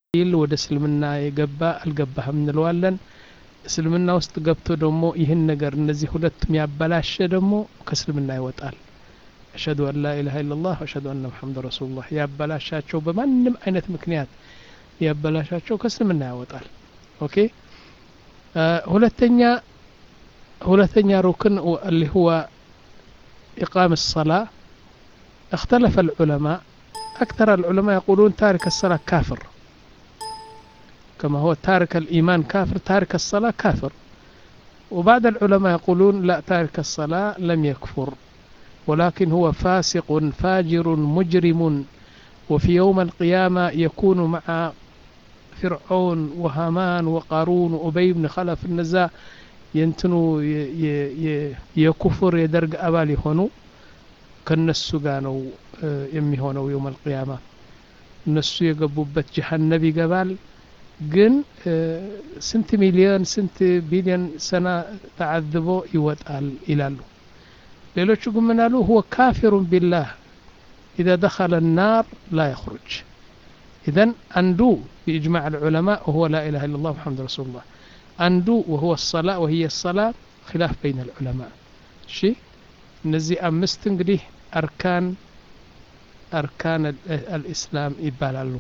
ይል ወደ እስልምና የገባ አልገባህም እንለዋለን እስልምና ውስጥ ገብቶ ደግሞ ይህን ነገር እነዚህ ሁለቱም ያበላሸ ደግሞ ከእስልምና ይወጣል አሽሀዱ አን ላ ኢላሀ ኢለላህ አሽሀዱ አነ ሙሐመድ ረሱሉላህ ያበላሻቸው በማንም አይነት ምክንያት ያበላሻቸው ከእስልምና ያወጣል ኦኬ ሁለተኛ ሁለተኛ ሩክን اللي هو إقام الصلاة اختلف العلماء أكثر العلماء يقولون تارك الصلاة كافر كما هو تارك الإيمان كافر تارك الصلاة كافر وبعض العلماء يقولون لا تارك الصلاة لم يكفر ولكن هو فاسق فاجر مجرم وفي يوم القيامة يكون مع فرعون وهامان وقارون وأبي بن خلف النزاع ينتنو يكفر يدرق أبالي هونو ከነሱ ጋር ነው የሚሆነው የውም አልቅያማ እነሱ የገቡበት ጀሀነብ ይገባል ግን ስንት ሚሊዮን ስንት ቢሊዮን ሰና ተዓዝቦ ይወጣል ይላሉ ሌሎቹ ግን ምን አሉ ሁወ ካፊሩን ቢላህ ኢዛ ደኸለ ናር ላ የኽሩጅ ኢዘን አንዱ بإجماع العلماء وهو لا إله إلا الله محمد رسول الله عنده وهو الصلاة وهي الصلاة خلاف بين العلماء شيء እነዚህ አምስት እንግዲህ አርካን አርካን አልኢስላም ይባላሉ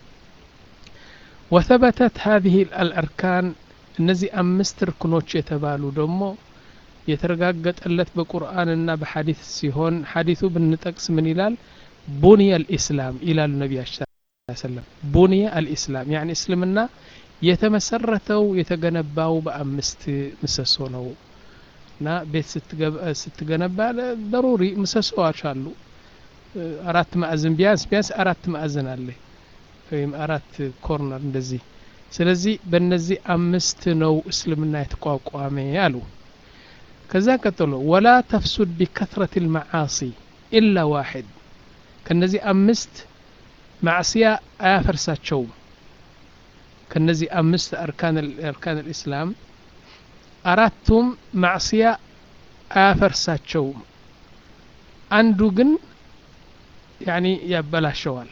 ወተበተት ሀዚህ አልአርካን እነዚህ አምስት ርክኖች የተባሉ ደግሞ የተረጋገጠለት በቁርአንና በሐዲት ሲሆን ሐዲቱ ብንጠቅስ ምን ይላል ቡንየ አልኢስላም ይላሉ ነቢያችን ሰለም ቡንየ አልኢስላም ያኒ እስልምና የተመሰረተው የተገነባው በአምስት ምሰሶ ነው እና ቤት ስትገነባ ደሩሪ ምሰሶዎች አሉ አራት ማዕዝን ቢያንስ ቢያንስ አራት ማዕዝን አለ ወይም አራት ኮርነር እንደዚህ ስለዚህ በእነዚህ አምስት ነው እስልምና የተቋቋመ አሉ ከዛ ቀጥሎ ወላ ተፍሱድ ቢከትረት ልመዓሲ ኢላ ዋሕድ ከነዚህ አምስት ማዕስያ አያፈርሳቸውም ከነዚህ አምስት አርካን ልእስላም አራቱም ማዕስያ አያፈርሳቸውም አንዱ ግን ያኒ ያበላሸዋል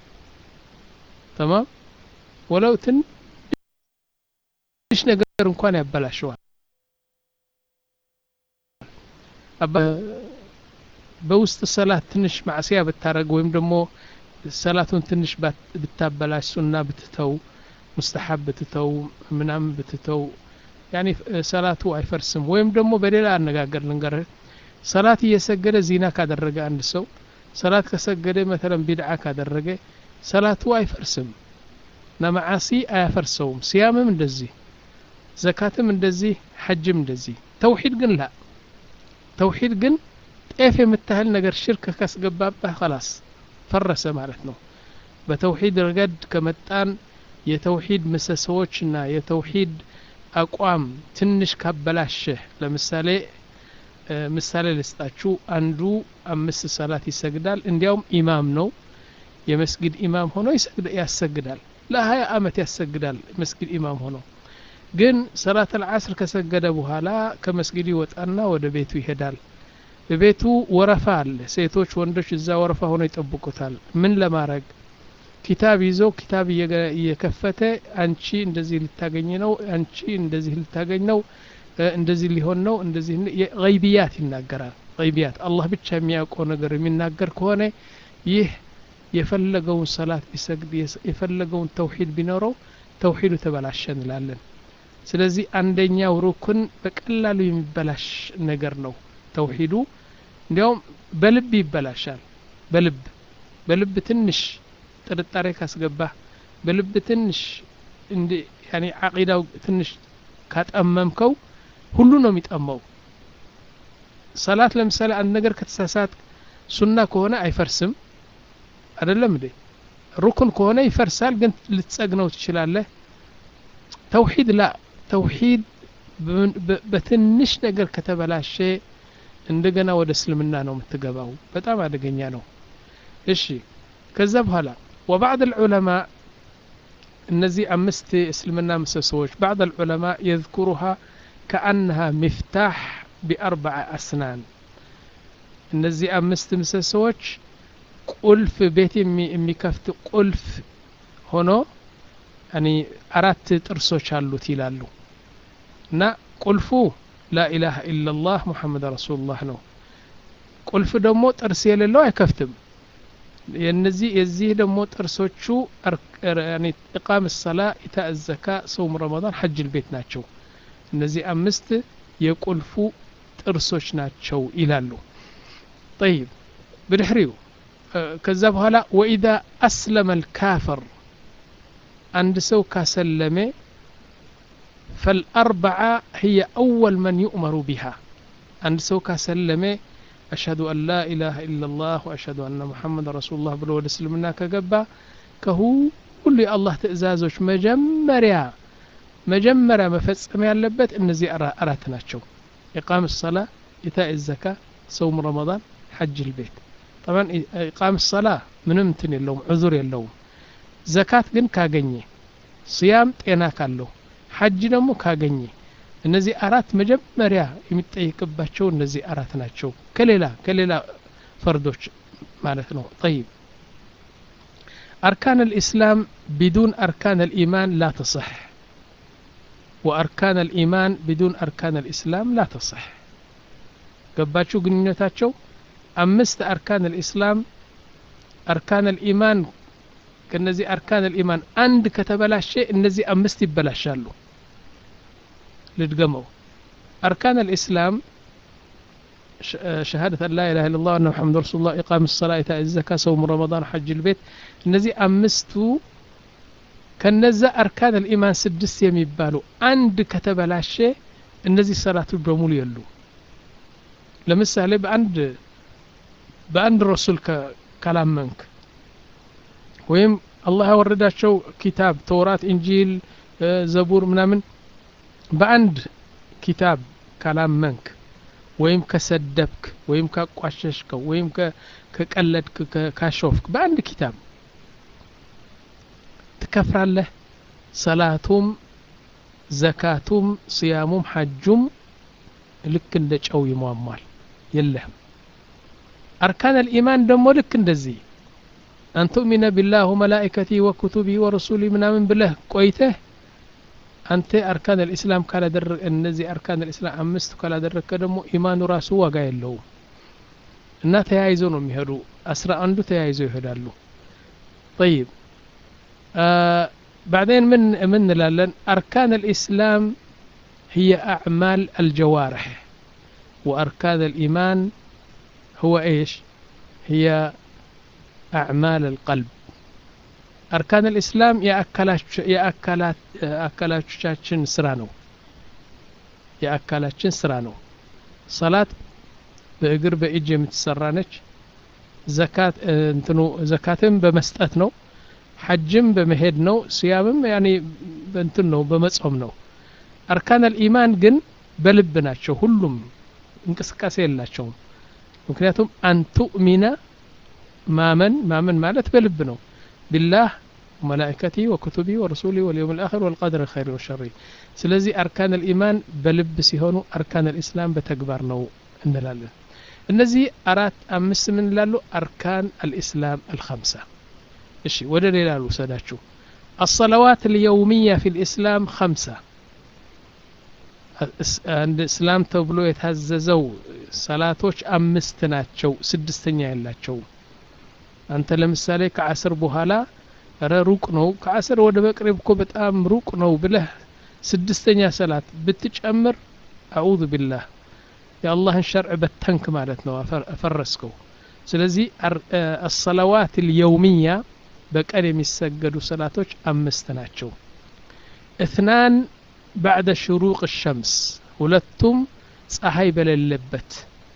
ተማም ወለው ትንሽ ነገር እንኳን ያበላሸዋል በውስጥ ሰላት ትንሽ ማዕስያ ብታረግ ወይም ደግሞ ሰላቱን ትንሽ ብታበላሽ ሱና ብትተው ሙስተሐብ ብትተው ምናምን ብትተው ያኒ ሰላቱ አይፈርስም ወይም ደግሞ በሌላ አነጋገር ልንገርህ ሰላት እየሰገደ ዚና ካደረገ አንድ ሰው ሰላት ከሰገደ መተለን ቢድዓ ካደረገ ሰላቱ አይፈርስም ነመዓሲ አያፈርሰውም ሲያምም እንደዚህ ዘካትም እንደዚህ ሐጅም እንደዚህ ተውሂድ ግን ላ ተውሂድ ግን ጤፍ የምታህል ነገር ሽርክ ካስገባባህ ከላስ ፈረሰ ማለት ነው በተውሂድ ረገድ ከመጣን የተውሂድ ምሰሶዎችና የተውሂድ አቋም ትንሽ ካበላሸህ ለምሳሌ ምሳሌ ልስጣችሁ አንዱ አምስት ሰላት ይሰግዳል እንዲያውም ኢማም ነው የመስጊድ ኢማም ሆኖ ያሰግዳል ለሀያ አመት ያሰግዳል መስጊድ ኢማም ሆኖ ግን ሰላት አልዓስር ከሰገደ በኋላ ከመስጊድ ይወጣና ወደ ቤቱ ይሄዳል በቤቱ ወረፋ አለ ሴቶች ወንዶች እዛ ወረፋ ሆነው ይጠብቁታል ምን ለማድረግ ኪታብ ይዞ ኪታብ እየከፈተ አንቺ እንደዚህ ልታገኝ ነው አንቺ እንደዚህ ልታገኝ ነው እንደዚህ ሊሆን ነው እንደዚህ ገይብያት ይናገራል ገይብያት አላህ ብቻ የሚያውቀው ነገር የሚናገር ከሆነ ይህ የፈለገውን ሰላት ቢሰግድ የፈለገውን ተውሂድ ቢኖረው ተውሂዱ ተበላሸ እንላለን ስለዚህ አንደኛው ሩክን በቀላሉ የሚበላሽ ነገር ነው ተውሂዱ እንዲያውም በልብ ይበላሻል በልብ በልብ ትንሽ ጥርጣሬ ካስገባህ በልብ ትንሽ እንዲ ያኒ አቂዳው ትንሽ ካጠመምከው ሁሉ ነው የሚጠመው ሰላት ለምሳሌ አንድ ነገር ከተሳሳት ሱና ከሆነ አይፈርስም አይደለም እንዴ ሩክን ከሆነ ይፈርሳል ግን ልትጸግነው ትችላለህ ተውሂድ ላ ተውሂድ በትንሽ ነገር ከተበላሸ እንደገና ወደ እስልምና ነው የምትገባው በጣም አደገኛ ነው እሺ ከዛ በኋላ وبعض العلماء እነዚህ አምስት እስልምና ምሰሶዎች بعض العلماء يذكرها كأنها مفتاح بأربع أسنان እነዚህ አምስት ምሰሶዎች ቁልፍ ቤት የሚከፍት ቁልፍ ሆኖ ያኒ አራት ጥርሶች አሉት ይላሉ እና ቁልፉ ላኢላሃ ኢላላህ ሙሐመድ ረሱሉላህ ነው ቁልፍ ደግሞ ጥርስ የሌለው አይከፍትም የነዚህ የዚህ ደግሞ ጥርሶቹ ኢቃም ሰላ ኢታ ዘካ ሰውም ረመዳን ሐጅ ልቤት ናቸው እነዚህ አምስት የቁልፉ ጥርሶች ናቸው ይላሉ ጠይብ ብድሕሪው ከዛ በኋላ ወኢዛ አስለመ ልካፍር አንድ ሰው ካሰለመ فالأربعة هي أول من يؤمر بها عند سو كسلمه أشهد أن لا إله إلا الله وأشهد أن محمد رسول الله بلو سلمنا كجبا كهو كل الله تأزازوش مجمريا مجمريا مفصم ያለበት እነዚህ አራት ናቸው إقام الصلاة إيتاء الزكاة صوم رمضان حج البيت طبعا إقام الصلاة ምንም እንትን የለውም ዑዙር የለውም ዘካት ግን ካገኘ ስያም ጤና ካለው ሐጅ ደግሞ ካገኘ እነዚህ አራት መጀመሪያ የሚጠይቅባቸው እነዚህ አራት ናቸው ከሌላ ከሌላ ፈርዶች ማለት ነው ጠይብ أركان الإسلام بدون أركان الإيمان لا تصح وأركان الإيمان بدون أركان الإسلام لا تصح قباتشو قنينتاتشو أمست أركان الإسلام أركان الإيمان كنزي أركان الإيمان عند كتبلاش النزي أمست يبلاشالو لتقموا أركان الإسلام شهادة أن لا إله إلا الله وأن محمد رسول الله إقام الصلاة إيتاء الزكاة صوم رمضان حج البيت النزي أمستو كنزا أركان الإيمان سدس يميبالو عند كتبلاش النزي صلاة بمول يلو لمثال بأند بأند رسول كلام منك ወይም አላህ ያወረዳቸው ኪታብ ተውራት እንጂል ዘቡር ምናምን በአንድ ኪታብ ካላመንክ ወይም ከሰደብክ ወይም ካቋሸሽከው ወይም ከቀለድክ ካሾፍክ በአንድ ኪታብ ትከፍራለህ ሰላቱም ዘካቱም ስያሙም ሐጁም ልክ እንደ ጨው ይሟሟል የለህም አርካን አልኢማን ደግሞ ልክ እንደዚህ أن تؤمن بالله وملائكته وكتبه ورسوله من من بالله قويته أنت أركان الإسلام كلا در النزي أركان الإسلام أمست كلا در كدمو إيمان راسو وقا يلو እና ተያይዞ ነው የሚሄዱ አስራ አንዱ ተያይዞ ይሄዳሉ طيب آه بعدين من من لالن أركان الإسلام هي أعمال الجوارح وأركان الإيمان هو إيش هي أعمال القلب أركان الإسلام يا أكلات يا أكلات أكلات شاشن سرانو يا أكلات سرانو صلاة بأجر بإج متسرانش زكاة انتنو زكاتم بمسጠት ነው ሐጅም በመሄድ ነው ሲያምም ያኔ እንትን ነው በመጾም ነው አርካን አልኢማን ግን በልብ ናቸው ሁሉም እንቅስቃሴ የላቸውም ምክንያቱም አንቱእሚነ ማመን ማመን ማለት በልብ ነው ቢላህ ወመላኢከቲ ወክቱቢ ወረሱሊ ወልየውም ልአኽር ወልቀድር ኸይር ወሸሪ ስለዚህ አርካን ልኢማን በልብ ሲሆኑ አርካን ልእስላም በተግባር ነው እንላለን እነዚህ አራት አምስት ምን ላሉ አርካን አልኢስላም አልከምሳ እሺ ወደ ሌላ ልውሰዳችሁ الصلوات اليومية في الإسلام خمسة አንድ እስላም ተብሎ የታዘዘው ሰላቶች አምስት ናቸው ስድስተኛ የላቸውም አንተ ለምሳሌ ከአስር በኋላ ረ ሩቅ ነው ከአስር ወደ መቅረብ እኮ በጣም ሩቅ ነው ብለህ ስድስተኛ ሰላት ብትጨምር አዑዙ ቢላህ የአላህን ሸርዕ በተንክ ማለት ነው አፈረስከው ስለዚህ አሰላዋት ልየውምያ በቀን የሚሰገዱ ሰላቶች አምስት ናቸው እትናን ባዕደ ሽሩቅ ሸምስ ሁለቱም ፀሐይ በሌለበት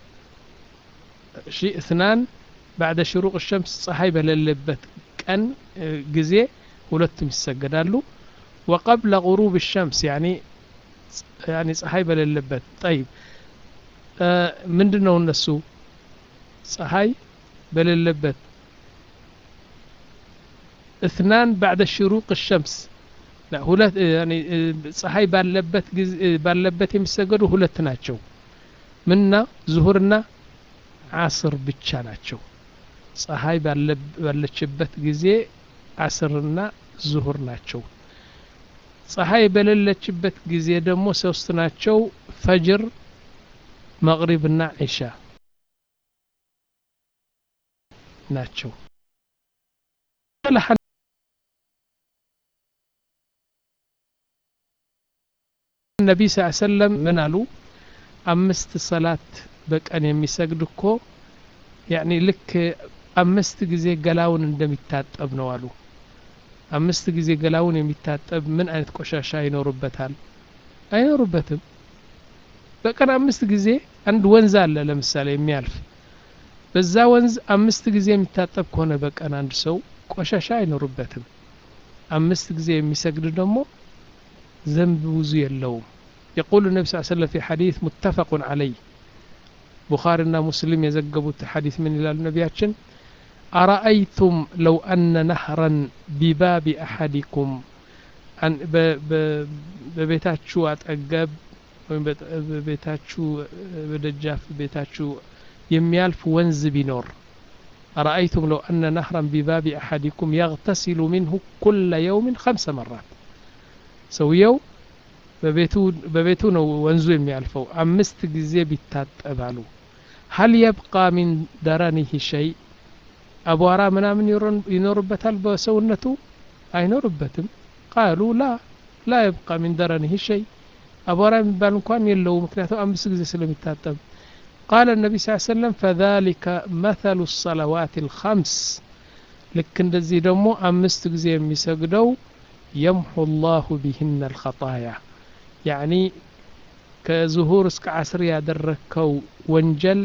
እሺ እትናን ባዕደ ሽሩቅ ሸምስ ፀሐይ በሌለበት ቀን ጊዜ ሁለቱም ይሰገዳሉ ወቀብለ غሩብ ሸምስ ያኒ ያኒ ፀሐይ በሌለበት ጠይብ ምንድን ነው እነሱ ፀሐይ በሌለበት اثنان بعد شروق الشمس لا ሁለት ፀሐይ ባለበት ባለበት የሚሰገዱ ሁለት ናቸው ምንና ዙሁርና አስር ብቻ ናቸው ፀሐይ ባለችበት ጊዜ አስርና ዙሁር ናቸው ፀሐይ በሌለችበት ጊዜ ደግሞ ሶስት ናቸው ፈጅር መቅሪብና ዒሻ ናቸው ነቢይ ስ ሰለም ምን አሉ አምስት ሰላት በቀን የሚሰግድ እኮ ያኒ ልክ አምስት ጊዜ ገላውን እንደሚታጠብ ነው አሉ አምስት ጊዜ ገላውን የሚታጠብ ምን አይነት ቆሻሻ ይኖርበታል አይኖርበትም በቀን አምስት ጊዜ አንድ ወንዝ አለ ለምሳሌ የሚያልፍ በዛ ወንዝ አምስት ጊዜ የሚታጠብ ከሆነ በቀን አንድ ሰው ቆሻሻ አይኖርበትም አምስት ጊዜ የሚሰግድ ደግሞ ዘንብ ብዙ የለውም يقول النبي صلى الله عليه وسلم في حديث متفق عليه بخارينا مسلم يزقبوا حديث من إلى النبياتشن أرأيتم لو أن نهرا بباب أحدكم أن ببيتاتشو أتأقب ببيتاتشو بدجاف ببيتاتشو يميالف ونز بنور أرأيتم لو أن نهرا بباب أحدكم يغتسل منه كل يوم خمس مرات سويو በቤቱ ነው ወንዙ የሚያልፈው አምስት ጊዜ ቢታጠባሉ ሀል የብቃ ሚን ደረኒህ ሸይ አቧራ ምናምን ይኖርበታል በሰውነቱ አይኖርበትም ቃሉ ላ ላ የብቃ ሚን ደረኒህ ሸይ አቧራ የሚባል እንኳን የለው ምክንያቱም አምስት ጊዜ ስለሚታጠብ قال النبي صلى الله عليه وسلم فذلك مثل الصلوات الخمس ልክ እንደዚህ ደግሞ አምስት ጊዜ የሚሰግደው يمحو الله بهن الخطايا ያኒ ከዙሁር እስከ አስር ያደረግከው ወንጀል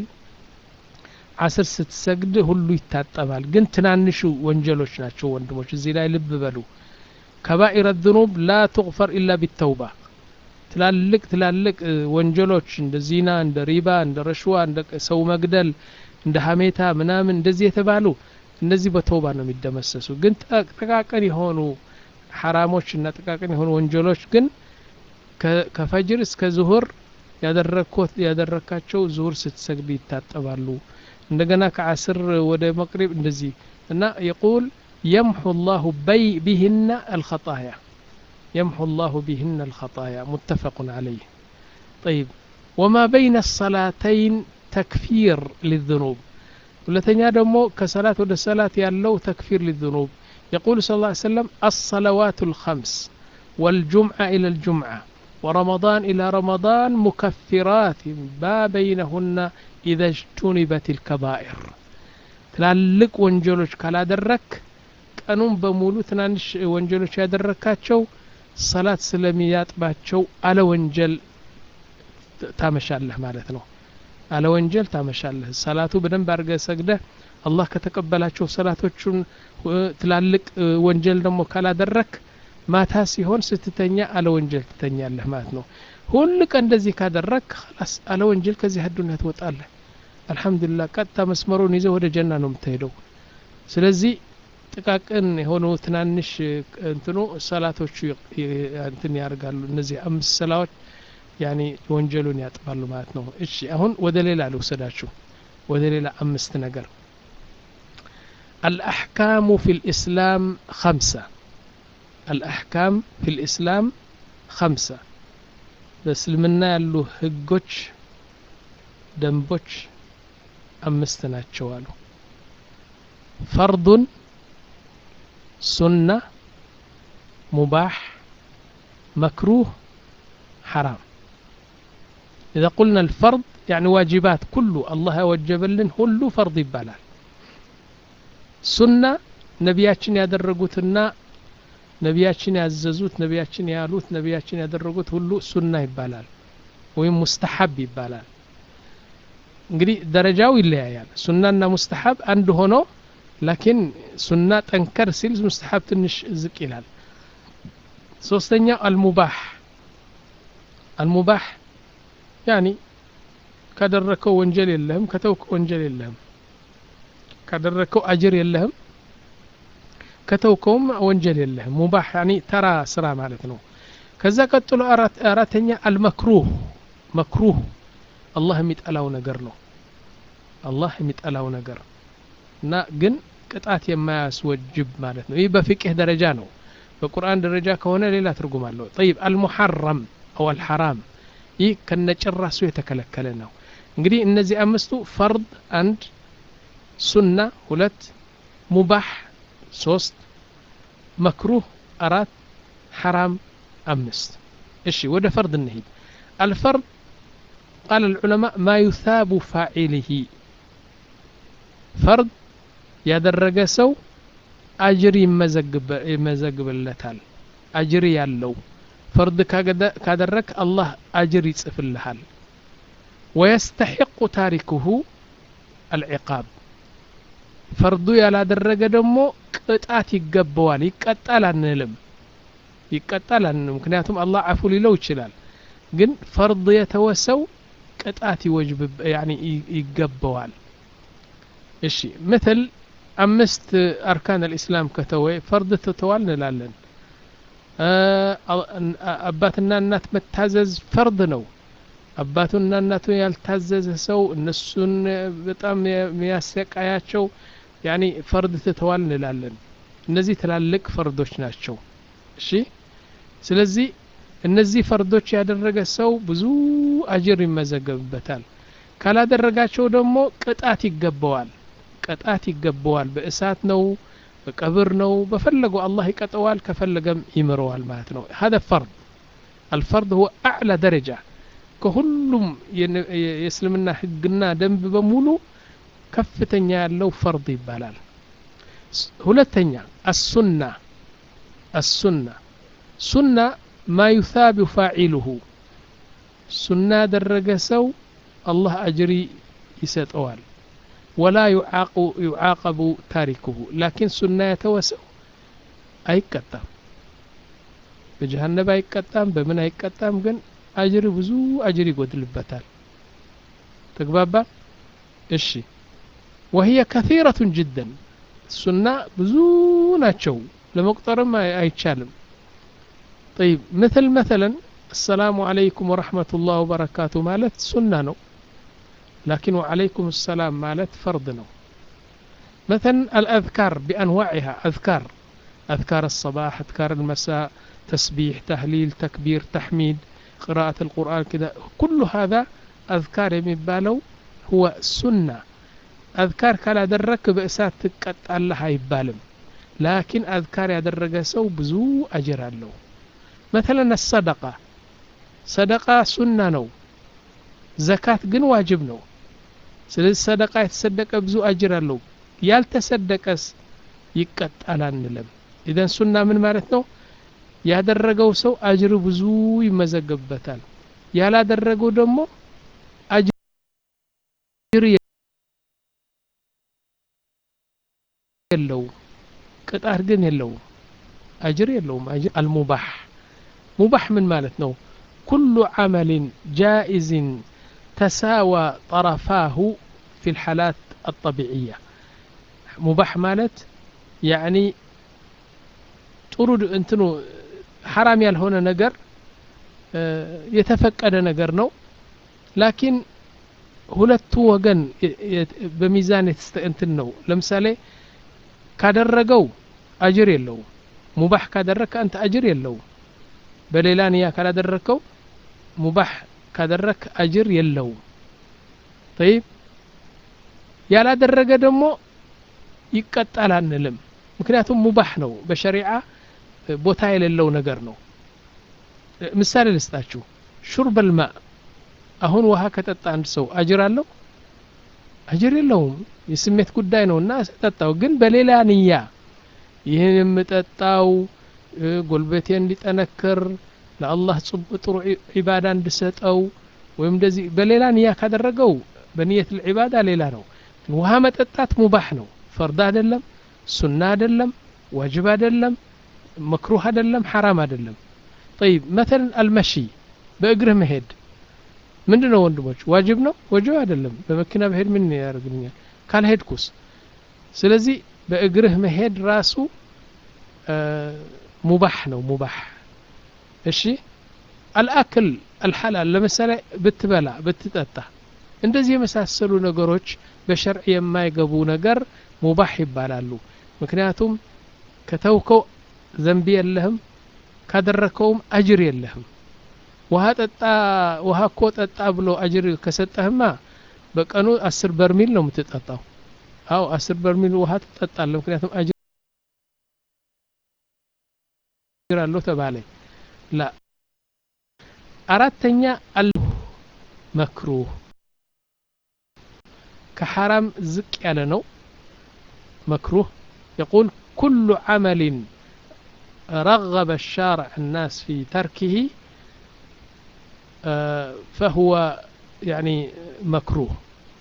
አስር ስትሰግድ ሁሉ ይታጠባል ግን ትናንሹ ወንጀሎች ናቸው ወንድሞች እዚህ ላይ ልብ በሉ ከባኢረ ዝኑብ ላ ትغፈር ኢላ ቢተውባ ትላልቅ ትላልቅ ወንጀሎች እንደ ዚና እንደ ሪባ እንደ ረሽዋ እንደ ሰው መግደል እንደ ሀሜታ ምናምን እንደዚህ የተባሉ እነዚህ በተውባ ነው የሚደመሰሱ ግን ጥቃቅን የሆኑ ሐራሞች እና ጥቃቅን የሆኑ ወንጀሎች ግን ከፈጅር እስከ ዙሁር ያደረካቸው ዙሁር ስትሰግድ ይታጠባሉ እንደገና ከአስር ወደ መቅሪብ እንደዚህ እና የቁል يمحو الله بي بهن الخطايا يمحو الله بهن الخطايا متفق عليه طيب وما بين الصلاتين تكفير للذنوب ሁለተኛ ደግሞ ከሰላት ወደ ሰላት ያለው ተክፊር للذنوب يقول صلى الله عليه وسلم الصلوات الخمس والجمعة إلى الجمعة ورمضان إلى رمضان مكفرات ما بينهن إذا اجتنبت الكبائر ትላልቅ ወንጀሎች ካላደረክ ቀኑን በሙሉ ትናንሽ ወንጀሎች ያደረካቸው ሰላት ስለሚያጥባቸው አለ ወንጀል ታመሻለህ ማለት ነው አለ ወንጀል ታመሻለህ ሰላቱ በደንብ አድርገህ ሰግደህ አላህ ከተቀበላቸው ሰላቶቹን ትላልቅ ወንጀል ደግሞ ካላደረክ ማታ ሲሆን ስትተኛ አለ ወንጀል ትተኛለህ ማለት ነው ሁል ቀን እንደዚህ ካደረግ ላስ አለ ወንጀል ከዚህ አዱኒያ ትወጣለህ አልሐምዱሊላህ ቀጥታ መስመሩን ይዘው ወደ ጀና ነው የምትሄደው ስለዚህ ጥቃቅን የሆኑ ትናንሽ እንትኑ ሰላቶቹ እንትን ያደርጋሉ እነዚህ አምስት ሰላዎች ያኒ ወንጀሉን ያጥባሉ ማለት ነው እሺ አሁን ወደ ሌላ ልውሰዳችሁ ወደ ሌላ አምስት ነገር الأحكام في الإسلام خمسة الأحكام في الإسلام خمسة በእስልምና ያሉ ህጎች ደንቦች አምስት ናቸው አሉ ፈርዱን ሱና ሙባህ መክሩህ حرام إذا قلنا الفرض يعني واجبات كله الله يوجبلن كله فرض يبالال سنة نبياتشن ያደረጉትና ነቢያችን ያዘዙት ነቢያችን ያሉት ነቢያችን ያደረጉት ሁሉ ሱና ይባላል ወይም ሙስተሐብ ይባላል እንግዲህ ደረጃው ይለያያል ሱናና ሙስተሐብ አንድ ሆኖ ላኪን ሱና ጠንከር ሲል ሙስተሐብ ትንሽ ዝቅ ይላል ሶስተኛው አልሙባህ አልሙባህ ያኒ ካደረከው ወንጀል የለህም ከተውከው ወንጀል የለህም ካደረከው አጅር የለህም ከተውከውም ወንጀል የለህም ሙባህ ያኒ ተራ ስራ ማለት ነው ከዛ ቀጥሎ አራተኛ አልመክሩህ መክሩህ አላህ የሚጠላው ነገር ነው አላህ የሚጠላው ነገር እና ግን ቅጣት የማያስወጅብ ማለት ነው ይህ በፍቅህ ደረጃ ነው በቁርአን ደረጃ ከሆነ ሌላ ትርጉም አለው ጠይብ አልሙሐረም አው አልሐራም ይህ ከነጭራሱ የተከለከለ ነው እንግዲህ እነዚህ አምስቱ ፈርድ አንድ ሱና ሁለት ሙባህ ሶስት መክሩህ አራት ሐራም አምስት እሺ ወደ ፈርድ እንሂድ አልፈርድ قال العلماء ما يثاب فاعله فرض ያደረገ ሰው አጅር ይመዘግብለታል አጅር ያለው ፈርድ ካደረግ አላህ አጅር ይጽፍልሃል ወየስተሒቁ ታሪክሁ አልዕቃብ ፈርዱ ያላደረገ ደግሞ ቅጣት ይገባዋል ይቀጣል አንልም ይቀጣል አንልም ምክንያቱም አላህ አፉ ሊለው ይችላል ግን ፈርድ የተወሰው ቅጣት ይወጅብ ይገባዋል እሺ ምትል አምስት አርካን አልኢስላም ከተወ ፈርድ ትተዋል እንላለን አባትና እናት መታዘዝ ፈርድ ነው አባቱና እናቱን ያልታዘዘ ሰው እነሱን በጣም የሚያሰቃያቸው ያኒ ፈርድ ትተዋል እንላለን እነዚህ ትላልቅ ፈርዶች ናቸው እሺ ስለዚህ እነዚህ ፈርዶች ያደረገ ሰው ብዙ አጅር ይመዘገብበታል ካላደረጋቸው ደግሞ ቅጣት ይገባዋል ቅጣት ይገባዋል በእሳት ነው በቀብር ነው በፈለገው አላህ ይቀጠዋል ከፈለገም ይምረዋል ማለት ነው هذا فرض الفرض هو أعلى درجة ከሁሉም የእስልምና ህግና ደንብ በሙሉ ከፍተኛ ያለው ፈርድ ይባላል ሁለተኛ አሱና አሱና ሱና ማ ዩሳብ ፋዒሉሁ ሱና ያደረገ ሰው አላህ አጅሪ ይሰጠዋል ወላ ዩዓቀቡ ታሪክሁ ላኪን ሱና የተወሰው አይቀጣም በጀሃነብ አይቀጣም በምን አይቀጣም ግን አጅር ብዙ አጅር ይጎድልበታል ተግባባ እሺ ወህየ ከثيرة جدا ሱና ብዙ ናቸው ለመቁጠርም አይቻልም طيب مثل مثلا السلام عليكم ورحمة الله وبركاته مالت سنة نو لكن وعليكم السلام مالت فرض نو مثلا الأذكار بأنواعها أذكار أذكار الصباح أذكار المساء تسبيح تهليل تكبير تحميد قراءة القرآن كذا كل هذا أذكار يمبالو هو سنة أذكار كلا درك بأسات تقط الله يبالم لكن أذكار يدرج سو بزو أجر له مثلا الصدقة صدقة سنة نو زكاة جن واجب نو ስለዚህ ሰደቃ የተሰደቀ ብዙ አጅር አለው ያልተሰደቀስ ይቀጣል አንልም ኢዘን ሱና ምን ማለት ነው ያደረገው ሰው አጅር ብዙ ይመዘገብበታል ያላደረገው ደግሞ አጅር የለውም ቅጣት ግን የለውም አጅር የለውም አጅር አልሙባህ ሙባህ ምን ማለት ነው ኩሉ ዓመልን ጃኢዝን ተሳዋ ጠረፋሁ ፊ ልሓላት አጠቢዕያ ሙባህ ማለት ያዕኒ ጥሩ እንትኑ ሐራም ያልሆነ ነገር የተፈቀደ ነገር ነው ላኪን ሁለቱ ወገን በሚዛን እንትን ነው ለምሳሌ ካደረገው አጅር የለውም ሙባህ ካደረግከ አንተ አጅር የለውም በሌላ ንያ ካላደረግከው ሙባህ ካደረግክ አጅር የለውም ጠይብ ያላደረገ ደግሞ ይቀጣል አንልም ምክንያቱም ሙባህ ነው በሸሪዓ ቦታ የሌለው ነገር ነው ምሳሌ ልስጣችሁ ሹርበል ማ አሁን ውሃ ከጠጣ አንድ ሰው አጅር አለው አጅር የለውም የስሜት ጉዳይ ነው እና ጠጣው ግን በሌላ ንያ ይህን የምጠጣው ጎልበቴ እንዲጠነክር ለአላህ ጥሩ ዒባዳ እንድሰጠው ወይም እንደዚህ በሌላ ንያ ካደረገው በንየት ልዒባዳ ሌላ ነው ውሃ መጠጣት ሙባህ ነው ፈርድ አይደለም ሱና አይደለም ዋጅብ አይደለም መክሩህ አይደለም ሐራም አይደለም ጠይብ መተለን አልመሺ በእግርህ መሄድ ምንድን ነው ወንድሞች ዋጅብ ነው ወጅብ አይደለም በመኪና በሄድ ምን ያደርግልኛል ካልሄድኩስ ስለዚህ በእግርህ መሄድ ራሱ ሙባህ ነው ሙባህ እሺ አልአክል አልሐላል ለምሳሌ ብትበላ ብትጠጣ እንደዚህ የመሳሰሉ ነገሮች በሸርዕ የማይገቡ ነገር ሙባህ ይባላሉ ምክንያቱም ከተውከው ዘንቢ የለህም ካደረከውም አጅር የለህም ውሃ ጠጣ ውሃ እኮ ጠጣ ብሎ አጅር ከሰጠህማ በቀኑ አስር በርሚል ነው የምትጠጣው አው አስር በርሚል ውሃ ትጠጣለህ ምክንያቱም አጅር አለው ተባለ ላ አራተኛ አል መክሩህ ከሐራም ዝቅ ያለ ነው መክሩህ يقول كل عمل رغب الشارع الناس في تركه فهو يعني مكروه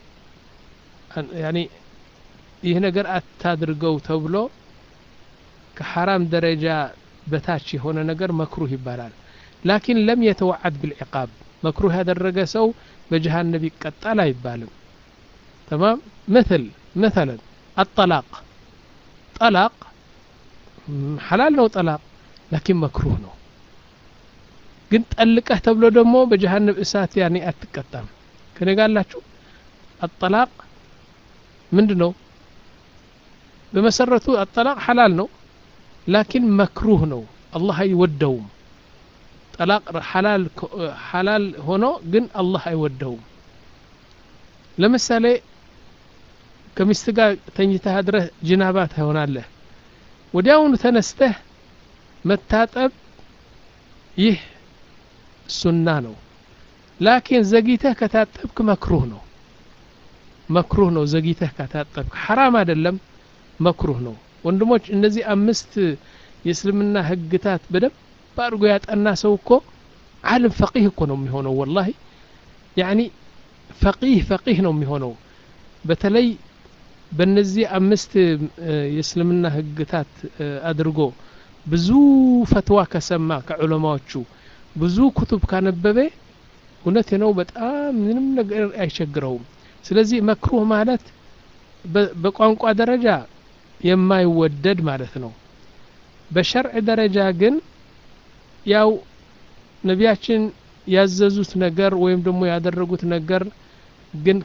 يعني ይህ ነገር አታድርገው ተብሎ ከሐራም ደረጃ በታች የሆነ ነገር መክሩህ ይባላል ላኪን ለም የተወዓድ ብልዕቃብ መክሩህ ያደረገ ሰው በጀሃነብ ይቀጣል አይባልም ተማም مثل مثلا الطلاق طلاق حلال ነው ጠላቅ ላኪን መክሩህ ነው ግን ጠልቀህ ተብሎ ደግሞ በጀሃነብ እሳት ያኔ አትቀጣም ከነጋላችሁ አጠላቅ ምንድን ነው በመሰረቱ አጠላቅ ሐላል ነው ላኪን መክሩህ ነው አላህ አይወደውም ጠላቅ ሐላል ሆኖ ግን አላህ አይወደውም ለምሳሌ ከሚስት ጋር ተኝተህ አድረህ ጅናባ ትሆናለህ ወዲያውኑ ተነስተህ መታጠብ ይህ ሱና ነው ላኪን ዘግይተህ ከታጠብክ መክሩህ ነው መክሩህ ነው ዘግይተህ ከታጠብክ ሐራም አይደለም መክሩህ ነው ወንድሞች እነዚህ አምስት የእስልምና ህግታት በደንብ አድርጎ ያጠና ሰው እኮ ዓለም ፈቂህ እኮ ነው የሚሆነው ወላሂ ያኒ ፈቂህ ፈቂህ ነው የሚሆነው በተለይ በእነዚህ አምስት የእስልምና ህግታት አድርጎ ብዙ ፈትዋ ከሰማ ከዑለማዎቹ ብዙ ኩቱብ ካነበበ እውነት ነው በጣም ምንም ነገር አይቸግረውም ስለዚህ መክሩህ ማለት በቋንቋ ደረጃ የማይወደድ ማለት ነው በሸርዕ ደረጃ ግን ያው ነቢያችን ያዘዙት ነገር ወይም ደግሞ ያደረጉት ነገር ግን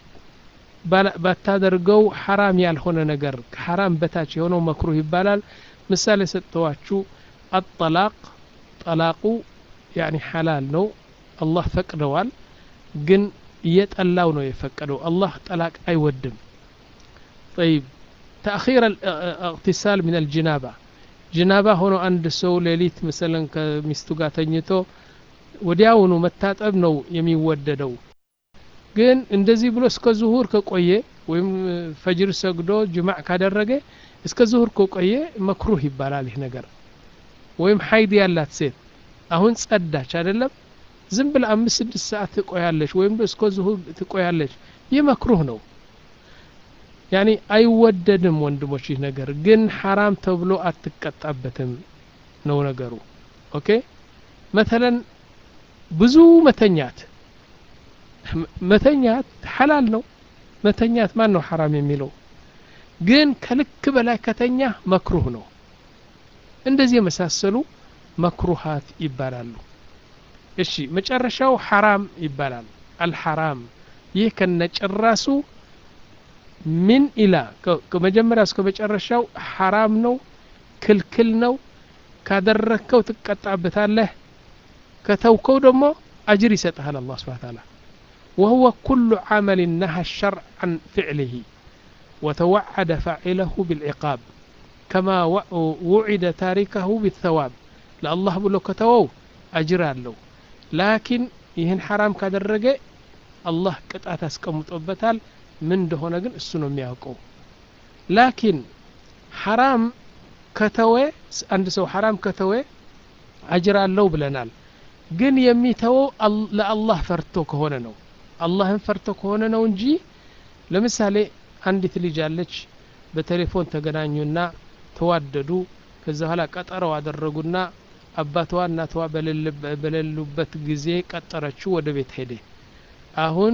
ባታደርገው ሐራም ያልሆነ ነገር ከሐራም በታች የሆነው መክሩህ ይባላል ምሳሌ ሰጥተዋችሁ አጠላቅ ጠላቁ ያኒ ሐላል ነው አላህ ፈቅደዋል ግን እየጠላው ነው የፈቀደው አላህ ጠላቅ አይወድም طيب تأخير الاغتسال من الجنابة ጅናባ ሆኖ አንድ ሰው ሌሊት መሰለን ከሚስቱ ጋር ተኝቶ ወዲያውኑ መታጠብ ነው የሚወደደው ግን እንደዚህ ብሎ እስከ ዙሁር ከቆየ ወይም ፈጅር ሰግዶ ጅማዕ ካደረገ እስከ ዙሁር ከቆየ መክሩህ ይባላል ይህ ነገር ወይም ሀይድ ያላት ሴት አሁን ጸዳች አይደለም ዝም ብለ አምስት ስድስት ሰዓት ትቆያለች ወይም እስከ ዙሁር ትቆያለች ይህ መክሩህ ነው ያኒ አይወደድም ወንድሞች ይህ ነገር ግን ሐራም ተብሎ አትቀጣበትም ነው ነገሩ ኦኬ መተለን ብዙ መተኛት መተኛት ሐላል ነው መተኛት ማን ነው ሐራም የሚለው ግን ከልክ በላይ ከተኛ መክሩህ ነው እንደዚህ የመሳሰሉ መክሩሃት ይባላሉ እሺ መጨረሻው ሐራም ይባላል አልሐራም ይህ ከነጭራሱ ምን ኢላ ከመጀመሪያ እስከ መጨረሻው ሐራም ነው ክልክል ነው ካደረግከው ትቀጣበታለህ ከተውከው ደግሞ أجر يسطها الله سبحانه وتعالى وهو كل عمل نهى الشرع عن فعله وتوعد فاعله بالعقاب كما وعد تاركه بالثواب لا الله بلو كتوو أجر له لكن ይህን ሐራም ካደረገ አላህ ቅጣት አስቀምጦበታል ምን እንደሆነ ግን እሱ ነው የሚያውቀው ላኪን ሐራም ከተወ አንድ ሰው ሐራም ከተወ አጅር አለው ብለናል ግን የሚተወው ለአላህ ፈርቶ ከሆነ ነው አላህን ፈርቶ ከሆነ ነው እንጂ ለምሳሌ አንዲት ልጅ አለች በቴሌፎን ተገናኙና ተዋደዱ ከዛ በኋላ ቀጠረው አደረጉና አባትዋ እናትዋ በሌሉበት ጊዜ ቀጠረችው ወደ ቤት ሄደ አሁን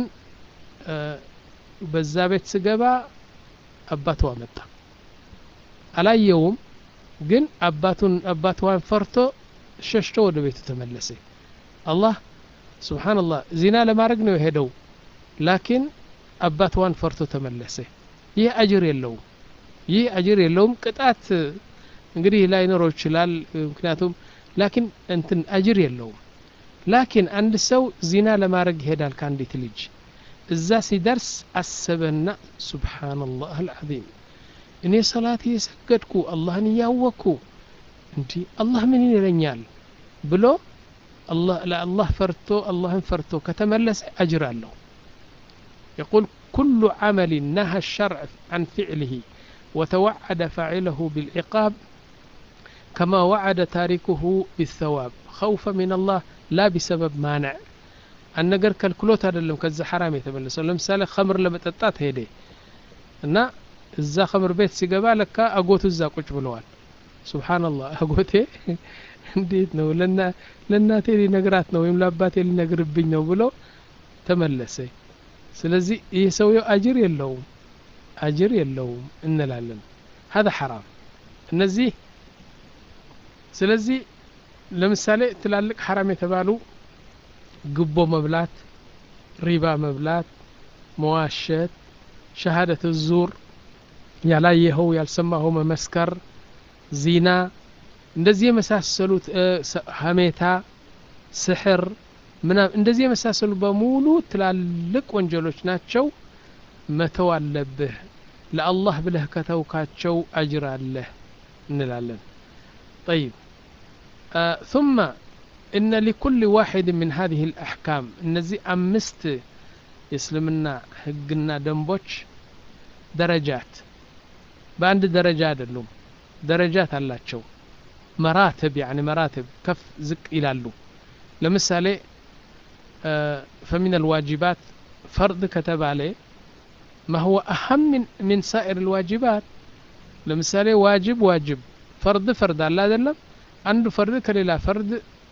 በዛ ቤት ስገባ አባትዋ መጣ አላየውም ግን አባቱን አባትዋን ፈርቶ ሸሽቶ ወደ ቤቱ ተመለሰ አላህ ስብሓንላህ ዚና ለማድረግ ነው የሄደው ላኪን አባትዋን ፈርቶ ተመለሰ ይህ አጅር የለውም ይህ አጅር የለውም ቅጣት እንግዲህ ላይኖረው ይችላል ምክንያቱም ላኪን እንትን አጅር የለውም ላኪን አንድ ሰው ዚና ለማድረግ ይሄዳል ከአንዲት ልጅ እዛ ሲደርስ አሰበና ሱብሓነላህ አልዓዚም እኔ ሰላት እየሰገድኩ አላህን እያወቅኩ እንዲህ አላህ ምን ይለኛል ብሎ ለአላህ ፈርቶ አላህን ፈርቶ ከተመለሰ አጅር አለው يقول كل عمل نهى الشرع عن فعله وتوعد فاعله بالعقاب كما وعد تاركه بالثواب خوفا من الله لا بسبب مانع النجر كالكلوت هذا اللي كذا حرام يتملس لمثال خمر لما تطات هيدي እና እዛ ኸምር ቤት ሲገባ ለካ አጎቱ እዛ ቁጭ ብለዋል ሱብሓንላህ አጎቴ እንዴት ነው ለእናቴ ሊነግራት ነው ወይም ለአባቴ ሊነግርብኝ ነው ብሎ ተመለሰ ስለዚህ ይህ ሰውየው አጅር የለውም አጅር የለውም እንላለን هذا حرام እነዚህ ስለዚህ ለምሳሌ ትላልቅ ሐራም የተባሉ ግቦ መብላት ሪባ መብላት መዋሸት ሸሃደት ዙር ያላየኸው ያልሰማኸው መመስከር ዚና እንደዚህ የመሳሰሉት ሀሜታ ስሕር ምናም እንደዚህ የመሳሰሉ በሙሉ ትላልቅ ወንጀሎች ናቸው መተው አለብህ ለአላህ ብለህ ከተውካቸው አጅር አለህ እንላለን طيب آه ثم إن لكل واحد من هذه الأحكام እነዚህ አምስት የእስልምና ህግና ደንቦች ደረጃት በአንድ ደረጃ አይደሉም ደረጃት አላቸው መራትብ ያኒ መራትብ ከፍ ዝቅ ይላሉ ለምሳሌ فمن الواجبات فرض ከተባለ ما هو أهم من, من سائر الواجبات ለምሳሌ ዋጅብ ዋጅብ ፈርድ ፈርድ አለ አይደለም አንዱ ፈርድ ከሌላ ፈርድ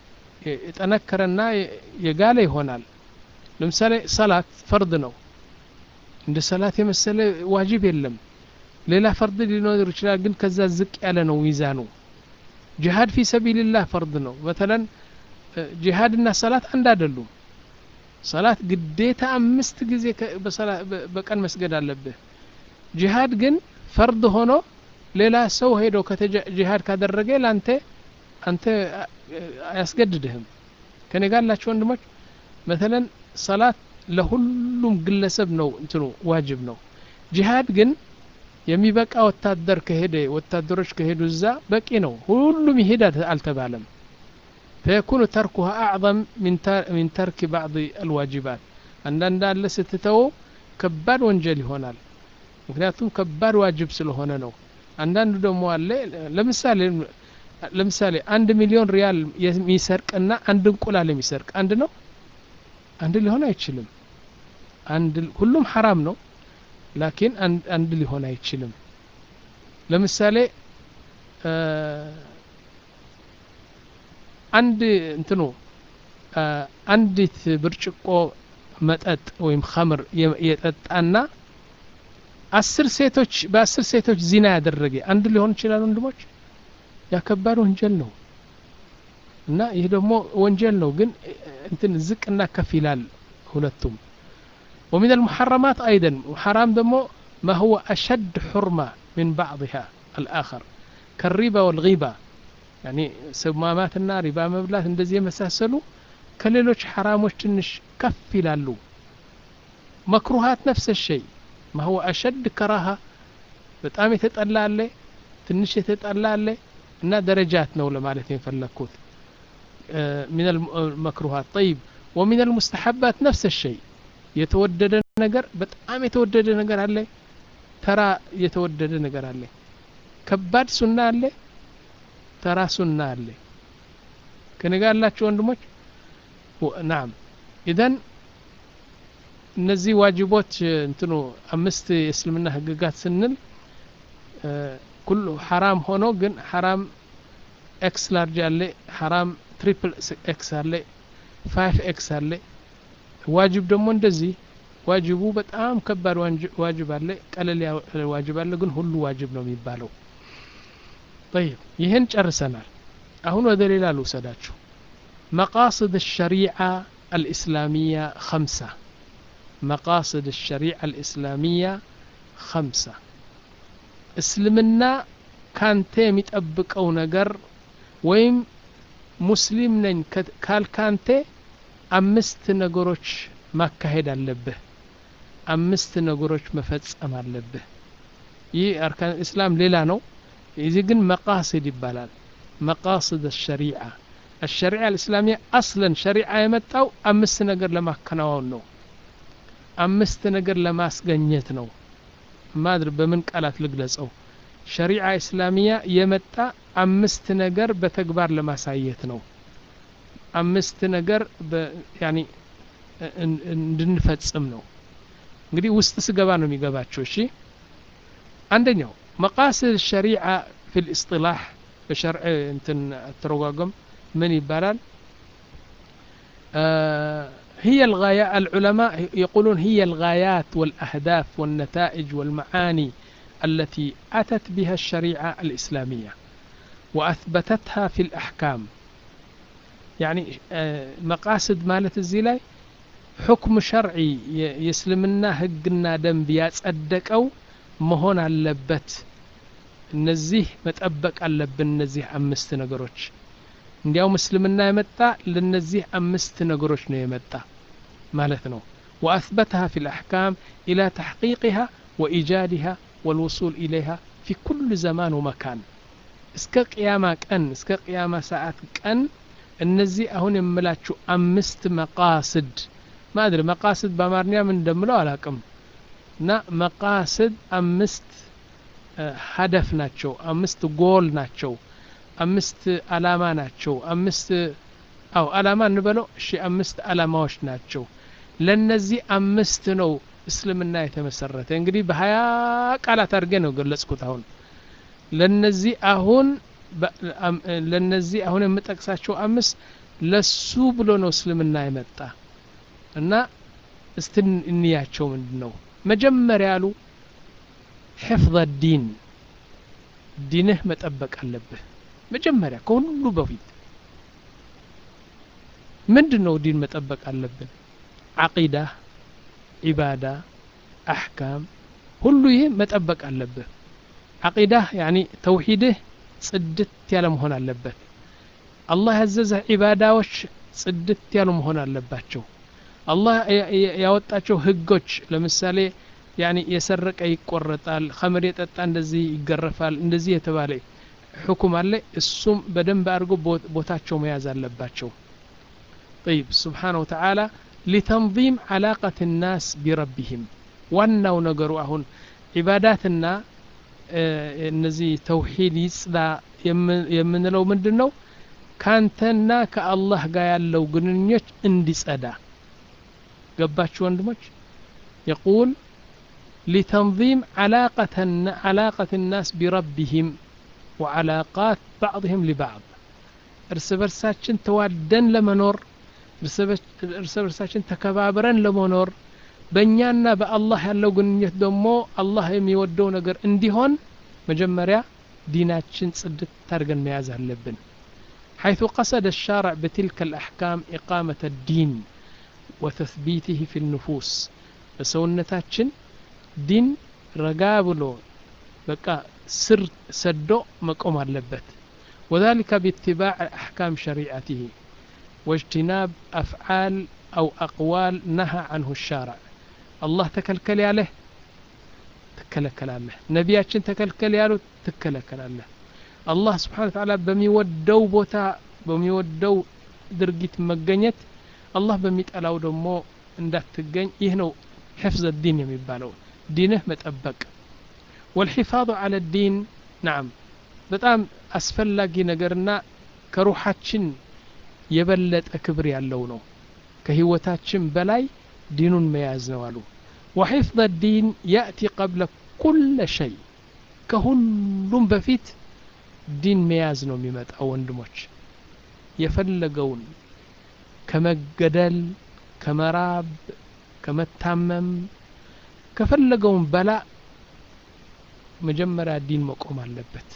የጠነከረና የጋለ ይሆናል ለምሳሌ ሰላት ፈርድ ነው እንደ ሰላት የመሰለ ዋጅብ የለም ሌላ ፈርድ ሊኖር ይችላል ግን ከዛ ዝቅ ያለ ነው ሚዛኑ ጂሃድ ፊ ሰቢልላህ ፈርድ ነው በተለን ጂሃድና ሰላት አንድ አይደሉም ሰላት ግዴታ አምስት ጊዜ በቀን መስገድ አለብህ ጂሃድ ግን ፈርድ ሆኖ ሌላ ሰው ሄዶ ጂሃድ ካደረገ ለአንተ አንተ አያስገድድህም ከኔ ጋር ላቸው ወንድሞች መተለን ሰላት ለሁሉም ግለሰብ ነው እንትኑ ዋጅብ ነው ጂሃድ ግን የሚበቃ ወታደር ከሄደ ወታደሮች ከሄዱ እዛ በቂ ነው ሁሉም ይሄድ አልተባለም فيكون تركها أعظم من من ترك بعض الواجبات አንዳንድ አለ ስትተው ከባድ ወንጀል ይሆናል ምክንያቱም ከባድ ዋጅብ ስለሆነ ነው አንዳንዱ ደግሞ አለ ለምሳሌ ለምሳሌ አንድ ሚሊዮን ሪያል የሚሰርቅና አንድ እንቁላል የሚሰርቅ አንድ ነው አንድ ሊሆን አይችልም አንድ ሁሉም ሐራም ነው ላኪን አንድ ሊሆን አይችልም ለምሳሌ አንድ እንትኑ አንዲት ብርጭቆ መጠጥ ወይም ኸምር የጠጣና አስር ሴቶች በአስር ሴቶች ዚና ያደረገ አንድ ሊሆን ይችላል ወንድሞች ያከባድ ወንጀል ነው እና ይህ ደግሞ ወንጀል ነው ግን እንትን ዝቅና ከፍ ይላል ሁለቱም ومن المحرمات أيضا حرام دمو ما هو أشد حرمة من بعضها الآخر كالربا والغيبة يعني سماماتنا ربا مبلات اندزي مساسلو كليلوش حراموش تنش كف يلالو مكروهات نفس الشيء ما هو أشد كراهة በጣም የተጠላ አለ ትንሽ የተጠላ አለ እና ደረጃት ነው ለማለት የፈለግኩት من المكروهات طيب ومن المستحبات نفس الشيء የተወደደ ነገር በጣም የተወደደ ነገር አለ ተራ የተወደደ ነገር አለ ከባድ ሱና አለ ተራ ሱና አለ ከነጋ ያላችሁ ወንድሞች ናም ኢዘን እነዚህ ዋጅቦች እንትኑ አምስት የእስልምና ህግጋት ስንል ኩሉ ሐራም ሆኖ ግን ሐራም ኤክስ ላርጅ አለ ሐራም ትሪፕል ኤክስ አለ ፋይቭ ኤክስ አለ ዋጅብ ደግሞ እንደዚህ ዋጅቡ በጣም ከባድ ዋጅብ አለ ቀለል ያለ ዋጅብ አለ ግን ሁሉ ዋጅብ ነው የሚባለው طيب ይህን ጨርሰናል አሁን ወደ ሌላ ልውሰዳችሁ مقاصد الشريعة الإسلامية خمسة مقاصد الشريعة الإسلامية خمسة እስልምና ካንተ የሚጠብቀው ነገር ወይም ሙስሊም ነኝ ካልካንተ አምስት ነገሮች ማካሄድ አለብህ አምስት ነገሮች መፈጸም አለብህ ይህ አርካን እስላም ሌላ ነው እዚህ ግን መቃስድ ይባላል መቃስድ الشريعة الشريعة الإسلامية أصلا شريعة የመጣው አምስት ነገር ለማከናወን ነው አምስት ነገር ለማስገኘት ነው ማድር በምን ቃላት ልግለጸው ሸሪዓ እስላሚያ የመጣ አምስት ነገር በተግባር ለማሳየት ነው አምስት ነገር ያኒ እንድንፈጽም ነው እንግዲህ ውስጥ ስገባ ነው የሚገባቸው እሺ አንደኛው መቃስድ ሸሪዓ ፊ ልእስጥላሕ በሸርዕ እንትን አተረጓጎም ምን ይባላል هي الغاية العلماء يقولون هي الغايات والأهداف والنتائج والمعاني التي أتت بها الشريعة الإسلامية وأثبتتها في الأحكام يعني مقاصد مالت الزلاي حكم شرعي يسلمنا هقنا دنب يصدق أو مهون አለበት እነዚህ መጠበቅ አለብን እነዚህ አምስት ነገሮች እንዲያውም እስልምና የመጣ ለነዚህ አምስት ነገሮች ነው የመጣ ማለት ነው وأثبتها في الأحكام إلى تحقيقها وإيجادها والوصول إليها في كل زمان ومكان እስከ ቅያማ ቀን እስከ ቅያማ ሰዓት ቀን እነዚህ አሁን የምላችሁ አምስት መቃስድ ማድር መቃስድ በአማርኛ ምን እንደምለው አላቅም እና መቃስድ አምስት ሀደፍ ናቸው አምስት ጎል ናቸው አምስት አላማ ናቸው አምስት አው አላማ እንበለው እሺ አምስት አላማዎች ናቸው ለነዚህ አምስት ነው እስልምና የተመሰረተ እንግዲህ በሀያ ቃላት አድርጌ ነው ገለጽኩት አሁን ለነዚህ አሁን ለነዚህ አሁን የምጠቅሳቸው አምስት ለሱ ብሎ ነው እስልምና የመጣ እና እስቲ እንያቸው ምንድን ነው መጀመሪያ ያሉ ሕፍظ ዲን ዲንህ መጠበቅ አለብህ መጀመሪያ ከሁሉ በፊት ምንድን ነው ዲን መጠበቅ አለብን ዓቂዳ ዒባዳ አሕካም ሁሉ ይህ መጠበቅ አለብህ ዓቂዳ ያኒ ተውሒድህ ጽድት ያለ መሆን አለበት አላህ ያዘዘህ ዒባዳዎች ጽድት ያሉ መሆን አለባቸው አላህ ያወጣቸው ህጎች ለምሳሌ ያኒ የሰረቀ ይቆረጣል ኸምር የጠጣ እንደዚህ ይገረፋል እንደዚህ የተባለ ሕኩም አለ እሱም በደንብ አድርጎ ቦታቸው መያዝ አለባቸው طيب سبحانه وتعالى لتنظيم علاقة الناس بربهم ዋናው ነገሩ አሁን ዒባዳትና እነዚህ ተውሂድ ይጽዳ የምንለው ምንድን ነው ካንተና ከአላህ ጋር ያለው ግንኙነት እንዲጸዳ ገባችሁ ወንድሞች يقول لتنظيم علاقة علاقة الناس بربهم وعلاقات بعضهم لبعض እርስ በርሳችን ተዋደን ለመኖር እርስ በርሳችን ተከባብረን ለመኖር በእኛና በአላህ ያለው ግንኙነት ደግሞ አላህ የሚወደው ነገር እንዲሆን መጀመሪያ ዲናችን ጽድት ታርገን መያዝ አለብን حيث قصد الشارع بتلك الأحكام إقامة الدين وتثبيته في النفوس بسونتاتشن دين رقابلو بقى سر سدو مقوم اللبت وذلك باتباع أحكام شريعته واجتناب أفعال أو أقوال نهى عنه الشارع الله تكلكل عليه تكلكل عليه نبياتشن تكلكل ያሉት ትከለከላለህ አላህ ስብሓን ተዓላ በሚወደው ቦታ በሚወደው ድርጊት መገኘት አላህ በሚጠላው ደግሞ እንዳትገኝ ይህ ነው ሕፍዘ ዲን የሚባለው ዲንህ መጠበቅ ወልሒፋظ አለ ዲን ናም በጣም አስፈላጊ ነገርና ከሩሓችን የበለጠ ክብር ያለው ነው ከህይወታችን በላይ ዲኑን መያዝ ነው አሉ وحفظ الدين يأتي قبل كل شيء ከሁሉም በፊት ዲን መያዝ ነው የሚመጣው ወንድሞች የፈለገውን ከመገደል ከመራብ ከመታመም ከፈለገውን በላ መጀመሪያ ዲን መቆም አለበት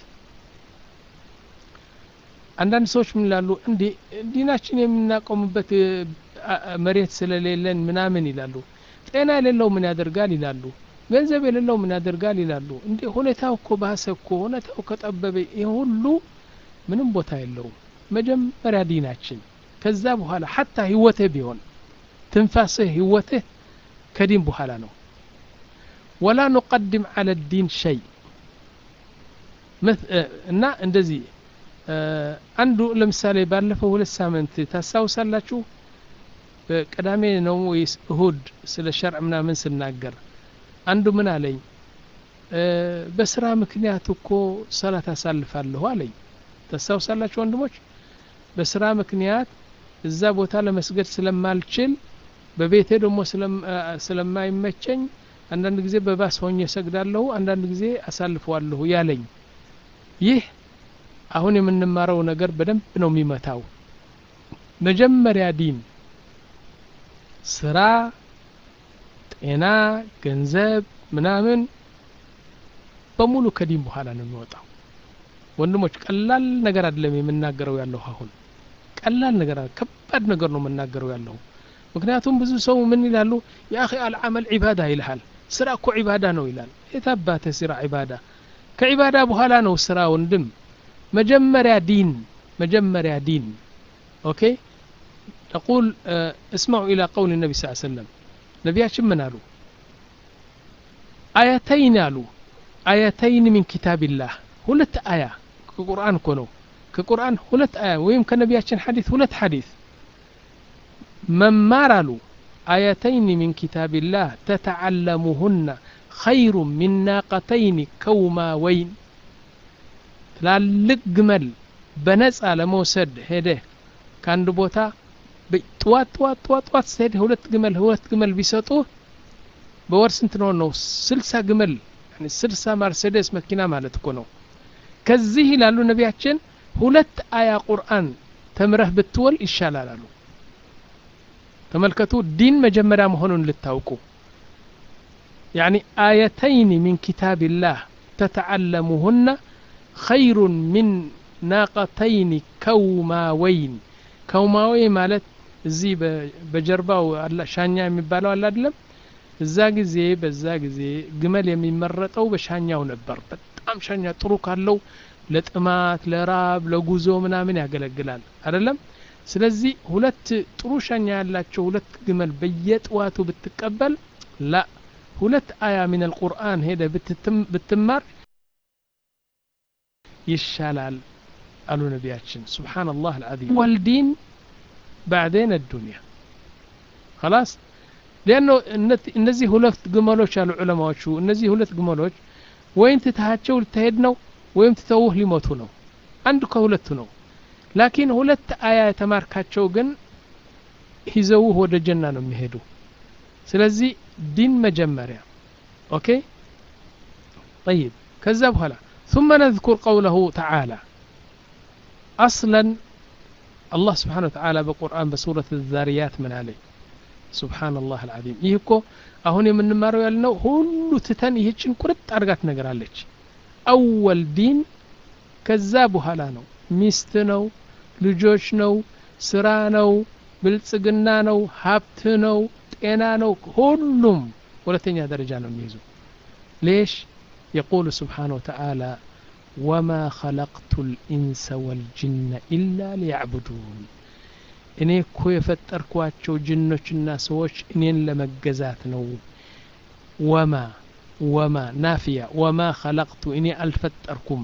አንዳንድ ሰዎች ምን ይላሉ እንዴ ዲናችን የምናቆምበት መሬት ስለሌለን ምናምን ይላሉ ጤና የሌለው ምን ያደርጋል ይላሉ ገንዘብ የሌለው ምን ያደርጋል ይላሉ እንዴ ሁኔታው እኮ ባሰ እኮ ሁኔታው ከጠበበ ይህ ሁሉ ምንም ቦታ የለውም መጀመሪያ ዲናችን ከዛ በኋላ ሐታ ህይወትህ ቢሆን ትንፋስህ ህይወትህ ከዲን በኋላ ነው ወላ ኑቀድም አለ ዲን ሸይ እና እንደዚህ አንዱ ለምሳሌ ባለፈው ሁለት ሳምንት ታስታውሳላችሁ በቅዳሜ ነው ወይስ እሁድ ስለ ሸርዕ ምናምን ስናገር አንዱ ምን አለኝ በስራ ምክንያት እኮ ሰላት አሳልፋለሁ አለኝ ታስታውሳላችሁ ወንድሞች በስራ ምክንያት እዛ ቦታ ለመስገድ ስለማልችል በቤቴ ደግሞ ስለማይመቸኝ አንዳንድ ጊዜ በባስ ሆኜ ሰግዳለሁ አንዳንድ ጊዜ አሳልፈዋለሁ ያለኝ ይህ አሁን የምንማረው ነገር በደንብ ነው የሚመታው መጀመሪያ ዲን ስራ ጤና ገንዘብ ምናምን በሙሉ ከዲን በኋላ ነው የሚወጣው ወንድሞች ቀላል ነገር አይደለም የምናገረው ያለሁ አሁን ቀላል ነገር ከባድ ነገር ነው የምናገረው ያለሁ ምክንያቱም ብዙ ሰው ምን ይላሉ የአኺ አልዓመል ዒባዳ ይልሃል ስራ እኮ ዒባዳ ነው ይላል የታባተ ስራ ዒባዳ ከዒባዳ በኋላ ነው ስራ ወንድም መጀመሪያ ዲን መጀመሪያ ዲን ኦኬ نقول اسمعوا إلى قول النبي صلى الله عليه وسلم نبياتش من قالوا آيتين قالوا آيتين من كتاب الله ሁለት አያ ከቁርአን እኮ ነው ከቁርአን ሁለት አያ ወይም ከነቢያችን ሐዲስ ሁለት ሐዲስ መማር አሉ አያተይን ሚን ኪታቢላህ ተተዓለሙሁና ኸይሩ ሚን ናቀተይን ከውማወይን ትላልቅ ግመል በነጻ ለመውሰድ ሄደህ ከአንድ ቦታ ጥዋት ጥዋት ጥዋት ጥዋት ስትሄድ ሁለት ግመል ሁለት ግመል ቢሰጡ በወር ስንት ነው ነው ስልሳ ግመል ስልሳ ማርሴዴስ መኪና ማለት እኮ ነው ከዚህ ይላሉ ነቢያችን ሁለት አያ ቁርአን ተምረህ ብትወል ይሻላል አሉ ተመልከቱ ዲን መጀመሪያ መሆኑን ልታውቁ ያኒ አየተይን ሚን ኪታብላህ ተተዓለሙሁና ኸይሩን ሚን ናቀተይን ከውማወይን ከውማወይ ማለት እዚህ በጀርባው ሻኛ የሚባለው አለ አይደለም እዛ ጊዜ በዛ ጊዜ ግመል የሚመረጠው በሻኛው ነበር በጣም ሻኛ ጥሩ ካለው ለጥማት ለራብ ለጉዞ ምናምን ያገለግላል አይደለም ስለዚህ ሁለት ጥሩ ሻኛ ያላቸው ሁለት ግመል በየጥዋቱ ብትቀበል ላ ሁለት አያ ሚን አልቁርአን ሄደ ብትማር ይሻላል አሉ ነቢያችን ስብሓንላህ አልዓዚም ወልዲን ባዕዴን አዱንያ خلاص لأنه እነዚህ ሁለት ግመሎች አሉ ዑለማዎቹ እነዚህ ሁለት ግመሎች ወይም ትትሃቸው ልትሄድ ነው ወይም ትተውህ ሊሞቱ ነው አንዱ ከሁለቱ ነው ላኪን ሁለት አያ የተማርካቸው ግን ይዘውህ ወደ ጀና ነው የሚሄዱ ስለዚህ ዲን መጀመሪያ ኦኬ طيب ከዛ በኋላ ثم نذكر قوله تعالى أصلا الله سبحانه وتعالى بقرآن بسورة الذاريات من عليه سبحان الله العظيم ይህ እኮ አሁን የምንማረው ያልነው ሁሉ ትተን ይህችን ቁርጥ አድርጋት ነገር አለች አወል ዲን ከዛ በኋላ ነው ሚስት ነው ልጆች ነው ስራ ነው ብልጽግና ነው ሀብት ነው ጤና ነው ሁሉም ሁለተኛ ደረጃ ነው የሚይዙ ሌሽ يقول سبحانه وتعالى وما خلقت الإنس والجن إلا ليعبدون እኔ እኮ የፈጠርኳቸው ጅኖችና ሰዎች እኔን ለመገዛት ነው ወማ ወማ ናፊያ ወማ ኸለቅቱ እኔ አልፈጠርኩም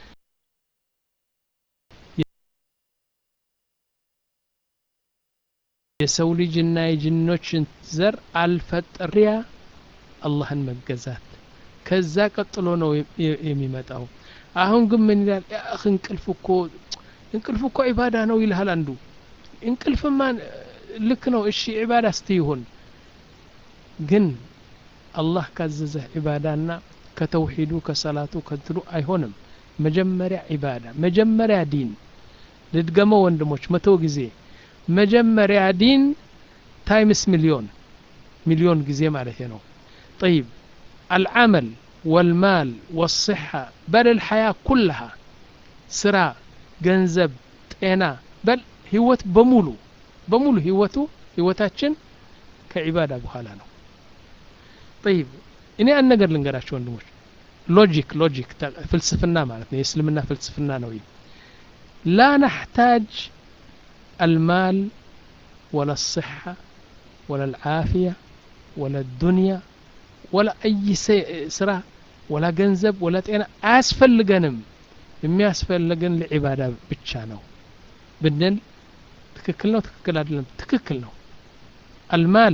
የሰው ልጅና የጅኖችን ዘር አልፈጠሪያ አላህን መገዛት ከዛ ቀጥሎ ነው የሚመጣው አሁን ግን ምን ይላል ያህ እንቅልፍ እኮ እንቅልፍ እኮ ዒባዳ ነው ይልሃል አንዱ እንቅልፍማ ልክ ነው እሺ ዒባዳ እስቲ ይሁን ግን አላህ ካዘዘህ ዒባዳና ከተውሒዱ ከሰላቱ ከትሉ አይሆንም መጀመሪያ ዒባዳ መጀመሪያ ዲን ልድገመው ወንድሞች መቶ ጊዜ መጀመሪያ ዲን ታይምስ ሚሊዮን ሚሊዮን ጊዜ ማለት ነው طيب العمل والمال والصحة بل الحياة كلها ስራ ገንዘብ ጤና በል ህይወት በሙሉ በሙሉ ህይወቱ ህይወታችን ከዒባዳ በኋላ ነው طيب እኔ አንድ ነገር ልንገራቸው ወንድሞች ሎጂክ ሎጂክ ፍልስፍና ማለት ነው የእስልምና ፍልስፍና ነው ይህ ላ ነሕታጅ አልማል ወላ الصحة ولا العافية ولا الدنيا ولا أي ስራ ወላ ገንዘብ ወላ ጤና አያስፈልገንም የሚያስፈልገን ለዒባዳ ብቻ ነው ብንል ትክክል ነው ትክክል አይደለም ትክክል ነው አልማል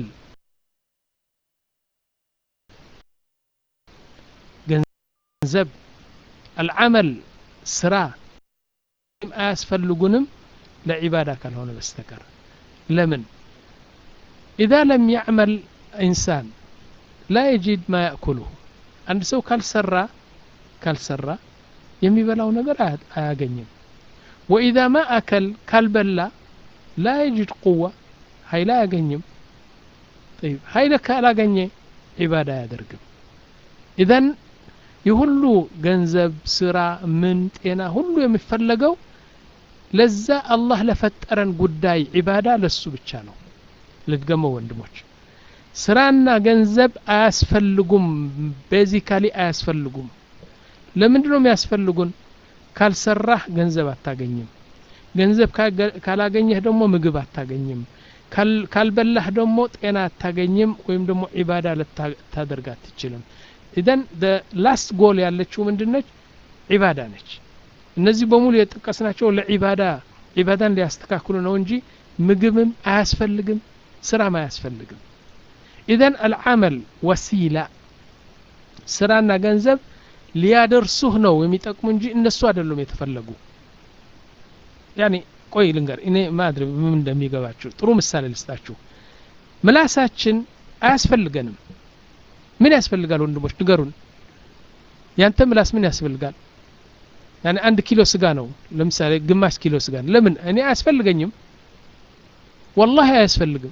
ገንዘብ አልዓመል ስራ አያስፈልጉንም ለዒባዳ ካልሆነ በስተቀር ለምን ኢዛ ለም ያዕመል ኢንሳን ላ የጂድ ማ ያእኩሉሁ አንድ ሰው ካልሰራ ካልሰራ የሚበላው ነገር አያገኝም ወኢዛ ማ አከል ካልበላ ላ የጅድ ቁዋ ሀይል አያገኝም ሀይል ካላገኘ ዒባዳ አያደርግም ኢዘን የሁሉ ገንዘብ ስራ ምን ጤና ሁሉ የሚፈለገው ለዛ አላህ ለፈጠረን ጉዳይ ዒባዳ ለሱ ብቻ ነው ልድገመው ወንድሞች ስራና ገንዘብ አያስፈልጉም ቤዚካሊ አያስፈልጉም ለምንድን ነው የሚያስፈልጉን ካልሰራህ ገንዘብ አታገኝም ገንዘብ ካላገኘህ ደግሞ ምግብ አታገኝም ካልበላህ ደግሞ ጤና አታገኝም ወይም ደግሞ ዒባዳ ልታደርግ አትችልም ኢዘን ላስት ጎል ያለችው ምንድነች ዒባዳ ነች እነዚህ በሙሉ የጠቀስናቸው ለዒባዳ ዒባዳን ሊያስተካክሉ ነው እንጂ ምግብም አያስፈልግም ስራም አያስፈልግም ኢዘን አልዓመል ወሲላ ስራና ገንዘብ ሊያደርሱህ ነው የሚጠቅሙ እንጂ እነሱ አይደሉም የተፈለጉ ያኒ ቆይ ልንገር እኔ ማድር ምን እንደሚገባችሁ ጥሩ ምሳሌ ልስጣችሁ ምላሳችን አያስፈልገንም ምን ያስፈልጋል ወንድሞች ንገሩን ያንተ ምላስ ምን ያስፈልጋል ያኔ አንድ ኪሎ ስጋ ነው ለምሳሌ ግማሽ ኪሎ ስጋ ነው ለምን እኔ አያስፈልገኝም ወላሂ አያስፈልግም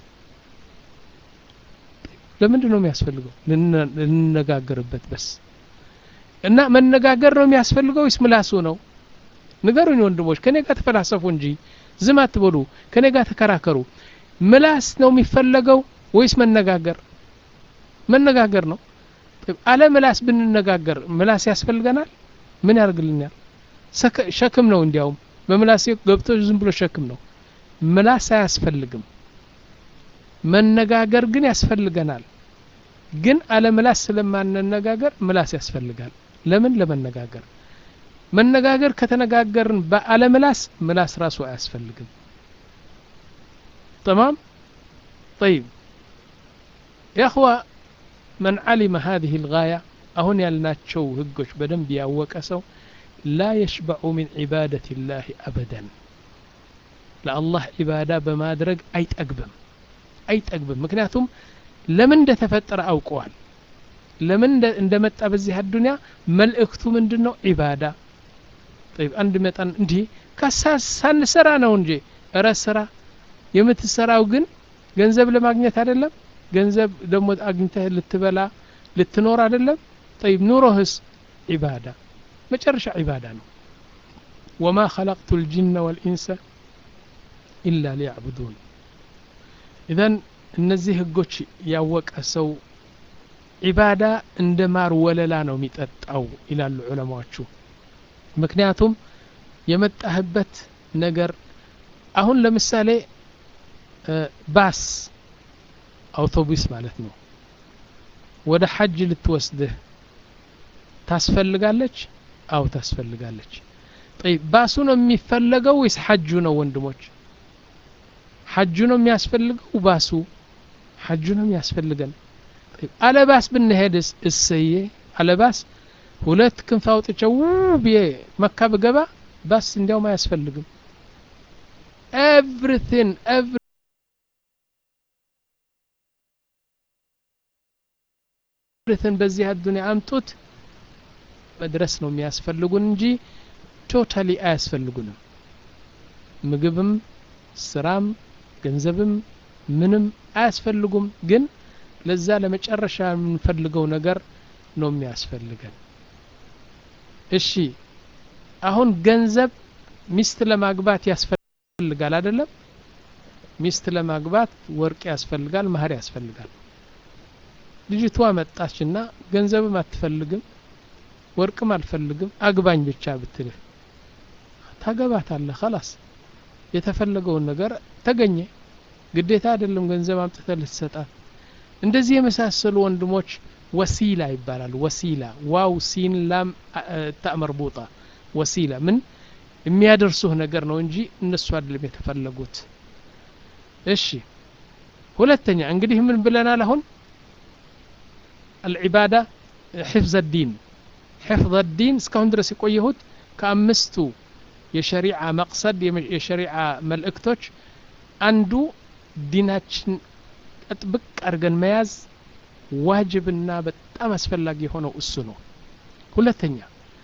ለምንድን ነው የሚያስፈልገው ልንነጋገርበት በስ እና መነጋገር ነው የሚያስፈልገው ወይስ ምላሱ ነው ንገሩኝ ወንድሞች ከኔ ጋር ተፈላሰፉ እንጂ ዝም አትበሉ ከኔ ጋር ተከራከሩ ምላስ ነው የሚፈለገው ወይስ መነጋገር መነጋገር ነው አለ ምላስ ብንነጋገር ምላስ ያስፈልገናል ምን ያደርግልኛል ሸክም ነው እንዲያውም በምላስ ገብቶ ዝም ብሎ ሸክም ነው ምላስ አያስፈልግም መነጋገር ግን ያስፈልገናል ግን አለ ምላስ ስለማንነጋገር ምላስ ያስፈልጋል ለምን ለመነጋገር መነጋገር ከተነጋገርን በአለ ምላስ ምላስ ራሱ አያስፈልግም تمام طيب يا أخوة من علم هذه الغاية أهون يالناتشو هقوش بدن بياوك أسو لا يشبع من عبادة الله أبدا لا الله عبادة بما درج أي تقبم أي تقبم مكنياتهم لمن ده تفتر أوقوال لمن ده اندمت بزي الدنيا ملئكቱ ምንድን ነው ዒባዳ طيب አንድ መጠን እንዲህ ሳንሰራ ነው እንጂ እረ ስራ የምትሰራው ግን ገንዘብ ለማግኘት አይደለም ገንዘብ ደግሞ አግኝተህ ልትበላ ልትኖር አይደለም طيب ኑሮህስ ዒባዳ መጨረሻ ዒባዳ ነው ወማ خلقت الجن والإنس إلا ليعبدون إذن እነዚህ ህጎች ያወቀ ሰው ዒባዳ እንደ ማር ወለላ ነው የሚጠጣው ይላሉ ዑለማዎቹ ምክንያቱም የመጣህበት ነገር አሁን ለምሳሌ ባስ አውቶቡስ ማለት ነው ወደ ሐጅ ልትወስድህ ታስፈልጋለች አው ታስፈልጋለች ጠይብ ባሱ ነው የሚፈለገው ወይስ ሐጁ ነው ወንድሞች ሐጁ ነው የሚያስፈልገው ባሱ ሐጁ ነው የሚያስፈልገን አለባስ ብንሄድስ እሰዬ አለባስ ሁለት ክንፍ አውጥቼው ብዬ መካ ብገባ ባስ እንዲያውም አያስፈልግም ኤቭሪቲንግ ኤቭሪቲንግ በዚህ አዱኒያ አምጡት መድረስ ነው የሚያስፈልጉን እንጂ ቶታሊ አያስፈልጉንም ምግብም ስራም ገንዘብም ምንም አያስፈልጉም ግን ለዛ ለመጨረሻ የምንፈልገው ነገር ነው የሚያስፈልገን እሺ አሁን ገንዘብ ሚስት ለማግባት ያስፈልጋል አይደለም ሚስት ለማግባት ወርቅ ያስፈልጋል ማህር ያስፈልጋል ልጅቷ መጣችና ገንዘብም አትፈልግም ወርቅም አልፈልግም አግባኝ ብቻ ብትልህ ታገባታለህ ከላስ የተፈለገውን ነገር ተገኘ ግዴታ አይደለም ገንዘብ አምጥተህ ልትሰጣት እንደዚህ የመሳሰሉ ወንድሞች ወሲላ ይባላሉ ወሲላ ዋው ሲን ላም ታ መርቡጣ ወሲላ ምን የሚያደርሱህ ነገር ነው እንጂ እነሱ አይደለም የተፈለጉት እሺ ሁለተኛ እንግዲህ ምን ብለናል አሁን አልዒባዳ ሕፍዘ ዲን ሕፍظ ዲን እስካሁን ድረስ የቆየሁት ከአምስቱ የሸሪዓ መቅሰድ የሸሪዓ መልእክቶች አንዱ ዲናችን ጥብቅ አድርገን መያዝ ዋጅብና በጣም አስፈላጊ የሆነው እሱ ነው ሁለተኛ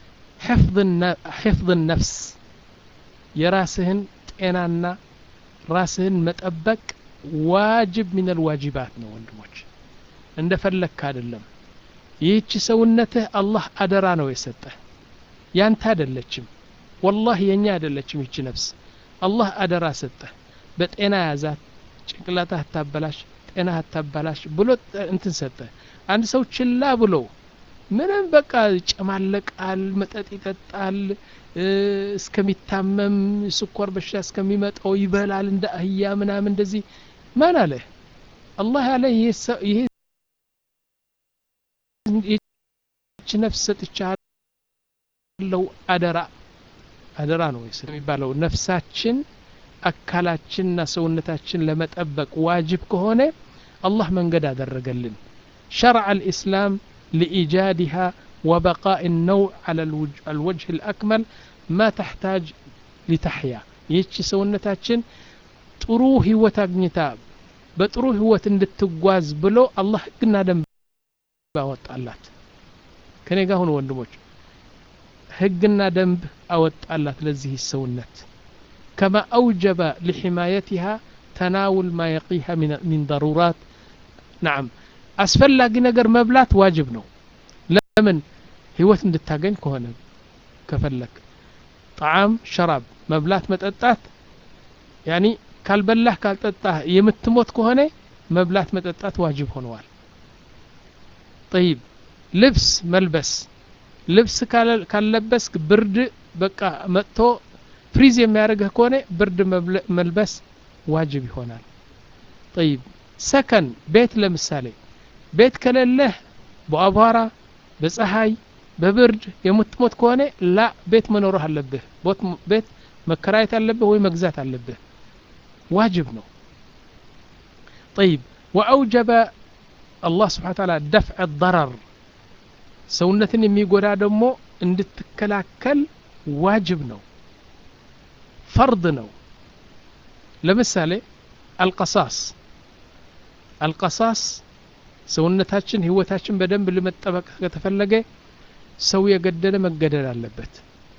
ሕፍظ ነፍስ የራስህን ጤናና ራስህን መጠበቅ ዋጅብ ሚነል ዋጅባት ነው ወንድሞች እንደ ፈለግክ አይደለም ይህች ሰውነትህ አላህ አደራ ነው የሰጠህ ያንተ አይደለችም ወላህ የኛ አይደለችም ይህች ነፍስ አላህ አደራ ሰጠህ በጤና ያዛት ጭንቅላትህ አታበላሽ ጤና አታበላሽ ብሎ እንትን ሰጠ አንድ ሰው ችላ ብሎ ምንም በቃ ይጨማለቃል መጠጥ ይጠጣል እስከሚታመም ስኳር በሽታ እስከሚመጣው ይበላል እንደ አህያ ምናምን እንደዚህ ማን አለ አላህ ያለ ይሄ ይህች ነፍስ ሰጥቻለሁ አደራ አደራ ነው የሚባለው ነፍሳችን አካላችንና ሰውነታችን ለመጠበቅ ዋጅብ ከሆነ አላህ መንገድ አደረገልን شرع الإسلام لإيجادها وبقاء النوع على الوجه الأكمل ما تحتاج لتحيا ይህች ሰውነታችን ጥሩ ህይወት አግኝታ በጥሩ ህይወት እንድትጓዝ ብሎ አላህ ህግና ደንብ አወጣላት ከኔ ጋር ሁኑ ወንድሞች ህግና ደንብ አወጣላት ለዚህ ሰውነት كما أوجب لحمايتها تناول ما يقيها من, من ضرورات نعم أسفل نجر مبلات واجب نو لمن هيوت እንድታገኝ ከሆነ ከፈለክ ጣዓም ሸራብ መብላት መጠጣት ያኒ ካልበላህ ካልጠጣህ የምትሞት ከሆነ መብላት መጠጣት ዋጅብ ሆነዋል ጠይብ ልብስ መልበስ ልብስ ካለበስክ ብርድ በቃ መጥቶ ፍሪዝ የሚያደርግህ ከሆነ ብርድ መልበስ ዋጅብ ይሆናል ጠይብ ሰከን ቤት ለምሳሌ ቤት ከሌለህ በአቧራ በፀሐይ በብርድ የምትሞት ከሆነ ላ ቤት መኖርህ አለብህ ቤት መከራየት አለብህ ወይ መግዛት አለብህ ዋጅብ ነው ጠይብ ወአውጀበ አላህ ስብሓን ታላ ደፍዕ ضረር ሰውነትን የሚጎዳ ደግሞ እንድትከላከል ዋጅብ ነው ፈርድ ነው ለምሳሌ አልቀሳስ አልቀሳስ ሰውነታችን ህይወታችን በደንብ ለመጠበቅ ከተፈለገ ሰው የገደለ መገደል አለበት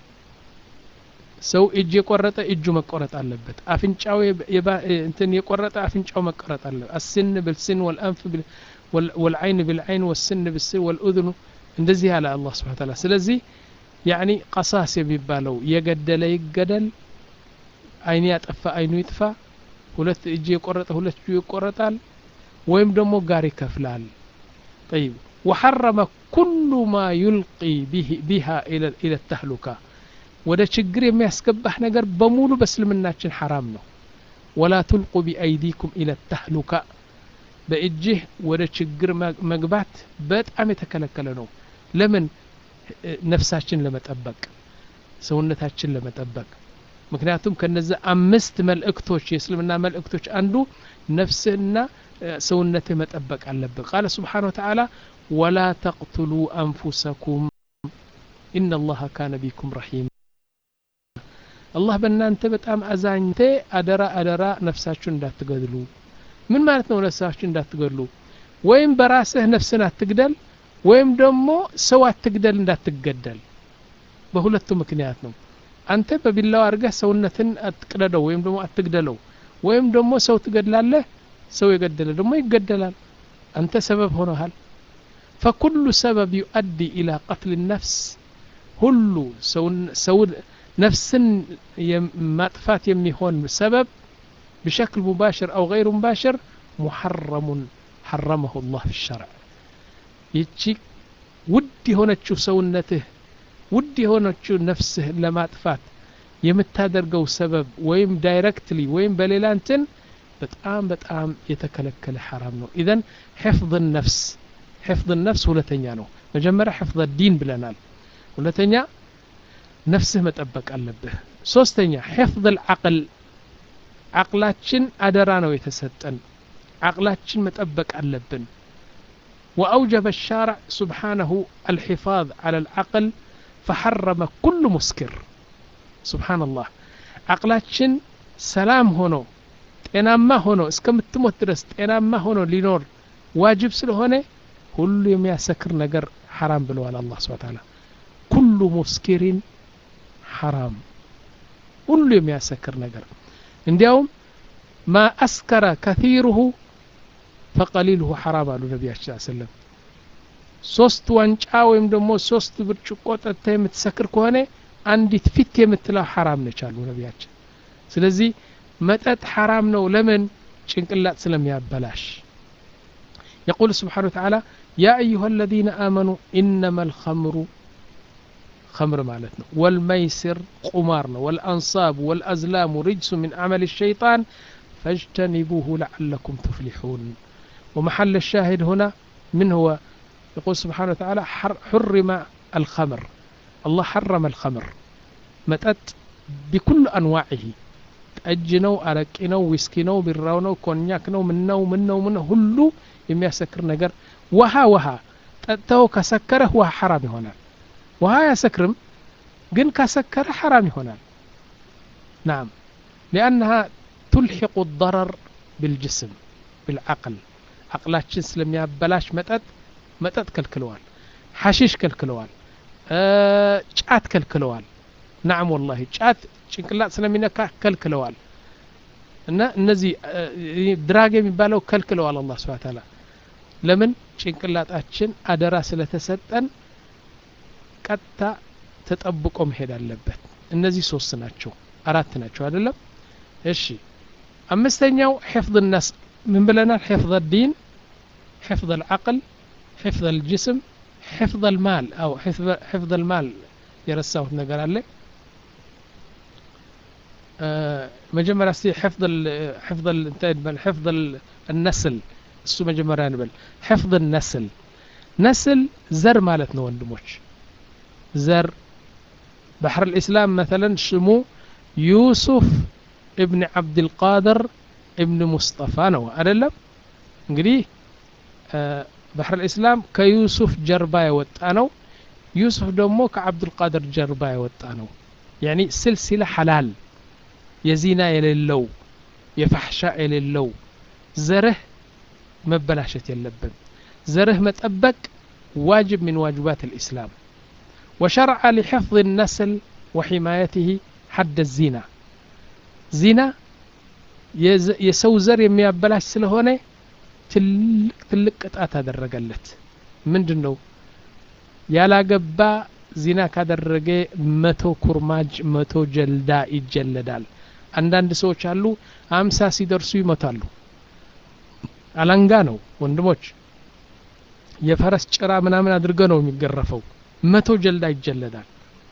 ሰው እጅ የቆረጠ እጁ መቆረጥ አለበት አፍንጫው እንትን የቆረጠ አፍንጫው መቆረጥ አለበት አስን ብልስን ወልአንፍ ወልዓይን ብልዓይን ወስን ብስን ወልኡዝኑ እንደዚህ ያለ አላህ ስብሓን ታላ ስለዚህ ያኒ ቀሳስ የሚባለው የገደለ ይገደል አይን ያጠፋ አይኑ ይጥፋ ሁለት እጅ የቆረጠ ሁለት እጁ ይቆረጣል ወይም ደግሞ ጋር ይከፍላል ጠይብ ወሐረመ ኩሉ ማ ዩልቂ ቢሃ ኢለ ተህሉካ ወደ ችግር የሚያስገባህ ነገር በሙሉ በእስልምናችን ሐራም ነው ወላ ቱልቁ ቢአይዲኩም ኢለ ተህሉካ በእጅህ ወደ ችግር መግባት በጣም የተከለከለ ነው ለምን ነፍሳችን ለመጠበቅ ሰውነታችን ለመጠበቅ ምክንያቱም ከነዚህ አምስት መልእክቶች የእስልምና መልእክቶች አንዱ ነፍስህና ሰውነትህ መጠበቅ አለብህ ቃለ ስብሓን ወተዓላ ወላ ተቅትሉ አንፉሰኩም ኢነ አላህ ካነ ቢኩም ረሒም አላህ በእናንተ በጣም አዛኝቴ አደራ አደራ ነፍሳችሁን እንዳትገድሉ ምን ማለት ነው ነፍሳችሁ እንዳትገድሉ ወይም በራስህ ነፍስን አትግደል ወይም ደግሞ ሰው አትግደል እንዳትገደል በሁለቱ ምክንያት ነው አንተ በቢላው አድርገህ ሰውነትን አትቅደደው ወይም ደግሞ አትግደለው ወይም ደግሞ ሰው ትገድላለህ ሰው የገደለ ደግሞ ይገደላል አንተ ሰበብ ሆነሃል ፈኩሉ ሰበብ ዩአዲ ኢላ ቀትል ነፍስ ሁሉ ሰው ነፍስን ማጥፋት የሚሆን ሰበብ بشكل مباشر أو غير مباشر محرم حرمه الله في الشرع ይቺ ውድ የሆነችው ሰውነትህ ውድ የሆነችው ነፍስህ ለማጥፋት የምታደርገው ሰበብ ወይም ዳይሬክትሊ ወይም በሌላ እንትን በጣም በጣም የተከለከለ ሐራም ነው ኢዘን ሕፍظ ነፍስ ሕፍظ ነፍስ ሁለተኛ ነው መጀመሪያ ሕፍظ ዲን ብለናል ሁለተኛ ነፍስህ መጠበቅ አለብህ ሶስተኛ ሕፍظ ልዓቅል ዓቅላችን አደራ ነው የተሰጠን ዓቅላችን መጠበቅ አለብን وأوجب الشارع سبحانه الحفاظ على العقل فحرم كل مسكر سبحان الله عقلاتشن سلام هونو ጤናማ ሆኖ እስከምትሞት ድረስ ጤናማ ሆኖ ሊኖር ዋጅብ ስለሆነ ሁሉ የሚያሰክር ነገር ሐራም ብለዋል አላህ ስብሐ ተዓላ ኩሉ ሙስኪሪን ሐራም ሁሉ የሚያሰክር ነገር እንዲያውም ማ አስከረ ከቲሩሁ ፈቀሊልሁ ሐራም አሉ ነቢያችን ሰለም ሶስት ዋንጫ ወይም ደግሞ ሶስት ብርጭቆ ጠጥተ የምትሰክር ከሆነ አንዲት ፊት የምትለው ሐራም ነች አሉ ነቢያችን ስለዚህ መጠጥ ሐራም ነው ለምን ጭንቅላት ስለሚያበላሽ يقول سبحانه وتعالى يا أيها الذين آمنوا إنما الخمر خمر مالتنا والميسر قمارنا والأنصاب والأزلام رجس من عمل الشيطان فاجتنبوه لعلكم تفلحون ومحل الشاهد هنا من هو يقول سبحانه وتعالى حرم الخمر الله حرم الخمر متأت بكل أنواعه ጠጅ ነው አረቂ ነው ዊስኪ ነው ቢራው ነው ኮኛክ ነው ምነው ምነው ምን ሁሉ የሚያሰክር ነገር ውሃ ውሃ ጠጥተው ከሰከረህ ውሃ ሐራም ይሆናል ውሃ አያሰክርም ግን ካሰከረ ሐራም ይሆናል ናም ሊአነሃ ቱልሒቁ ضረር ብልጅስም ብልዓቅል አቅላችን ስለሚያበላሽ መጠጥ መጠጥ ከልክለዋል ሐሺሽ ከልክለዋል ጫት ከልክለዋል ናም ወላሂ ጫት ጭንቅላት ስለሚነካ ከልክለዋል እና እነዚህ ድራግ የሚባለው ከልክለዋል አላህ ስብሐ ተዓላ ለምን ጭንቅላጣችን አደራ ስለተሰጠን ቀጥታ ተጠብቆ መሄድ አለበት እነዚህ ሶስት ናቸው አራት ናቸው አይደለም እሺ አምስተኛው ሕፍظ الناس ምን ብለናል ሕፍظ الدين ሕፍظ العقل ሕፍظ الجسم ሕፍظ المال أو ሕፍظ المال የረሳሁት ነገር አለ መጀመሪያ እስቲ ሕፍظ ሕፍظ ሕፍظ النسل እሱ መጀመሪያ እንበል ሕፍظ النسل ነስል ዘር ማለት ነው ወንድሞች ዘር ባሕር الإسلام مثلا ስሙ ዩሱፍ እብን ዓብድልቃድር እብን ሙስጠፋ ነው አደለም እንግዲህ ባሕር الإسلام ከዩሱፍ ጀርባ የወጣ ነው ዩሱፍ ደግሞ ከዓብዱልቃድር ጀርባ የወጣ ነው ያኒ ስልሲላ ሐላል የዚና የሌለው የፋሕሻ የሌለው ዘርህ መበላሸት የለብን ዘርህ መጠበቅ ዋጅብ من واجبات الإسلام وشرع لحفظ النسل وحمايته حد الزنا زنا የሰው ዘር የሚያበላሽ ስለሆነ ትልቅ ትልቅ ቅጣት አደረገለት ምንድን ነው ያላገባ ዚና ካደረገ መቶ ኩርማጅ መቶ ጀልዳ ይጀለዳል አንዳንድ ሰዎች አሉ አምሳ ሲደርሱ ይሞታሉ አላንጋ ነው ወንድሞች የፈረስ ጭራ ምናምን አድርገ ነው የሚገረፈው መቶ ጀልዳ ይጀለዳል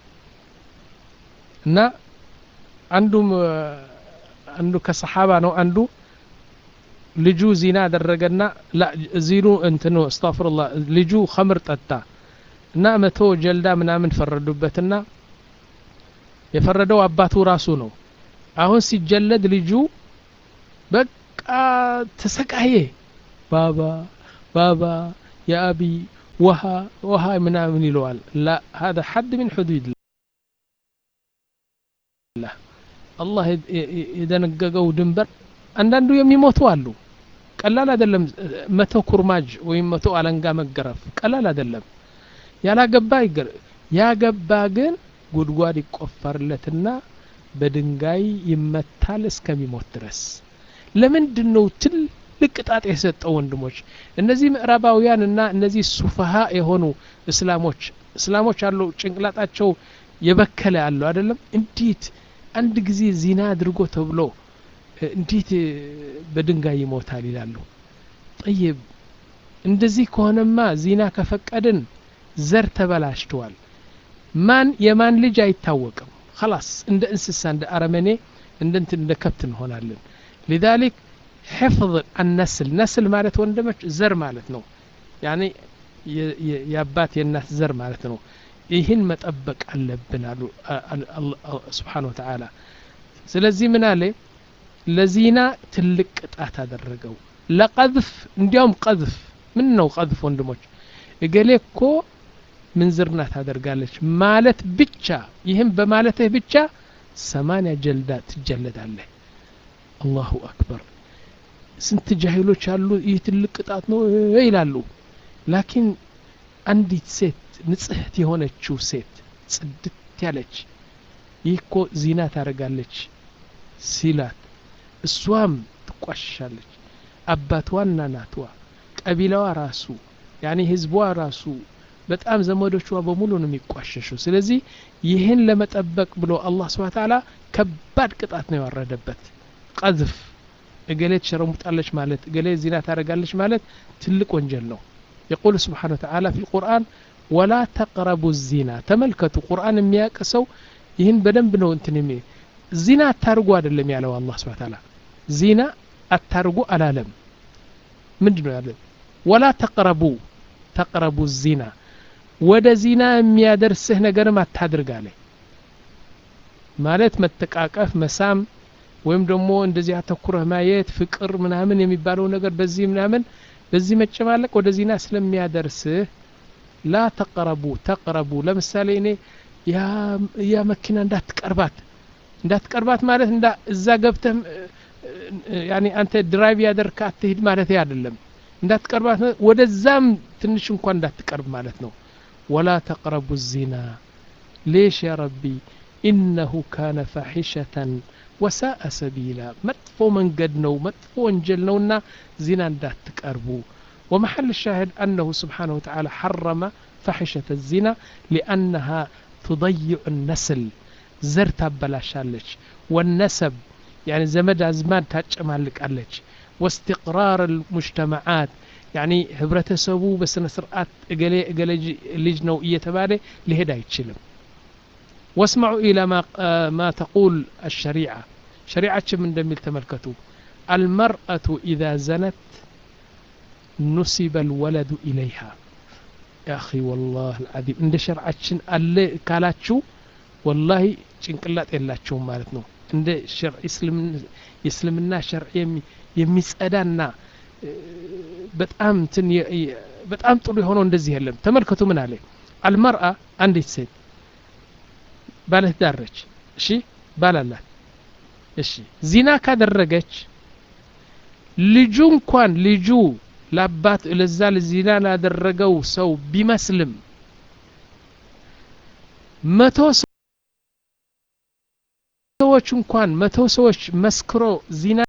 እና አንዱም አንዱ ከሰሓባ ነው አንዱ ልጁ ዚና አደረገና ዚኑ እንትኑ አስታፍሩላህ ልጁ ኸምር ጠጣ እና መቶ ጀልዳ ምናምን ፈረዱበትና የፈረደው አባቱ ራሱ ነው አሁን ሲጀለድ ልጁ በቃ ተሰቃየ ባባ ባባ የአቢ ውሃ ውሃ ምናምን ይለዋል ላ هذا حد من حدود الله አላህ የደነገገው ድንበር አንዳንዱ የሚሞቱ አሉ ቀላል አይደለም መቶ ኩርማጅ ወይም መቶ አለንጋ መገረፍ ቀላል አይደለም ያላገባ ይገር ያገባ ግን ጉድጓድ ይቆፈርለትና በድንጋይ ይመታል እስከሚሞት ድረስ ለምንድን ነው ትልቅ ቅጣት የሰጠው ወንድሞች እነዚህ ምዕራባውያን እና እነዚህ ሱፈሃ የሆኑ እስላሞች እስላሞች አሉ ጭንቅላጣቸው የበከለ አለው አይደለም እንዴት አንድ ጊዜ ዚና አድርጎ ተብሎ እንዴት በድንጋይ ይሞታል ይላሉ ጠይብ እንደዚህ ከሆነማ ዚና ከፈቀድን ዘር ተበላሽተዋል ማን የማን ልጅ አይታወቅም خلاص እንደ እንስሳ እንደ አረመኔ እንደ እንትን እንደ ከብት እንሆናለን لذلك حفظ النسل ነስል ማለት ወንድሞች ዘር ማለት ነው ያኔ የአባት የእናት ዘር ማለት ነው ይህን መጠበቅ አለብን አሉ ስብሓን ወተዓላ ስለዚህ ምን አለ ለዚና ትልቅ ቅጣት አደረገው ለቀذፍ እንዲያውም ቀذፍ ምን ነው ቀذፍ ወንድሞች እገሌ እኮ ምንዝርና ታደርጋለች ማለት ብቻ ይህም በማለትህ ብቻ ሰማንያ ጀልዳ ትጀለዳለህ አላሁ አክበር ስንት ጃሂሎች አሉ ይህ ትልቅ ቅጣት ነው ይላሉ ላኪን አንዲት ሴት ንጽህት የሆነችው ሴት ጽድት ያለች ይህ እኮ ዚና ታደርጋለች ሲላት እሷም ትቋሽሻለች አባትዋና ናትዋ ቀቢላዋ ራሱ ያኔ ህዝቧ ራሱ በጣም ዘመዶቿ በሙሉ ነው የሚቋሸሹ ስለዚህ ይህን ለመጠበቅ ብሎ አላህ ስብን ታላ ከባድ ቅጣት ነው ያወረደበት ቀዝፍ እገሌ ትሸረሙጣለች ማለት እገሌ ዚና ታደርጋለች ማለት ትልቅ ወንጀል ነው የቁል ስብሓን ወተዓላ ፊ ልቁርአን ወላ ተቅረቡ ዚና ተመልከቱ ቁርአን የሚያውቅ ሰው ይህን በደንብ ነው እንትን የሚ ዚና አታርጉ አይደለም ያለው አላህ ስብን ታላ ዚና አታርጉ አላለም ምንድ ነው ያለ ወላ ተቅረቡ ተቅረቡ ዚና ወደ ዚና የሚያደርስህ ነገርም አታድርግ አለ ማለት መተቃቀፍ መሳም ወይም ደግሞ እንደዚህ አተኩረህ ማየት ፍቅር ምናምን የሚባለው ነገር በዚህ ምናምን በዚህ መጨማለቅ ወደ ዚና ስለሚያደርስህ ላ ተቅረቡ ተቅረቡ ለምሳሌ እኔ ያ መኪና እንዳትቀርባት እንዳትቀርባት ማለት እዛ ገብተህ ያኔ አንተ ድራይቭ ያደርካ አትሂድ ማለት አይደለም እንዳትቀርባት ወደዛም ትንሽ እንኳን እንዳትቀርብ ማለት ነው ወላ ተቅረቡ ዚና ሌሽ ያ ረቢ ኢነሁ ካነ ፋሒሸተን ወሳአ ሰቢላ መጥፎ መንገድ ነው መጥፎ ወንጀል ነውና ዚና እንዳትቀርቡ ومحل الشاهد أنه سبحانه وتعالى حرم فحشة الزنا لأنها تضيع النسل زرت بلاشالج والنسب يعني زمد أزمان تاجمالك عليك واستقرار المجتمعات يعني ህብረተሰቡ በስነ ስርዓት እገሌ እገሌ ልጅ ነው እየተባለ ሊሄድ አይችልም واسمعوا إلى ما, ما تقول الشريعة شريعة من دميل تملكته المرأة إذا زنت نسب الولد إليها يا أخي والله العظيم عند شرعة اللي كالاتشو والله ጭንቅላት የላቸውም ማለት ነው እንደ የእስልምና ሸርዕ የሚጸዳና በጣም እንትን በጣም ጥሩ የሆነው እንደዚህ የለም ተመልከቱ ምን አለ አልመርአ አንዲት ሴት ባለትዳር ነች እሺ ባላላት እሺ ዚና ካደረገች ልጁ እንኳን ልጁ ለአባት ለዛ ዚና ላደረገው ሰው ቢመስልም መቶ ሰዎች እንኳን መቶ ሰዎች መስክሮ ዚና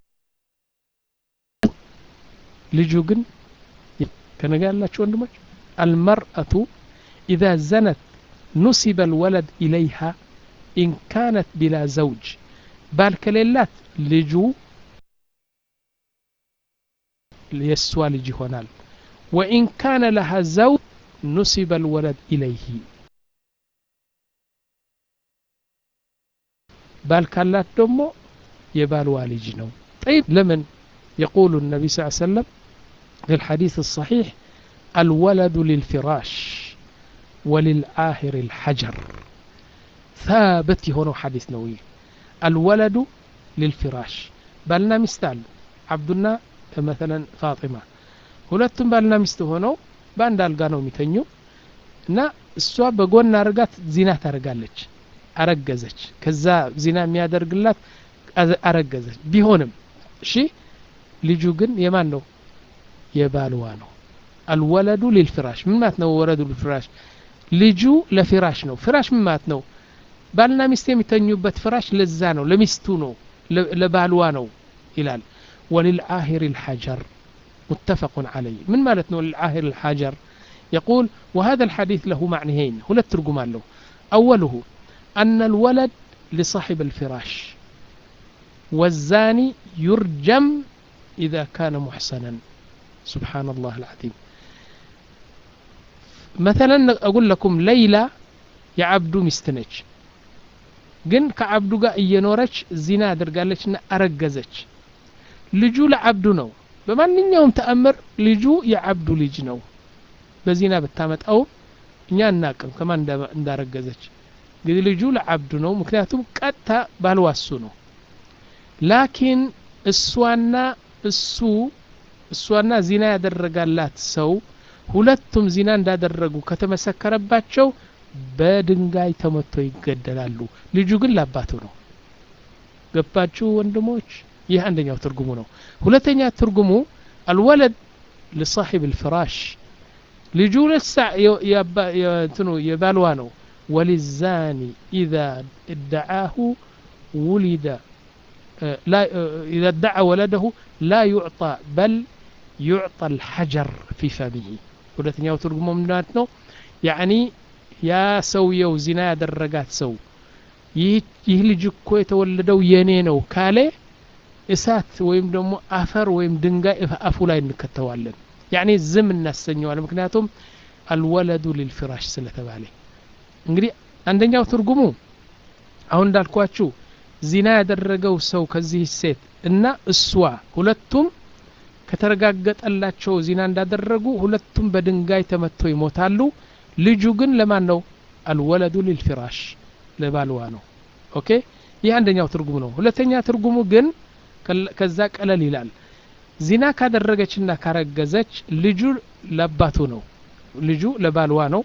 ልጁ ግን ከነጋ ያላችሁ ወንድሞች አልመርአቱ ኢዛ ዘነት ኑሲበ ልወለድ ኢለይሃ ኢን ካነት ቢላ ዘውጅ ባል ከሌላት ልጁ የእሷ ልጅ ይሆናል ወኢን ካነ ለሃ ዘውጅ ኑሲበ ልወለድ ኢለይህ ባል ካላት ደግሞ የባልዋ ልጅ ነው طيب لمن يقول النبي صلى الله عليه وسلم في الحديث الصحيح الولد للفراش وللآهر الحجر ثابت هنا حديث نووي الولد للفراش بالنا مستال عبدنا مثلا فاطمة ሁለቱም ባልና ሚስት ሆነው በአንድ አልጋ ነው የሚተኙ እና እሷ በጎን አርጋት ዚና ታደርጋለች አረገዘች ከዛ ዚና የሚያደርግላት አረገዘች ቢሆንም እሺ ልጁ ግን የማን ነው የባልዋ ነው አልወለዱ ሊልፍራሽ ምን ማለት ነው ወለዱ ሊልፍራሽ ልጁ ለፊራሽ ነው ፍራሽ ምን ማለት ነው ባልና ሚስት የሚተኙበት ፍራሽ ለዛ ነው ለሚስቱ ነው ለባልዋ ነው ይላል وللعاهر الحجر متفق عليه من مالتنا للعاهر الحجر يقول وهذا الحديث له معنيين هنا الترجمان له أوله أن الولد لصاحب الفراش والزاني يرجم إذا كان محسنا سبحان الله العظيم መተለን አጉል ለኩም ለይላ የዓብዱ ሚስት ነች ግን ከዓብዱ ጋር እየኖረች ዚና አድርጋለች እና አረገዘች ልጁ ለዓብዱ ነው በማንኛውም ተአምር ልጁ የዓብዱ ልጅ ነው በዚና ብታመጣው እኛ እናቅም ከማን እንዳረገዘች እንግዲህ ልጁ ለዓብዱ ነው ምክንያቱም ቀጥታ ባልዋሱ ነው ላኪን እሷና እሱ እሷና ዚና ያደረጋላት ሰው ሁለቱም ዚና እንዳደረጉ ከተመሰከረባቸው በድንጋይ ተመቶ ይገደላሉ ልጁ ግን ለአባቱ ነው ገባችሁ ወንድሞች ይህ አንደኛው ትርጉሙ ነው ሁለተኛ ትርጉሙ አልወለድ ለሳሒብ ልፍራሽ ልጁ ለሳ እንትኑ የባልዋ ነው ወሊዛኒ ኢዛ እደዓሁ ውሊደ إذا ادعى ولده لا يعطى بل يعطى الحجر في فمه ሁለተኛው ትርጉሙ ምንድናት ነው ያኒ ያ ሰውየው ዚና ያደረጋት ሰው ይህ ልጅ እኮ የተወለደው የኔ ነው ካለ እሳት ወይም ደግሞ አፈር ወይም ድንጋይ አፉ ላይ እንከተዋለን ያኒ ዝም እናሰኘዋለን ምክንያቱም አልወለዱ ሊልፍራሽ ስለተባለ እንግዲህ አንደኛው ትርጉሙ አሁን እንዳልኳችሁ ዚና ያደረገው ሰው ከዚህ ሴት እና እሷ ሁለቱም ከተረጋገጠላቸው ዚና እንዳደረጉ ሁለቱም በድንጋይ ተመቶ ይሞታሉ ልጁ ግን ለማን ነው አልወለዱ ሊልፊራሽ ለባልዋ ነው ኦኬ ይህ አንደኛው ትርጉሙ ነው ሁለተኛ ትርጉሙ ግን ከዛ ቀለል ይላል ዚና ካደረገችና ካረገዘች ልጁ ለአባቱ ነው ልጁ ለባልዋ ነው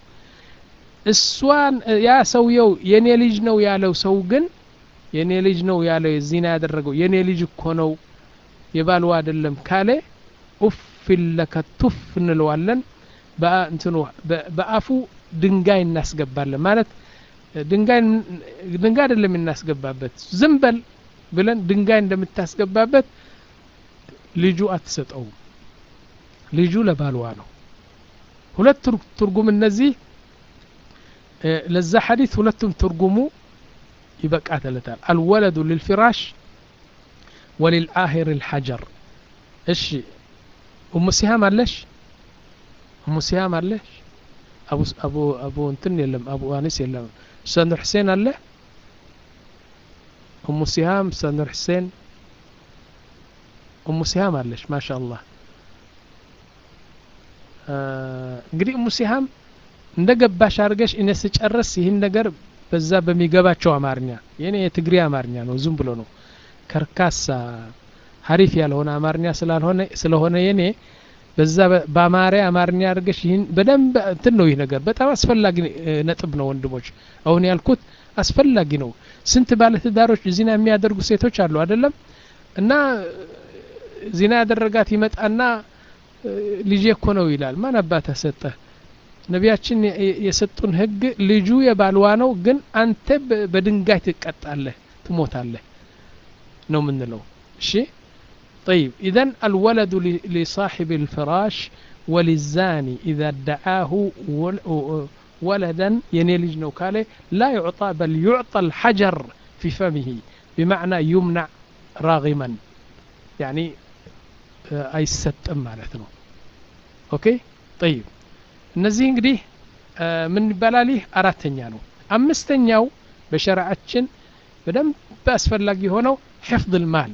እሷን ያ ሰውየው የኔ ልጅ ነው ያለው ሰው ግን የኔ ልጅ ነው ያለው ዚና ያደረገው የኔ ልጅ እኮ ነው የባልዋ አይደለም ካለ ኡፍ ለከ ቱፍ እንለዋለን በእንትኑ በአፉ ድንጋይ እናስገባለን ማለት ድንጋይ ድንጋይ አይደለም እናስገባበት ዝም በል ብለን ድንጋይ እንደምታስገባበት ልጁ አትሰጠውም ልጁ ለባልዋ ነው ሁለት ትርጉም እነዚህ ለዛ ሐዲት ሁለቱም ትርጉሙ ይበቃተለታል አልወለዱ ልልፊራሽ ወልልአሂር ልሐጀር እሺ እሙ ሲሃም አለሽ እሙ ሲሃም አለሽ አቡ አቡ አቡ እንትን የለም አቡ አኒስ የለም ኡስታዝ ኑር ሁሴን አለ እሙ ሲሃም ኡስታዝ ኑር ሁሴን እሙ ሲሃም አለሽ ማሻ አላህ እንግዲህ እሙ ሲሃም እንደ ገባሽ አድርገሽ እኔ ስጨርስ ይህን ነገር በዛ በሚገባቸው አማርኛ የኔ የትግሬ አማርኛ ነው ዝም ብሎ ነው ከርካሳ ሀሪፍ ያልሆነ አማርኛ ስላልሆነ ስለሆነ የኔ በዛ በአማሪ አማርኛ አድርገሽ ይህን በደንብ እንትን ነው ይህ ነገር በጣም አስፈላጊ ነጥብ ነው ወንድሞች አሁን ያልኩት አስፈላጊ ነው ስንት ባለትዳሮች ዚና የሚያደርጉ ሴቶች አሉ አይደለም እና ዚና ያደረጋት ይመጣና ልጄ እኮ ነው ይላል ማን አባተ ሰጠ ነቢያችን የሰጡን ህግ ልጁ የባልዋ ነው ግን አንተ በድንጋይ ትቀጣለህ ትሞታለህ ነው ምንለው እሺ طيب إذا الولد لصاحب الفراش وللزاني إذا ادعاه ولدا ينيلج نوكاله لا يعطى بل يعطى الحجر في فمه بمعنى يمنع راغما يعني أي ستم معناته أوكي طيب እነዚህ እንግዲህ ምን ይባላል ይህ አራተኛ ነው አምስተኛው በሸሪዓችን በደንብ አስፈላጊ የሆነው ሕፍظ ልማል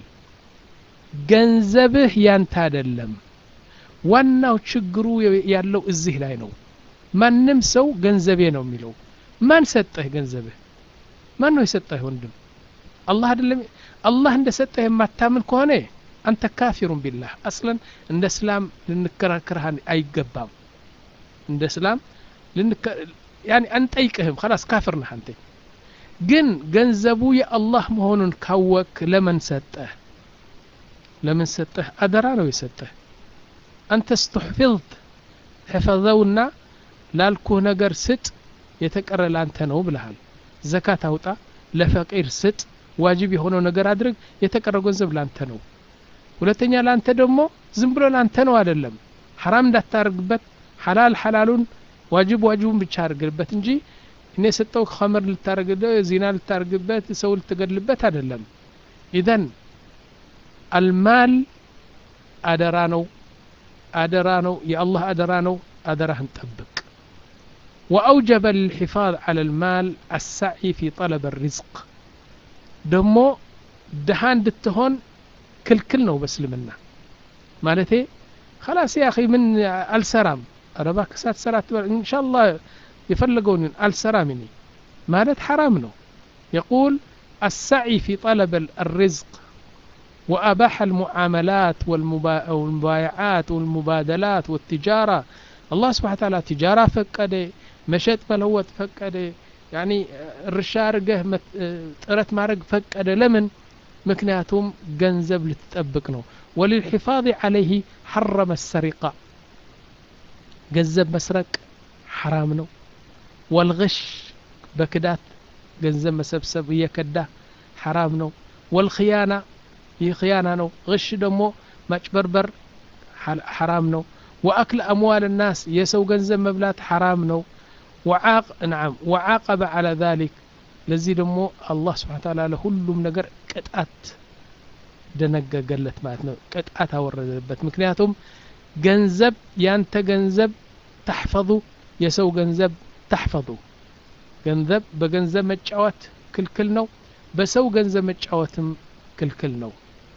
ገንዘብህ ያንተ አይደለም ዋናው ችግሩ ያለው እዚህ ላይ ነው ማንም ሰው ገንዘቤ ነው የሚለው ማን ሰጠህ ገንዘብህ ማን ነው የሰጠህ ወንድም አላህ አይደለም አላህ እንደ ሰጠህ የማታምን ከሆነ አንተ ካፊሩን ቢላህ አስለን እንደ እስላም ልንከራከርህ አይገባም እንደ እስላም ያኒ አንጠይቅህም ከላስ ካፍር ነህ አንተ ግን ገንዘቡ የአላህ መሆኑን ካወክ ለምን ሰጠህ ለምን ሰጠህ አደራ ነው የሰጠህ አንተ ስትሕፊظት ሕፈዘውና ላልኩህ ነገር ስጥ የተቀረ ላንተ ነው ብልሃል ዘካት አውጣ ለፈቂር ስጥ ዋጅብ የሆነው ነገር አድርግ የተቀረ ገንዘብ ላንተ ነው ሁለተኛ ላንተ ደግሞ ዝም ብሎ ላንተ ነው አይደለም ሐራም እንዳታደርግበት ሐላል ሐላሉን ዋጅብ ዋጅቡን ብቻ አድርግበት እንጂ እኔ የሰጠው ኸምር ልታደርግበት ዚና ልታደርግበት ሰው ልትገድልበት አይደለም ኢዘን አልማል አደራ ነው አደራ ነው የአላህ አደራ ነው አደራህን ጠብቅ وأوجب للحفاظ على المال السعي في طلب الرزق ደሞ ድሃ እንድትሆን ክልክል ነው በእስልምና ማለቴ خلاص يا أخي من አልሰራም ኧረ እባክህ ሳትሰራ አትበል ኢንሻአላህ የፈለገውን አልሰራም እኔ ማለት ሐራም ነው يقول السعي في طلب الرزق وأباح المعاملات والمبايعات والمبادلات والتجارة الله سبحانه وتعالى تجارة فقد مشت ملوت فقد يعني الرشارقه ጥረት ማድረግ ፈቀደ ለምን ምክንያቱም ገንዘብ ልትጠብቅ ነው وللحفاظ عليه حرم السرقة ገንዘብ መስረቅ ሐራም ነው ወልغሽ በክዳት ገንዘብ መሰብሰብ እየከዳ ሐራም ነው ወልክያና ይህ ክያና ነው غሽ ደግሞ ማጭበርበር ሐራም ነው وأكل أموال الناس የሰው ገንዘብ መብላት ሐራም ነው وعاق نعم وعاقب على ذلك ለዚህ ደግሞ አላህ ስብሓን ታላ ለሁሉም ነገር ቅጣት ደነገገለት ማለት ነው ቅጣት አወረደበት ምክንያቱም ገንዘብ ያንተ ገንዘብ ተሕፈظ የሰው ገንዘብ ተሕፈظ ገንዘብ በገንዘብ መጫወት ክልክል ነው በሰው ገንዘብ መጫወትም ክልክል ነው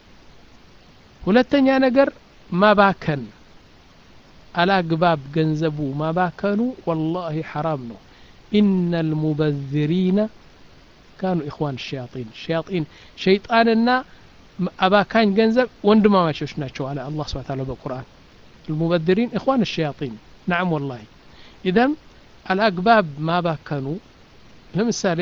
ሁለተኛ ነገር ማባከን አላግባብ ገንዘቡ ማባከኑ ወላሂ ሐራም ነው ኢነ ልሙበዝሪነ ካኑ ኢኽዋን ሸያጢን ሸያጢን ሸይጣንና አባካኝ ገንዘብ ወንድማማቾች ናቸው አለ አላህ ስብሐ ተዓላ በቁርአን المبذرين إخوان الشياطين نعم والله إذا الأقباب ما باكنوا ለምሳሌ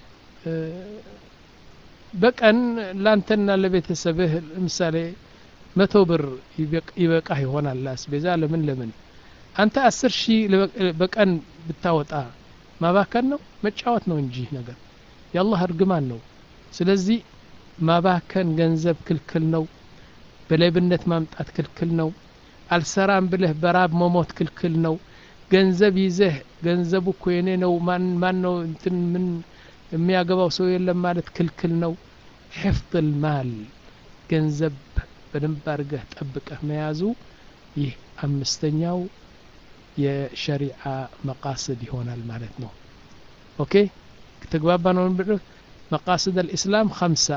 በቀን ላንተና ለቤተሰብህ ለምሳሌ መቶ ብር ይበቃህ ይሆናል ለአስቤዛ ለምን ለምን አንተ አስር ሺህ በቀን ብታወጣ ማባከን ነው መጫወት ነው እንጂ ነገር የአላህ እርግማን ነው ስለዚህ ማባከን ገንዘብ ክልክል ነው በሌብነት ማምጣት ክልክል ነው አልሰራም ብለህ በራብ መሞት ክልክል ነው ገንዘብ ይዘህ ገንዘቡ እኮ የኔ ነው ማን ማን ነው እንትን ምን የሚያገባው ሰው የለም ማለት ክልክል ነው ሕፍظ ልማል ገንዘብ በደንብ አድርገህ ጠብቀህ መያዙ ይህ አምስተኛው የሸሪዓ መቃስድ ይሆናል ማለት ነው ኦኬ ተግባባ ነው مقاصد الإسلام خمسة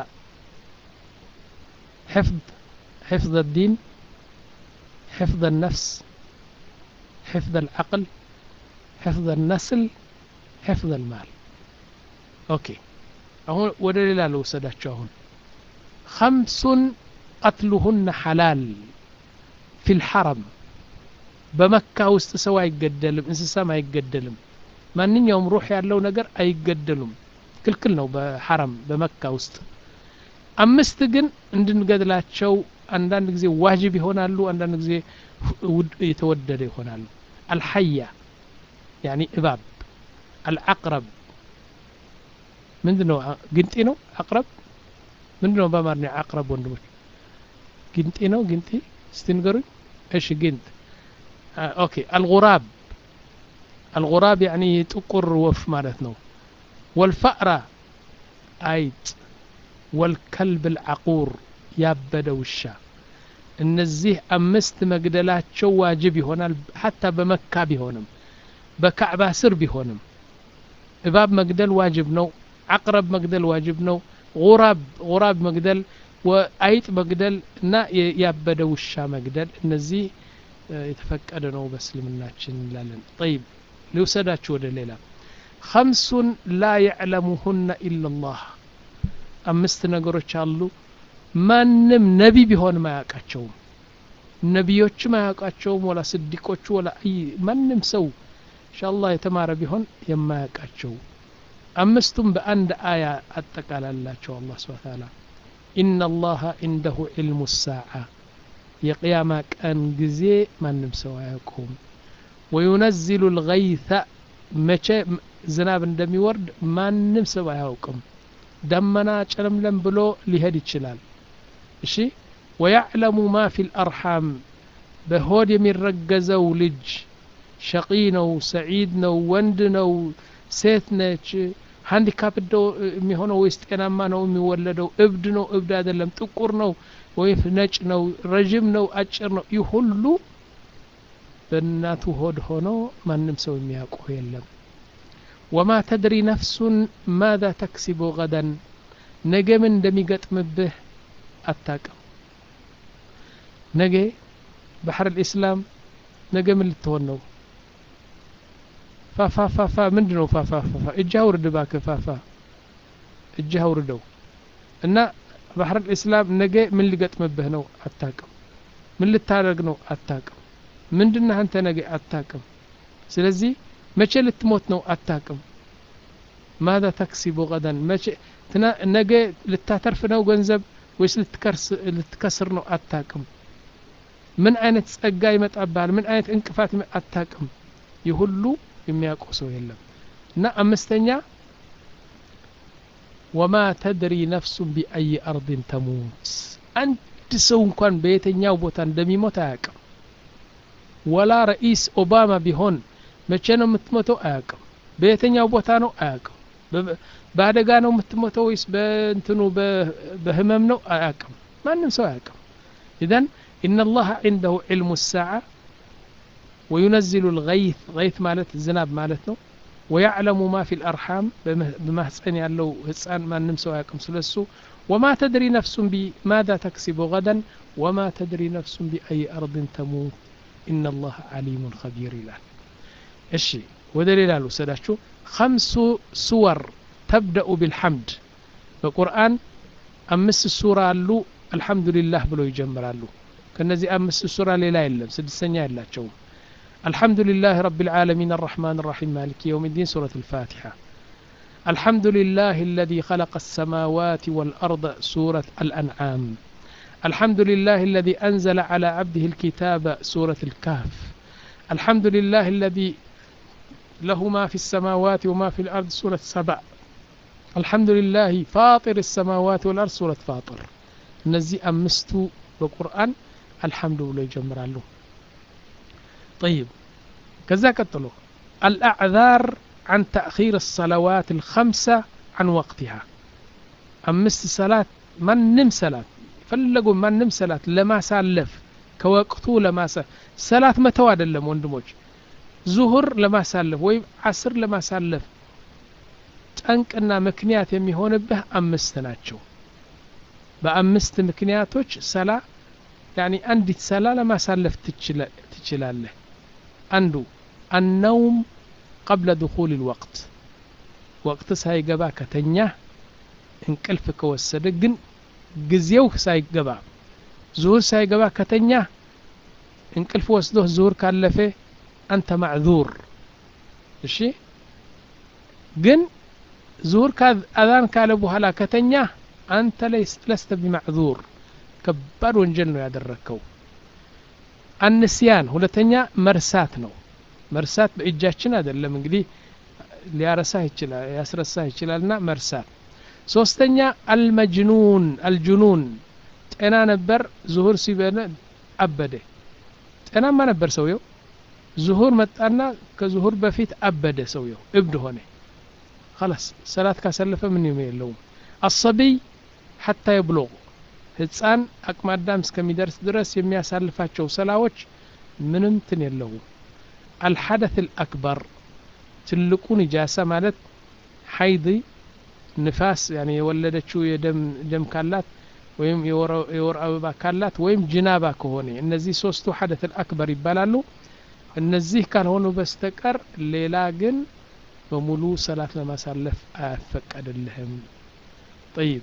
حفظ حفظ الدين حفظ النفس حفظ العقل حفظ النسل حفظ المال أوكي أهون ودليل لو سداتشون خمس قتلهن حلال في الحرم በመካ ውስጥ ሰው አይገደልም እንስሳም አይገደልም ማንኛውም ሩህ ያለው ነገር አይገደሉም ክልክል ነው በሐረም በመካ ውስጥ አምስት ግን እንድንገድላቸው አንዳንድ ጊዜ ዋጅብ ይሆናሉ አንዳንድ ጊዜ የተወደደ ይሆናሉ አልሐያ ያኒ እባብ አልዓቅረብ ምንድን ነው ግንጢ ነው አቅረብ ምንድን ነው በአማርኛ አቅረብ ወንድሞች ግንጢ ነው ግንጢ እስቲ ንገሩኝ እሺ ግንጥ ኦኬ አልጉራብ አልጉራብ ያኒ ጥቁር ወፍ ማለት ነው ወልፈእራ አይጥ ወልከልብ ልዓቁር ያበደ ውሻ እነዚህ አምስት መግደላቸው ዋጅብ ይሆናል ሐታ በመካ ቢሆንም በካዕባ ስር ቢሆንም እባብ መግደል ዋጅብ ነው አቅረብ መግደል ዋጅብ ነው ጉራብ ጉራብ መግደል አይጥ መግደል እና ያበደ ውሻ መግደል እነዚህ የተፈቀደ ነው በእስልምናችን እንላለን ጠይብ ሊውሰዳችሁ ወደ ሌላ ከምሱን ላ ያዕለሙሁነ ኢላ ላህ አምስት ነገሮች አሉ ማንም ነቢ ቢሆንም አያውቃቸውም ነቢዮችም አያውቃቸውም ወላ ስዲቆቹ ወላ አይ ማንም ሰው እንሻአላህ የተማረ ቢሆን የማያውቃቸው አምስቱም በአንድ አያ አጠቃላላቸው አላህ ስብሐ ተዓላ ኢነ አላህ ዒንደሁ ዒልሙ ሳዓ የቅያማ ቀን ጊዜ ማንም ሰው አያውቀውም ወዩነዚሉ ልገይተ መቼ ዝናብ እንደሚወርድ ማንም ሰው አያውቅም ደመና ጨለምለም ብሎ ሊሄድ ይችላል እሺ ወያዕለሙ ማ ፊ ልአርሓም በሆድ የሚረገዘው ልጅ ሸቂ ነው ሰዒድ ነው ወንድ ነው ሴት ነች ሃንዲካፕ የሚሆነው ወይስ ጤናማ ነው የሚወለደው እብድ ነው እብድ አይደለም ጥቁር ነው ወይም ነጭ ነው ረዥም ነው አጭር ነው ይህ ሁሉ በእናቱ ሆድ ሆኖ ማንም ሰው የሚያውቀው የለም ወማ ተድሪ ነፍሱን ማዛ ተክሲቡ ገደን ነገ ምን እንደሚገጥምብህ አታቅም ነገ ባሕር ልእስላም ነገ ምን ልትሆን ነው ፋፋፋፋ ምንድ ነው ፋፋፋፋ እጅህ አውርድ እባክህ ፋፋ እጅህ አውርደው እና ባሕር ልእስላም ነገ ምን ሊገጥምብህ ነው አታቅም ምን ልታደርግ ነው አታቅም ምንድነህ አንተ ነገ አታቅም ስለዚህ መቼ ልትሞት ነው አታቅም ማዛ ተክሲቡ ገደን መቼ ነገ ልታተርፍ ነው ገንዘብ ወይስ ልትከስር ነው አታቅም ምን አይነት ጸጋ ይመጣብሃል ምን አይነት እንቅፋት አታቅም ይህ ሁሉ የሚያውቀው ሰው የለም እና አምስተኛ ወማ ተድሪ ነፍሱን ቢአይ አርድን ተሙት አንድ ሰው እንኳን በየትኛው ቦታ እንደሚሞት አያቅም ወላ ረኢስ ኦባማ ቢሆን መቼ ነው የምትሞተው አያቅም በየትኛው ቦታ ነው አያቅም በአደጋ ነው የምትሞተው ወይስ በእንትኑ በህመም ነው አያቅም ማንም ሰው አያቅም ኢዘን إن الله عنده علم الساعة وينزل الغيث غيث مالت الزناب مالتنا ويعلم ما في الأرحام بما حسن يالو حسان ما نمسو ياكم سلسو وما تدري نفس بماذا تكسب غدا وما تدري نفس بأي أرض تموت إن الله عليم خبير إلى الشي ودليل له سداشو خمس سور تبدأ بالحمد በቁርአን አምስት ሱራ አሉ አልሐምዱሊላህ ብሎ ይጀምራሉ ከነዚህ አምስት ሱራ ሌላ የለም ስድስተኛ የላቸውም الحمد لله رب العالمين الرحمن الرحيم مالك يوم الدين سورة الفاتحة الحمد لله الذي خلق السماوات والأرض سورة الأنعام الحمد لله الذي أنزل على عبده الكتاب سورة الكهف الحمد لله الذي له ما في السماوات وما في الأرض سورة سبع الحمد لله فاطر السماوات والأرض سورة فاطر نزي أمستو بقرآن الحمد لله يجمر له طيب كذا قتلوا الأعذار عن تأخير الصلوات الخمسة عن وقتها أمست صلاة من نم صلاة فلقوا من نم صلاة لما سالف كوقتو لما سالف صلاة متواد اللهم وندموج ዙሁር ለማሳለፍ ወይም አስር ለማሳለፍ ጠንቅና ምክንያት የሚሆንብህ አምስት ናቸው በአምስት ምክንያቶች ሰላ ያኒ አንዲት ሰላ ለማሳለፍ ትችላለህ አንዱ አነውም ቀብለ ድኹል ልወቅት ወቅት ሳይገባ ከተኛ እንቅልፍ ከወሰደ ግን ጊዜው ሳይገባ ዙሁር ሳይገባ ከተኛ እንቅልፍ ወስዶህ ዙሁር ካለፈ አንተ ማዕዙር እሺ ግን ዙሁር አዛን ካለ በኋላ ከተኛ አንተ ለስተ ቢማዕዙር ከባድ ወንጀል ነው ያደረግከው አንስያን ሁለተኛ መርሳት ነው መርሳት በእጃችን አይደለም እንግዲህ ሊያረሳህ ይችላል ያስረሳህ ይችላልና መርሳት ሶስተኛ አልመጅኑን አልጅኑን ጤና ነበር ዙሁር ሲበነ አበደ ጤናማ ነበር ሰውየው ዙሁር መጣና ከዙሁር በፊት አበደ ሰውየው እብድ ሆነ خلاص ሰላት ካሰለፈ ምን የለውም አሰቢይ ሐታ የብሎغ ህፃን አቅማዳም እስከሚደርስ ድረስ የሚያሳልፋቸው ሰላዎች ምንም ትን የለውም አልሐደት አልአክበር ትልቁ ንጃሳ ማለት ሐይድ ንፋስ ያኔ የወለደችው የደም ካላት ወይም የወር አበባ ካላት ወይም ጅናባ ከሆነ እነዚህ ሶስቱ ሐደት አልአክበር ይባላሉ እነዚህ ካልሆኑ በስተቀር ሌላ ግን በሙሉ ሰላት ለማሳለፍ አያፈቀድልህም ጠይብ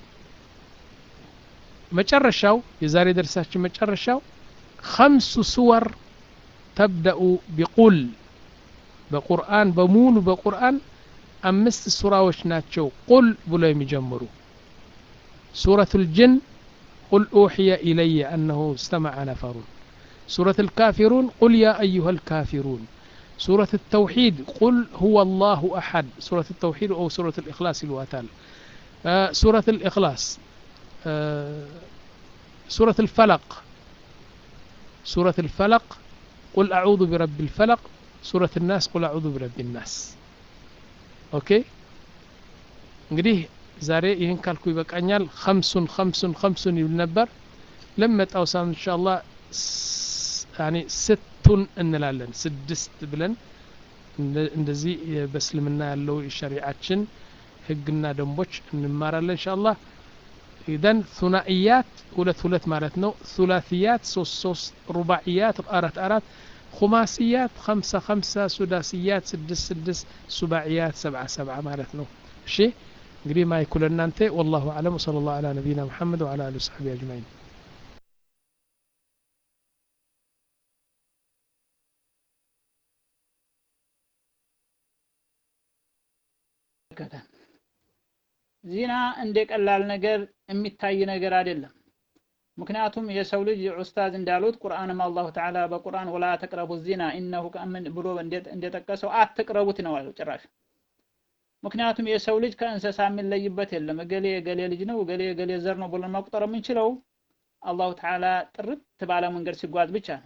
መጨረሻው የዛሬ ደርሳችን መጨረሻው ከምሱ ስወር ተብደኡ ቢቁል በቁርአን በሙሉ በቁርአን አምስት ሱራዎች ናቸው ቁል ብሎ የሚጀምሩ ሱረቱ ልጅን ቁል ኡሕየ ኢለየ አነሁ እስተመዐ ነፈሩን سورة الكافرون قل يا أيها الكافرون سورة التوحيد قل هو الله أحد سورة التوحيد أو سورة الإخلاص الواتال آه سورة الإخلاص آه سورة الفلق سورة الفلق قل أعوذ برب الفلق سورة الناس قل أعوذ برب الناس أوكي እንግዲህ ዛሬ ይህን ካልኩ ይበቃኛል ከምሱን ከምሱን ከምሱን ይብል ነበር ለመጣው ሳምንት እንሻ አላህ ያኔ ስቱን እንላለን ስድስት ብለን እንደዚህ በእስልምና ያለው የሸሪዓችን ህግና ደንቦች እንማራለን ኢንሻአላህ ኢዘን ሱናኢያት ሁለት ሁለት ማለት ነው ሱላሲያት ሶስት ሶስት ሩባዕያት አራት አራት خماسيات خمسة خمسة سداسيات سدس سدس سباعيات سبعة سبعة مالتنا شيء እንግዲህ ማይኩ ለእናንተ ወላሁ አለም ወሰለ ላሁ አላ ነቢይና ሙሐመድ ወአላ አሊ ወሰሕቢ አጅማዒን ዚና እንደ ቀላል ነገር የሚታይ ነገር አይደለም ምክንያቱም የሰው ልጅ ኡስታዝ እንዳሉት ቁርአንም አላሁ ተዓላ በቁርአን ወላ ተቅረቡ ዚና ኢነሁ ከምን ብሎ እንደጠቀሰው አትቅረቡት ነው ያለው ጭራሽ ምክንያቱም የሰው ልጅ ከእንስሳ የሚለይበት የለም እገሌ የገሌ ልጅ ነው እገሌ የገሌ ዘር ነው ብለን መቁጠር የምንችለው አላሁ ተዓላ ጥርት ባለ መንገድ ሲጓዝ ብቻ ነው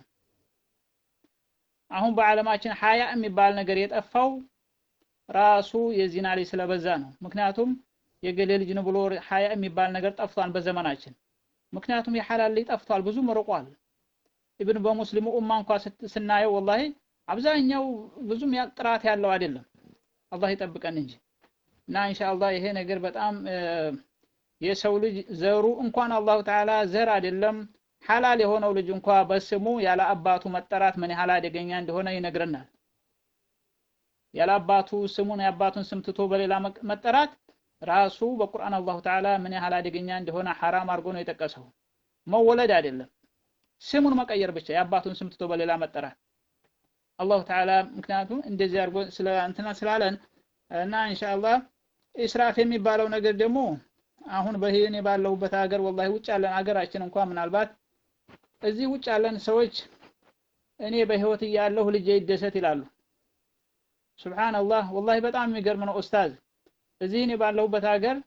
አሁን በዓለማችን ሀያ የሚባል ነገር የጠፋው ራሱ የዚና ልጅ ስለበዛ ነው ምክንያቱም የገሌ ልጅ ነው ብሎ ሀያ የሚባል ነገር ጠፍቷል በዘመናችን ምክንያቱም የሐላል ልጅ ጠፍቷል ብዙ ርቋል ኢብን በሙስሊሙ ኡማ እንኳ ስናየው ወላሂ አብዛኛው ብዙም ጥራት ያለው አይደለም አላህ ይጠብቀን እንጂ እና ኢንሻአላህ ይሄ ነገር በጣም የሰው ልጅ ዘሩ እንኳን አላሁ ተዓላ ዘር አይደለም ሐላል የሆነው ልጅ እንኳ በስሙ ያለ አባቱ መጠራት ምን ያህል አደገኛ እንደሆነ ይነግረናል ያለ አባቱ ስሙን የአባቱን ስም ትቶ በሌላ መጠራት ራሱ በቁርአን አላሁ ተዓላ ምን ያህል አደገኛ እንደሆነ ሐራም አድርጎ ነው የጠቀሰው መወለድ አይደለም ስሙን መቀየር ብቻ የአባቱን ስም ትቶ በሌላ መጠራት አላሁ ተዓላ ምክንያቱም እንደዚህ አድርጎ ስለ እንትና ስላለን እና ኢንሻአላህ ኢስራፍ የሚባለው ነገር ደግሞ አሁን በህኔ ባለሁበት ሀገር ወላሂ ውጭ ያለን ሀገራችን እንኳን ምናልባት እዚህ ውጭ ያለን ሰዎች እኔ በህይወት እያለሁ ልጄ ይደሰት ይላሉ ሱብሃንአላህ ወላሂ በጣም የሚገርም ነው ኡስታዝ እዚህ እኔ ባለሁበት ሀገር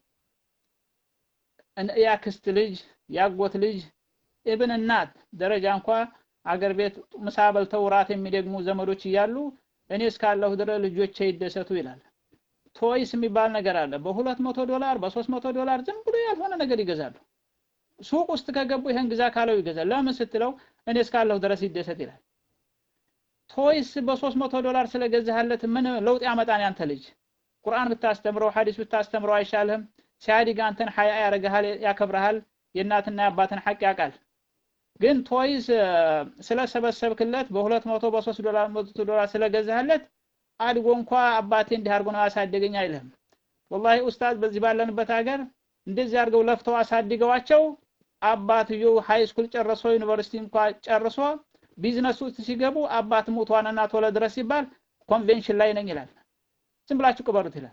ያክስት ልጅ ያጎት ልጅ ኢብን እናት ደረጃ እንኳ አገር ቤት ምሳ በልተው ራት የሚደግሙ ዘመዶች እያሉ እኔ እስካለሁ ድረስ ልጆቼ ይደሰቱ ይላል ቶይስ የሚባል ነገር አለ በሁለት መቶ ዶላር በሶስት መቶ ዶላር ዝም ብሎ ያልሆነ ነገር ይገዛሉ ሱቅ ውስጥ ከገቡ ይሄን ግዛ ካለው ይገዛል ለምን ስትለው እኔ እስካለሁ ድረስ ይደሰት ይላል ቶይስ በሶስት መቶ ዶላር ስለገዛህለት ምን ለውጥ ያመጣን ያንተ ልጅ ቁርአን ብታስተምረው ሐዲስ ብታስተምረው አይሻልህም ሲያድግ አንተን ሀያ ያረጋሃል ያከብረሃል የእናትና የአባትን ሐቅ ያውቃል ግን ቶይስ ስለሰበሰብክለት በሁለት መቶ በሶስት ዶላር መቶ ዶላር ስለገዛህለት አድጎ እንኳ አባቴ እንዲህ አድርጎ ነው ያሳደገኝ አይልህም ወላሂ ኡስታዝ በዚህ ባለንበት ሀገር እንደዚህ አድርገው ለፍተው አሳድገዋቸው አባትየው ሃይ ስኩል ጨርሶ ዩኒቨርሲቲ እንኳ ጨርሶ ቢዝነስ ውስጥ ሲገቡ አባት ሞቷንና ቶሎ ድረስ ሲባል ኮንቬንሽን ላይ ነኝ ይላል ዝም ብላችሁ ቅበሩት ይላል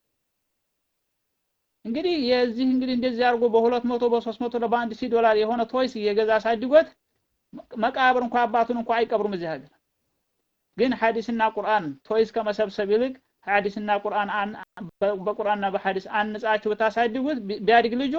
እንግዲህ የዚህ እንግዲህ እንደዚህ አድርጎ በሁለት መቶ በሶስት መቶ በአንድ ሺህ ዶላር የሆነ ቶይስ እየገዛ አሳድጎት መቃብር እንኳ አባቱን እንኳ አይቀብሩም እዚህ ሀገር ግን ሐዲስና ቁርአን ቶይስ ከመሰብሰብ ይልቅ ሐዲስና ቁርአን በቁርአንና በሐዲስ አንጻችሁ ብታሳድጉት ቢያድግ ልጁ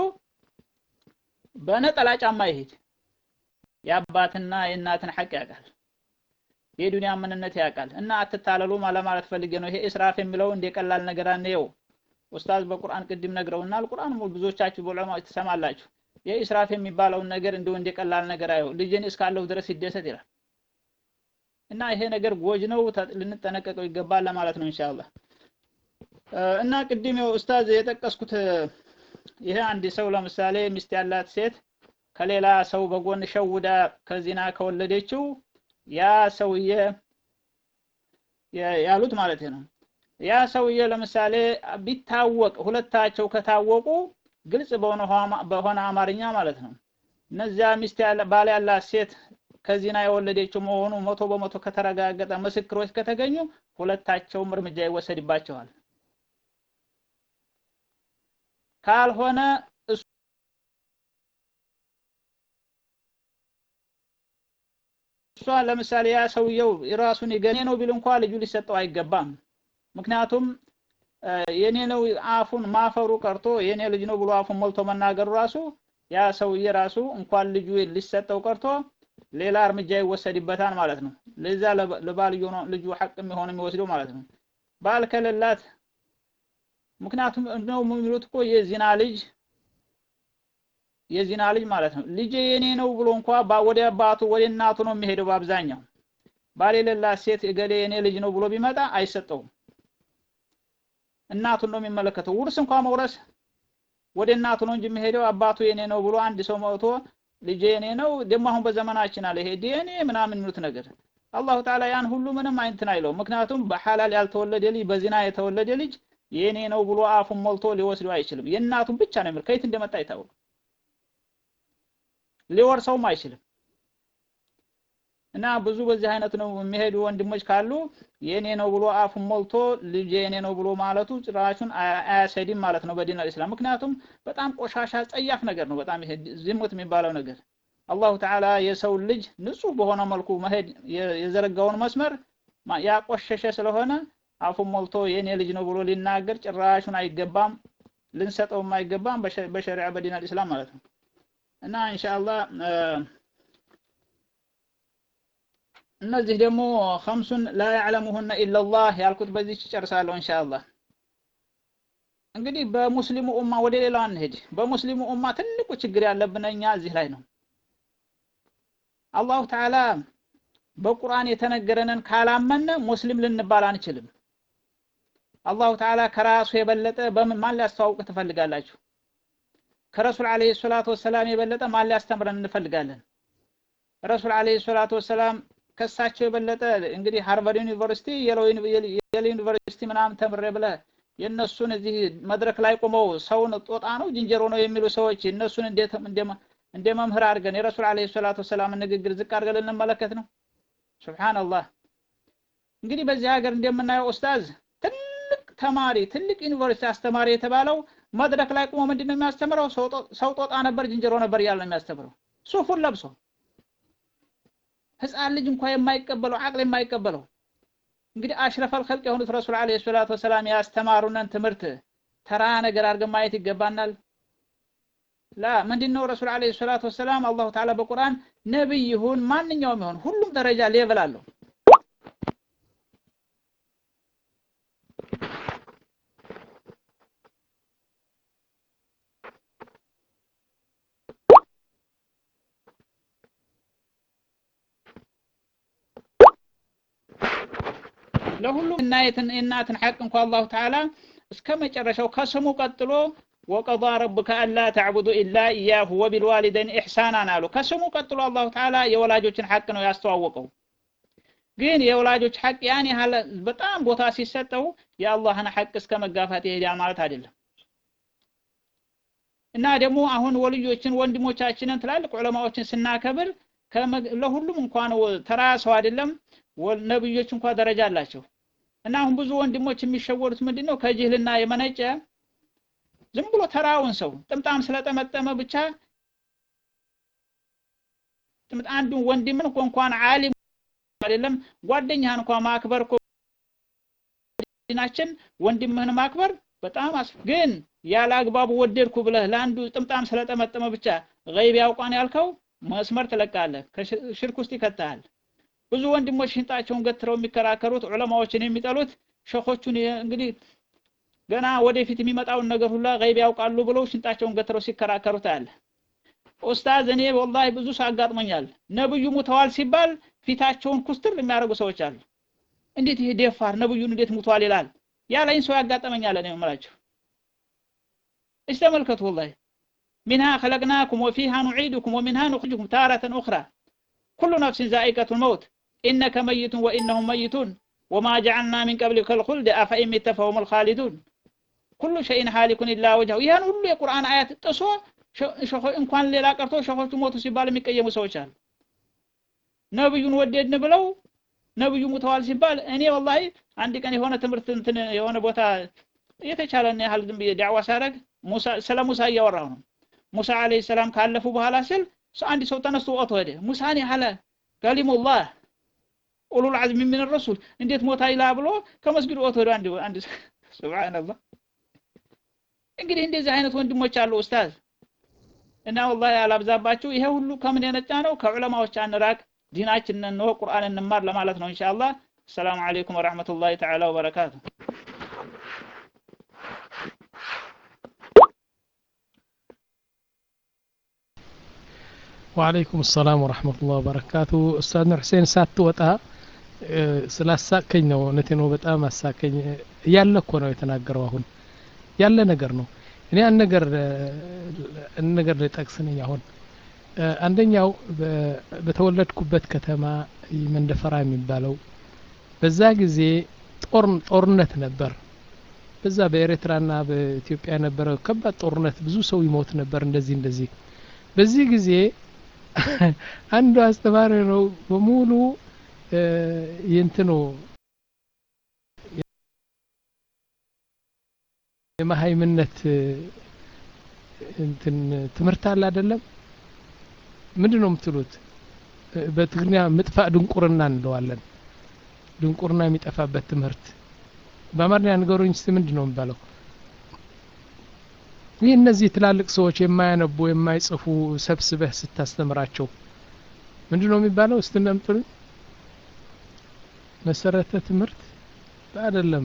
በነጠላ ጫማ ይሄድ የአባትና የእናትን ሐቅ ያውቃል የዱንያ ምንነት ያውቃል እና አትታለሉ ለማለት ፈልጌ ነው ይሄ እስራፍ የሚለው እንደ ቀላል ነገር አንየው ኡስታዝ በቁርአን ቅድም ነግረውናል ቁርአን ብዙዎቻችሁ በዑለማዎች ትሰማላችሁ የኢስራፍ የሚባለውን ነገር እንደው እንደ ቀላል ነገር አየው ልጅን እስካለሁ ድረስ ይደሰት ይላል እና ይሄ ነገር ጎጅ ነው ልንጠነቀቀው ይገባል ለማለት ነው ኢንሻአላህ እና ቅድም ኡስታዝ የጠቀስኩት ይሄ አንድ ሰው ለምሳሌ ሚስት ያላት ሴት ከሌላ ሰው በጎን ሸውዳ ከዚና ከወለደችው ያ ሰውዬ ያሉት ማለት ነው ያ ሰውዬ ለምሳሌ ቢታወቅ ሁለታቸው ከታወቁ ግልጽ በሆነ በሆነ አማርኛ ማለት ነው እነዚያ ሚስት ያለ ባል ያላት ሴት ከዚና የወለደችው መሆኑ መቶ በመቶ ከተረጋገጠ ምስክሮች ከተገኙ ሁለታቸውም እርምጃ ይወሰድባቸዋል ካልሆነ እሷ ለምሳሌ ያ ሰውየው ራሱን የገኔ ነው ቢል እንኳ ልጁ ሊሰጠው አይገባም ምክንያቱም የኔ ነው አፉን ማፈሩ ቀርቶ የኔ ልጅ ነው ብሎ አፉን ሞልቶ መናገሩ ራሱ ያ ሰውዬ ራሱ እንኳን ልጁ ሊሰጠው ቀርቶ ሌላ እርምጃ ይወሰድበታል ማለት ነው ለዛ ለባልዮ ነው ልጁ ሐቅ የሚሆን የሚወስደው ማለት ነው ባል ከሌላት ምክንያቱም ነው የሚሉት እኮ የዚና ልጅ የዚና ልጅ ማለት ነው ልጄ የኔ ነው ብሎ እንኳ ወደ አባቱ ወደ እናቱ ነው የሚሄደው በአብዛኛው ባል የሌላት ሴት እገሌ የኔ ልጅ ነው ብሎ ቢመጣ አይሰጠውም። እናቱን ነው የሚመለከተው። ውርስ እንኳን መውረስ ወደ እናቱ ነው እንጂ የሚሄደው አባቱ የኔ ነው ብሎ አንድ ሰው መጥቶ ልጄ የኔ ነው ደግሞ አሁን በዘመናችን አለ ይሄ ዲኤንኤ ምናምን የሚሉት ነገር አላሁ ተዓላ ያን ሁሉ ምንም አይንትን አይለውም። ምክንያቱም በሐላል ያልተወለደ ልጅ በዚና የተወለደ ልጅ የኔ ነው ብሎ አፉን ሞልቶ ሊወስደው አይችልም። የእናቱን ብቻ ነው የሚል ከየት እንደመጣ አይታወቅም። ሊወርሰውም አይችልም። እና ብዙ በዚህ አይነት ነው የሚሄዱ ወንድሞች ካሉ የኔ ነው ብሎ አፉን ሞልቶ ልጅ የኔ ነው ብሎ ማለቱ ጭራሹን አያሰድም ማለት ነው በዲን አልእስላም። ምክንያቱም በጣም ቆሻሻ ጸያፍ ነገር ነው። በጣም ይሄ ዝሙት የሚባለው ነገር አላሁ ተዓላ የሰው ልጅ ንጹህ በሆነ መልኩ መሄድ የዘረጋውን መስመር ያቆሸሸ ስለሆነ አፉን ሞልቶ የኔ ልጅ ነው ብሎ ሊናገር ጭራሹን አይገባም፣ ልንሰጠውም አይገባም በሸሪዓ በዲን አልእስላም ማለት ነው እና ኢንሻአላህ እነዚህ ደግሞ ከምሱን ላ ያዕለሙሁነ ኢላላህ ያልኩት በዚህ ጨርሳለሁ ኢንሻአላህ። እንግዲህ በሙስሊሙ ኡማ ወደ ሌላው አንሄድ። በሙስሊሙ ኡማ ትልቁ ችግር ያለብን እኛ እዚህ ላይ ነው። አላሁ ተዓላ በቁርአን የተነገረንን ካላመነ ሙስሊም ልንባል አንችልም። አላሁ ተዓላ ከራሱ የበለጠ በምን ማን ሊያስተዋውቅ ትፈልጋላችሁ? ከረሱል ዓለይሂ ሰላቱ ወሰላም የበለጠ ማን ሊያስተምረን እንፈልጋለን? ረሱል ዓለይሂ ሰላቱ ወሰላም ከሳቸው የበለጠ እንግዲህ ሃርቫርድ ዩኒቨርሲቲ የሌ ዩኒቨርሲቲ ምናምን ተምሬ ብለህ የእነሱን እዚህ መድረክ ላይ ቆመው ሰውን ጦጣ ነው ዝንጀሮ ነው የሚሉ ሰዎች እነሱን እንዴት እንደ መምህር አድርገን የረሱል ዓለይሂ ሰላቱ ወሰላም ንግግር ዝቅ አድርገን ልንመለከት ነው? ሱብሃንአላህ። እንግዲህ በዚህ ሀገር እንደምናየው ኡስታዝ ትልቅ ተማሪ ትልቅ ዩኒቨርሲቲ አስተማሪ የተባለው መድረክ ላይ ቆሞ ምንድን ነው የሚያስተምረው? ሰው ጦጣ ነበር ዝንጀሮ ነበር እያለ ነው የሚያስተምረው ሱፉን ለብሶ ህፃን ልጅ እንኳን የማይቀበለው አቅል የማይቀበለው እንግዲህ አሽረፈል ኸልቅ የሆኑት ረሱል ዓለይሂ ሰላቱ ወሰላም ያስተማሩንን ትምህርት ተራ ነገር አድርገን ማየት ይገባናል። ላ ምንድን ነው ረሱል ዓለይሂ ሰላቱ ወሰላም አላሁ ተዓላ በቁርአን ነብይ ይሁን ማንኛውም ይሁን ሁሉም ደረጃ ሌቭል አለው። ለሁሉም እናየትን የእናትን ሐቅ እንኳ አላሁ ተዓላ እስከ መጨረሻው ከስሙ ቀጥሎ ወቀዳ ረቡከ አላ ተዕቡዱ ኢላ ኢያሁ ወቢልዋሊደይን ኢሕሳናን አሉ። ከስሙ ቀጥሎ አላሁ ተዓላ የወላጆችን ሐቅ ነው ያስተዋወቀው። ግን የወላጆች ሐቅ ያን ያህል በጣም ቦታ ሲሰጠው የአላህን ሐቅ እስከ መጋፋት ይሄዳል ማለት አይደለም። እና ደግሞ አሁን ወልዮችን ወንድሞቻችንን ትላልቅ ዑለማዎችን ስናከብር ለሁሉም እንኳን ተራ ሰው አይደለም ነብዮች እንኳ ደረጃ አላቸው። እና አሁን ብዙ ወንድሞች የሚሸወሩት ምንድን ነው? ከጅህልና የመነጨ ዝም ብሎ ተራውን ሰው ጥምጣም ስለጠመጠመ ብቻ አንዱን ወንድምን እንኳን ዓሊም አይደለም ጓደኛህን እንኳን ማክበር እኮ ዲናችን ወንድምህን ማክበር በጣም ግን ያለ አግባቡ ወደድኩ ብለህ ለአንዱ ጥምጣም ስለጠመጠመ ብቻ ገይብ ያውቋን ያልከው መስመር ትለቃለህ፣ ከሽርክ ውስጥ ይከተሃል። ብዙ ወንድሞች ሽንጣቸውን ገትረው የሚከራከሩት ዑለማዎችን የሚጠሉት ሸኾቹን እንግዲህ ገና ወደፊት የሚመጣውን ነገር ሁላ ገይብ ያውቃሉ ብለው ሽንጣቸውን ገትረው ሲከራከሩ ታያለህ። ኡስታዝ እኔ ወላሂ ብዙ ሰው አጋጥሞኛል። ነብዩ ሙተዋል ሲባል ፊታቸውን ኩስትር የሚያደርጉ ሰዎች አሉ። እንዴት ይሄ ደፋር ነብዩን እንዴት ሙተዋል ይላል? ያለኝ ሰው ያጋጠመኛል። እኔ የምላቸው እሺ ተመልከቱ። ወላሂ ሚንሃ ኸለቅናኩም ወፊሃ ኑዒዱኩም ወሚንሃ ኑኽሪጁኩም ታረተን ኡኽራ ኩሉ ነፍሲን ዛኢቀቱል መውት ኢነከ መይቱን ወኢነሁም መይቱን ወማ ጀዐልና ሚን ቀብሊከ ልኹልድ አፈኢን ሚተ ፈሁሙል ኻሊዱን ኩሉ ሸይን ሃሊኩን ኢላ ወጅሀሁ። ይህን ሁሉ የቁርአን አያት ጥሶ እንኳን ሌላ ቀርቶ ሸኾቹ ሞቱ ሲባል የሚቀየሙ ሰዎች አሉ። ነብዩን ወደድን ብለው ነብዩ ሙተዋል ሲባል እኔ ወላሂ አንድ ቀን የሆነ ትምህርት እንትን የሆነ ቦታ የተቻለን ያህል ዝም ብዬ ዳዕዋ ሳደርግ ስለ ሙሳ እያወራሁ ነው። ሙሳ አለይሂ ሰላም ካለፉ በኋላ ስል አንድ ሰው ተነስቶ ወጥቶ ሄደ። ሙሳን ያህለ ከሊሙላህ ኡሉል ዐዝሚ ሚን ረሱል እንዴት ሞታ ይላ ብሎ ከመስጊዱ ወጥቶ ሄደ። አንድ አንድ ሱብሃንአላህ። እንግዲህ እንደዚህ አይነት ወንድሞች አሉ ኡስታዝ እና ወላሂ አላብዛባችሁ። ይሄ ሁሉ ከምን የነጫ ነው? ከዑለማዎች አንራቅ፣ ዲናችንን ነው ቁርአን እንማር ለማለት ነው ኢንሻአላህ። ሰላም አለይኩም ወራህመቱላሂ ተዓላ ወበረካቱ። ወአለይኩም ሰላም ወረሕመቱላህ ወበረካቱ። ኡስታዝ ኑር ሁሴን ሳትወጣ ስላሳቀኝ ነው እውነቴ ነው በጣም አሳቀኝ ያለ እኮ ነው የተናገረው አሁን ያለ ነገር ነው እኔ አንድ ነገር አንድ ነገር ልጠቅስ ነኝ አሁን አንደኛው በተወለድኩበት ከተማ መንደፈራ የሚባለው በዛ ጊዜ ጦር ጦርነት ነበር በዛ በኤርትራና በኢትዮጵያ የነበረ ከባድ ጦርነት ብዙ ሰው ይሞት ነበር እንደዚህ እንደዚህ በዚህ ጊዜ አንዱ አስተማሪ ነው በሙሉ የእንትኑ የመሀይምነት እንትን ትምህርት አለ አይደለም ምንድን ነው የምትሉት በትግርኛ ምጥፋ ድንቁርና እንለዋለን ድንቁርና የሚጠፋበት ትምህርት በአማርኛ ንገሩኝ ስ ምንድን ነው የሚባለው ይህ እነዚህ ትላልቅ ሰዎች የማያነቡ የማይጽፉ ሰብስበህ ስታስተምራቸው ምንድን ነው የሚባለው ስትነምጡልኝ መሰረተ ትምህርት አይደለም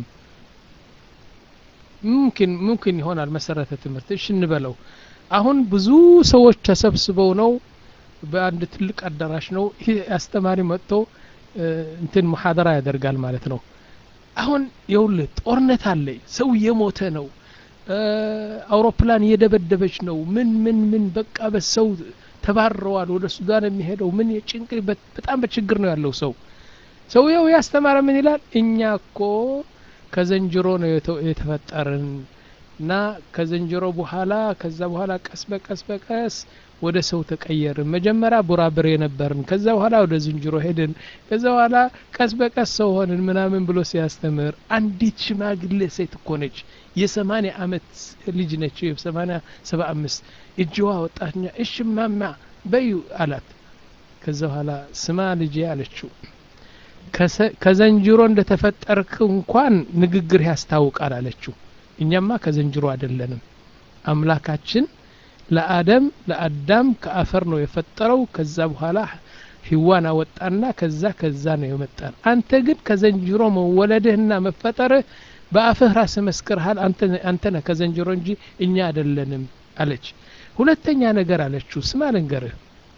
ሙምኪን ሙምኪን ይሆናል መሰረተ ትምህርት እሺ እንበለው አሁን ብዙ ሰዎች ተሰብስበው ነው በአንድ ትልቅ አዳራሽ ነው ይህ አስተማሪ መጥቶ እንትን ሙሐደራ ያደርጋል ማለት ነው አሁን የውልህ ጦርነት አለ ሰው እየሞተ ነው አውሮፕላን እየደበደበች ነው ምን ምን ምን በቃ በሰው ተባረዋል ወደ ሱዳን የሚሄደው ምን የጭንቅ በጣም በችግር ነው ያለው ሰው ሰውየው ያስተማረ ምን ይላል እኛ እኮ ከዘንጅሮ ነው የተፈጠርን እና ከዘንጅሮ በኋላ ከዛ በኋላ ቀስ በቀስ በቀስ ወደ ሰው ተቀየርን መጀመሪያ ቡራብር የነበርን ከዛ በኋላ ወደ ዝንጅሮ ሄድን ከዛ በኋላ ቀስ በቀስ ሰው ሆንን ምናምን ብሎ ሲያስተምር አንዲት ሽማግሌ ሴት እኮ ነች የሰማኒያ አመት ልጅ ነች ሰማኒያ ሰባ አምስት እጅዋ ወጣትኛ እሽ ማማ በዩ አላት ከዛ በኋላ ስማ ልጄ አለችው ከዘንጅሮ እንደተፈጠርክ እንኳን ንግግር ያስታውቃል አለችው እኛማ ከዘንጅሮ አይደለንም አምላካችን ለአደም ለአዳም ከአፈር ነው የፈጠረው ከዛ በኋላ ህዋን አወጣና ከዛ ከዛ ነው የመጣን አንተ ግን ከዘንጅሮ መወለድህና መፈጠርህ በአፍህ ራስ መስክርሃል አንተ ነህ ከዘንጅሮ እንጂ እኛ አይደለንም አለች ሁለተኛ ነገር አለችው ስማ ልንገርህ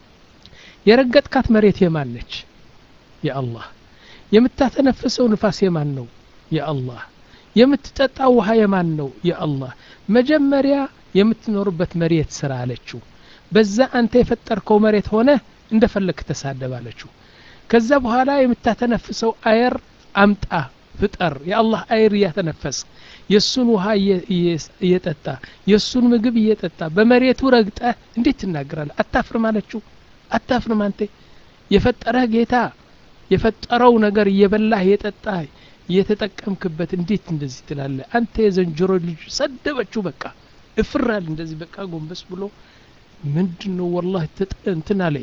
የረገጥካት መሬት የማን ነች የአላህ የምታተነፍሰው ንፋስ የማን ነው የአላህ የምትጠጣው ውሃ የማን ነው የአላህ መጀመሪያ የምትኖርበት መሬት ስራ አለችው በዛ አንተ የፈጠርከው መሬት ሆነ እንደፈለክ ተሳደብ አለችው ከዛ በኋላ የምታተነፍሰው አየር አምጣ ፍጠር የአላህ አየር እያተነፈስ የእሱን ውሃ እየጠጣ የእሱን ምግብ እየጠጣ በመሬቱ ረግጠ እንዴት ትናገራለህ አታፍርም አለችው አታፍርም አንተ የፈጠረህ ጌታ የፈጠረው ነገር እየበላህ እየጠጣህ እየተጠቀምክበት እንዴት እንደዚህ ትላለህ አንተ የዘንጀሮ ልጅ ሰደበችው በቃ እፍራል እንደዚህ በቃ ጎንበስ ብሎ ምንድን ነው ወላሂ እንትን አለ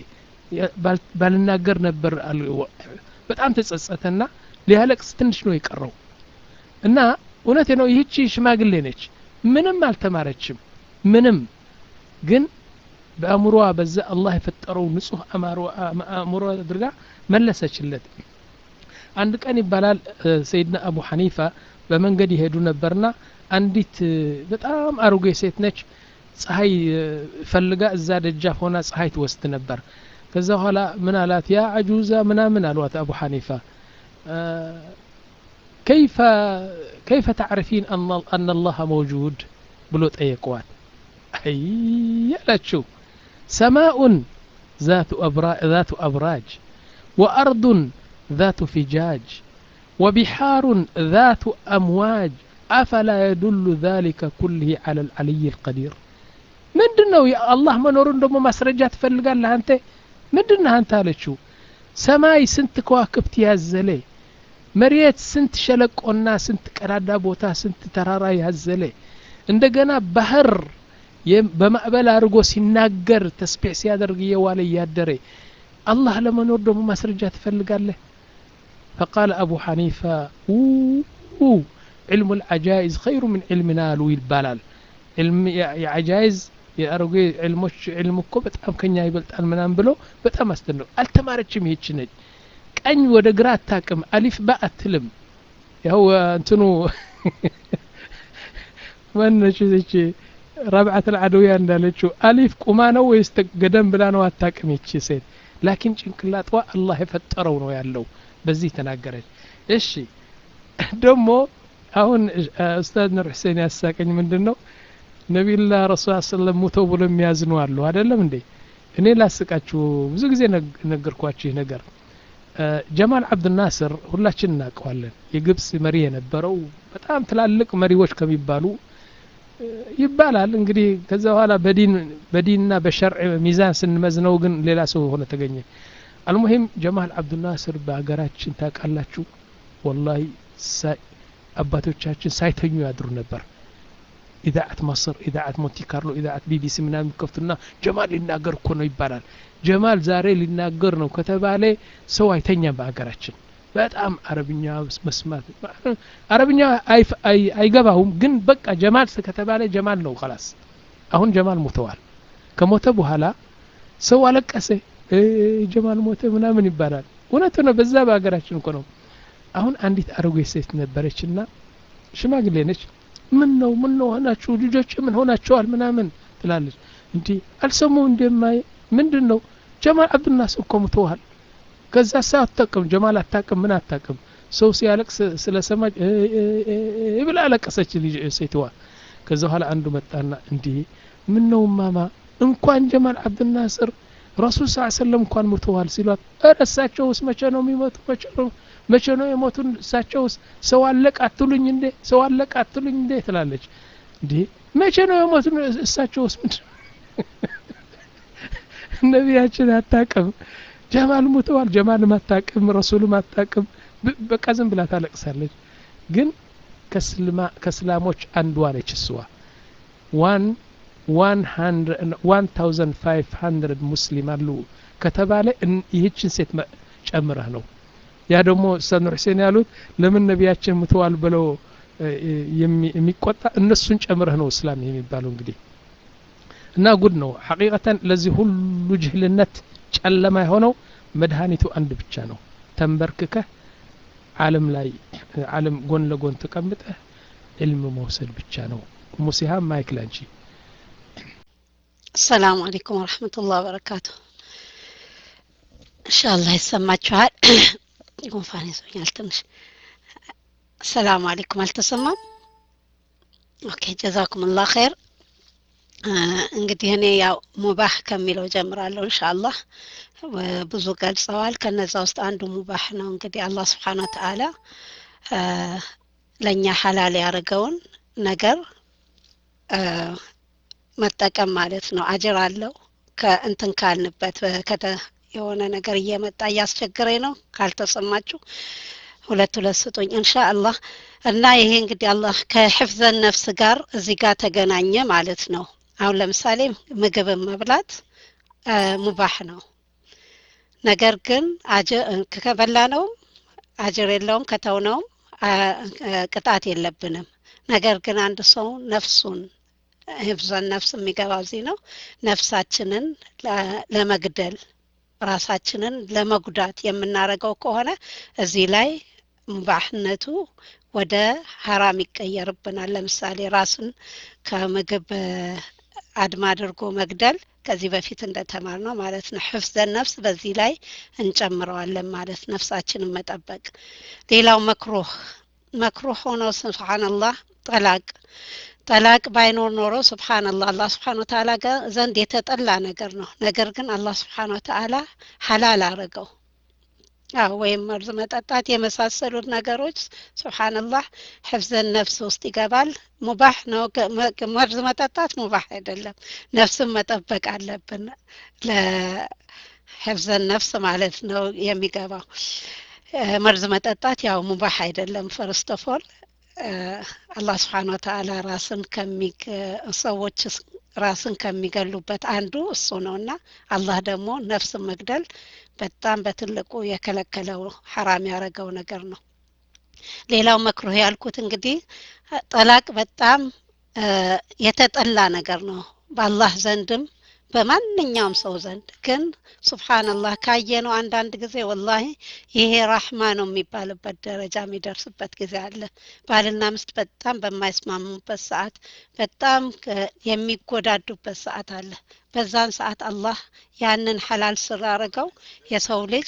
ባልናገር ነበር በጣም ተጸጸተና ሊያለቅስ ትንሽ ነው የቀረው እና እውነቴ ነው ይህቺ ሽማግሌ ነች ምንም አልተማረችም ምንም ግን በአእምሮዋ በዛ አላህ የፈጠረው ንጹህ አእምሮ አድርጋ መለሰችለት አንድ ቀን ይባላል ሰይድና አቡ ሐኒፋ በመንገድ ይሄዱ ነበርና አንዲት በጣም አሮጌ ሴት ነች ፀሐይ ፈልጋ እዛ ደጃፍ ሆና ፀሐይ ትወስድ ነበር ከዛ በኋላ ምን አላት ያ አጁዛ ምናምን አሏት አቡ ሐኒፋ كيف كيف تعرفين أن أن الله موجود ብሎ ጠየቀዋል አይ ያላችሁ سماء ذات أبراج, ذات أبراج وأرض ذات فجاج وبحار ذات أمواج أفلا يدل ذلك كله على العلي القدير ምንድን ነው የአላህ መኖሩን ደግሞ ማስረጃ ትፈልጋለህ አንተ ምንድን ነህ አንተ አለችው ሰማይ ስንት ከዋክብት ያዘለ መሬት ስንት ሸለቆና ስንት ቀዳዳ ቦታ ስንት ተራራ ያዘለ እንደገና ባህር በማዕበል አድርጎ ሲናገር ተስቢሕ ሲያደርግ እየዋለ እያደረ አላህ ለመኖር ደግሞ ማስረጃ ትፈልጋለህ فقال أبو حنيفة أوه علم العجائز خير من علمنا ሉ ይባላል علم የعجائز የአሮጌ ዕልሞች ዕልም እኮ በጣም ከኛ ይበልጣል ምናም ብሎ በጣም አስደነው አልተማረችም ይህች ነች ቀኝ ወደ ግራ አታቅም አሊፍ ባ አትልም ያው እንትኑ ማነች ች ረብዓት ልዓደውያ እንዳለችው አሊፍ ቁማ ነው ወይስ ገደም ብላ ነው አታቅም ይቺ ሴት ላኪን ጭንቅላጧ አላህ የፈጠረው ነው ያለው በዚህ ተናገረች እሺ ደግሞ አሁን ኡስታዝ ኑር ሁሴን ያሳቀኝ ምንድን ነው ነቢዩላህ ረሱል ሰለም ሙተው ብሎ የሚያዝኑ አሉ አይደለም እንዴ እኔ ላስቃችሁ ብዙ ጊዜ ነገርኳችሁ ይህ ነገር ጀማል አብድናስር ሁላችን እናውቀዋለን የግብጽ መሪ የነበረው በጣም ትላልቅ መሪዎች ከሚባሉ ይባላል እንግዲህ ከዛ በኋላ በዲን በዲንና በሸርዕ ሚዛን ስንመዝነው ግን ሌላ ሰው ሆነ ተገኘ አልሙሂም ጀማል አብዱናስር በሀገራችን ታውቃላችሁ ወላሂ አባቶቻችን ሳይተኙ ያድሩ ነበር ኢዳዓት ማስር ኢዳዓት ሞንቲ ካርሎ ኢዳዓት ቢቢሲ ምናምን ከፍቱና ጀማል ሊናገር እኮ ነው ይባላል ጀማል ዛሬ ሊናገር ነው ከተባለ ሰው አይተኛም በሀገራችን በጣም አረብኛ መስማት አረብኛ አይገባውም ግን በቃ ጀማል ከተባለ ጀማል ነው ከላስ አሁን ጀማል ሞተዋል ከሞተ በኋላ ሰው አለቀሰ ጀማል ሞተ ምናምን ይባላል እውነት ነው በዛ በሀገራችን እኮ ነው አሁን አንዲት አረጎ ሴት ነበረች እና ሽማግሌ ነች ምን ነው ምን ነው ሆናችሁ ልጆች ምን ሆናቸዋል ምናምን ትላለች እንዲህ አልሰሙ እንደማይ ምንድን ነው ጀማል አብዱናስ እኮ ሙተዋል ከዛ ሳ አታቅም ጀማል አታቅም ምን አታቅም ሰው ሲያለቅስ ስለሰማች ብላ አለቀሰች ልጅ ሴትዋ ከዛ በኋላ አንዱ መጣና እንዲህ ምን ነው ማማ እንኳን ጀማል አብዱናስር ረሱል ስ ሰለም እንኳን ሙተዋል ሲሏት ኧረ እሳቸውስ መቼ ነው የሚሞቱ መቼ ነው መቼ ነው የሞቱን እሳቸውስ ሰው አለቅ አትሉኝ እንዴ ሰው አለቅ አትሉኝ እንዴ ትላለች እንዴ መቼ ነው የሞቱን እሳቸውስ ምንድን ነቢያችን አታቅም ጀማል ሙተዋል ጀማልም አታቅም ረሱልም አታቅም በቃ ዝም ብላ ታለቅሳለች ግን ከእስላሞች አንዷ ነች እስዋ ዋን ዋን ታውዘንድ ፋይቭ ሀንድረድ ሙስሊም አሉ ከተባለ ይህችን ሴት ጨምረህ ነው ያ ደግሞ ኡስታዝ ኑር ሁሴን ያሉት ለምን ነቢያችን ሙተዋል ብለው የሚቆጣ እነሱን ጨምረህ ነው እስላም የሚባለው እንግዲህ እና ጉድ ነው ሐቂቀተን ለዚህ ሁሉ ጅህልነት ጨለማ የሆነው መድኃኒቱ አንድ ብቻ ነው ተንበርክከህ አለም ላይ አለም ጎን ለጎን ተቀምጠህ ዕልም መውሰድ ብቻ ነው ሙሲሃም ማይክ ላንቺ አሰላሙ አለይኩም ወረህመቱላህ ወበረካቱ እንሻአላህ ይሰማችኋል ጉንፋን ይዞኛል ትንሽ አሰላሙ አለይኩም አልተሰማም ኦኬ ጀዛኩም ላ ኸይር እንግዲህ እኔ ያው ሙባህ ከሚለው ጀምራለሁ እንሻአላህ ብዙ ገልጸዋል ከነዛ ውስጥ አንዱ ሙባህ ነው እንግዲህ አላህ ስብሓን ወተአላ ለእኛ ሀላል ያደርገውን ነገር መጠቀም ማለት ነው አጅር አለው ከእንትን ካልንበት ከተ የሆነ ነገር እየመጣ እያስቸገረኝ ነው ካልተሰማችሁ ሁለት ሁለት ስጡኝ እንሻ አላህ እና ይሄ እንግዲህ አላህ ከሕፍዘን ነፍስ ጋር እዚህ ጋር ተገናኘ ማለት ነው አሁን ለምሳሌ ምግብን መብላት ሙባህ ነው ነገር ግን ከበላ ነውም አጅር የለውም ከተውነውም ቅጣት የለብንም ነገር ግን አንድ ሰው ነፍሱን ህፍዘን ነፍስ የሚገባው እዚህ ነው ነፍሳችንን ለመግደል ራሳችንን ለመጉዳት የምናደርገው ከሆነ እዚህ ላይ ሙባህነቱ ወደ ሀራም ይቀየርብናል ለምሳሌ ራስን ከምግብ አድማ አድርጎ መግደል ከዚህ በፊት እንደተማር ነው ማለት ነው ሕፍዘን ነፍስ በዚህ ላይ እንጨምረዋለን ማለት ነፍሳችንን መጠበቅ ሌላው መክሩህ መክሩህ ሆነው ስብሓንላህ ጠላቅ ጠላቅ ባይኖር ኖሮ ስብሓንላህ አላህ ስብሓን ወተአላ ዘንድ የተጠላ ነገር ነው ነገር ግን አላህ ስብሓን ወተአላ ሀላል አረገው አዎ ወይም መርዝ መጠጣት የመሳሰሉት ነገሮች ስብሓንላህ ሕፍዘን ነፍስ ውስጥ ይገባል ሙባህ ነው መርዝ መጠጣት ሙባህ አይደለም ነፍስን መጠበቅ አለብን ለሕፍዘን ነፍስ ማለት ነው የሚገባው መርዝ መጠጣት ያው ሙባህ አይደለም ፈርስት ኦፍ ኦል አላህ ስብሓን ወተአላ ራስን ሰዎች ራስን ከሚገሉበት አንዱ እሱ ነው እና አላህ ደግሞ ነፍስን መግደል በጣም በትልቁ የከለከለው ሐራም ያደረገው ነገር ነው ሌላው መክሩህ ያልኩት እንግዲህ ጠላቅ በጣም የተጠላ ነገር ነው በአላህ ዘንድም በማንኛውም ሰው ዘንድ ግን ሱብሓነላህ ካየነው አንዳንድ ጊዜ ወላሂ ይሄ ራህማ ነው የሚባልበት ደረጃ የሚደርስበት ጊዜ አለ። ባልና ሚስት በጣም በማይስማሙበት ሰዓት፣ በጣም የሚጎዳዱበት ሰዓት አለ። በዛን ሰዓት አላህ ያንን ሐላል ስላደረገው የሰው ልጅ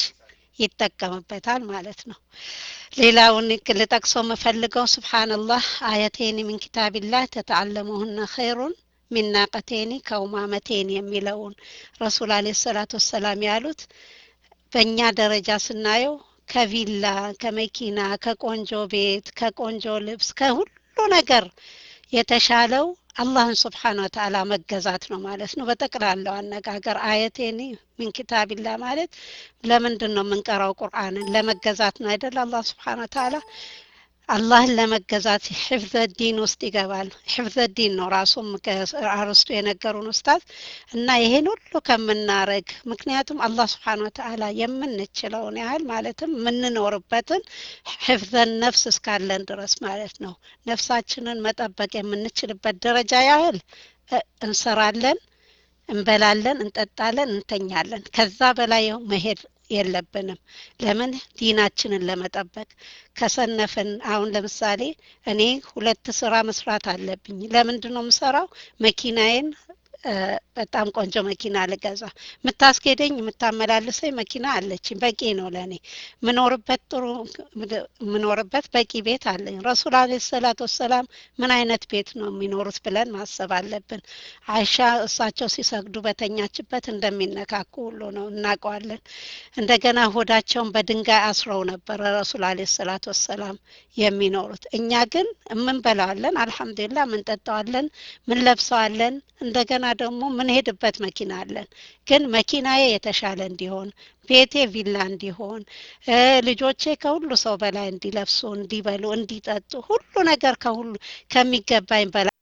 ይጠቀምበታል ማለት ነው። ሌላውን ልጠቅሰው የምፈልገው ሱብሓነላህ አየቴኒ ሚን ኪታቢላህ ተተዓለሙሁነ ኸይሩን ሚን ናቀቴኒ ከውማመቴኒ የሚለውን ረሱል አለይሂ ሰላቱ ወሰላም ያሉት በእኛ ደረጃ ስናየው ከቪላ ከመኪና ከቆንጆ ቤት ከቆንጆ ልብስ ከሁሉ ነገር የተሻለው አላህን ስብሓን ወተዓላ መገዛት ነው ማለት ነው። በጠቅላላው አነጋገር አየቴኒ ሚን ኪታቢላ ማለት ለምንድን ነው የምንቀራው ቁርአንን? ለመገዛት ነው አይደል? አላህ ስብሓን ወተዓላ አላህን ለመገዛት ሕፍዘ ዲን ውስጥ ይገባል። ሕፍዘ ዲን ነው ራሱም አርስቱ የነገሩን ኡስታዝ እና ይሄን ሁሉ ከምናረግ ምክንያቱም አላህ ስብሓን ወተዓላ የምንችለውን ያህል ማለትም የምንኖርበትን ሕፍዘን ነፍስ እስካለን ድረስ ማለት ነው ነፍሳችንን መጠበቅ የምንችልበት ደረጃ ያህል እንሰራለን፣ እንበላለን፣ እንጠጣለን፣ እንተኛለን። ከዛ በላይ መሄድ የለብንም። ለምን ዲናችንን ለመጠበቅ ከሰነፍን አሁን ለምሳሌ እኔ ሁለት ስራ መስራት አለብኝ። ለምንድን ነው የምሰራው? መኪናዬን በጣም ቆንጆ መኪና ልገዛ የምታስኬደኝ የምታመላልሰኝ መኪና አለችኝ። በቂ ነው ለእኔ ምኖርበት ጥሩ ምኖርበት በቂ ቤት አለኝ። ረሱል አለ ሰላት ወሰላም ምን አይነት ቤት ነው የሚኖሩት ብለን ማሰብ አለብን። አይሻ እሳቸው ሲሰግዱ በተኛችበት እንደሚነካኩ ሁሉ ነው እናውቀዋለን። እንደገና ሆዳቸውን በድንጋይ አስረው ነበረ ረሱል አለ ሰላት ወሰላም የሚኖሩት። እኛ ግን የምንበላዋለን፣ አልሐምዱሊላ ምንጠጣዋለን፣ ምንለብሰዋለን እንደገና ደግሞ ምንሄድበት መኪና አለን። ግን መኪናዬ የተሻለ እንዲሆን ቤቴ ቪላ እንዲሆን ልጆቼ ከሁሉ ሰው በላይ እንዲለብሱ፣ እንዲበሉ፣ እንዲጠጡ ሁሉ ነገር ከሁሉ ከሚገባኝ በላይ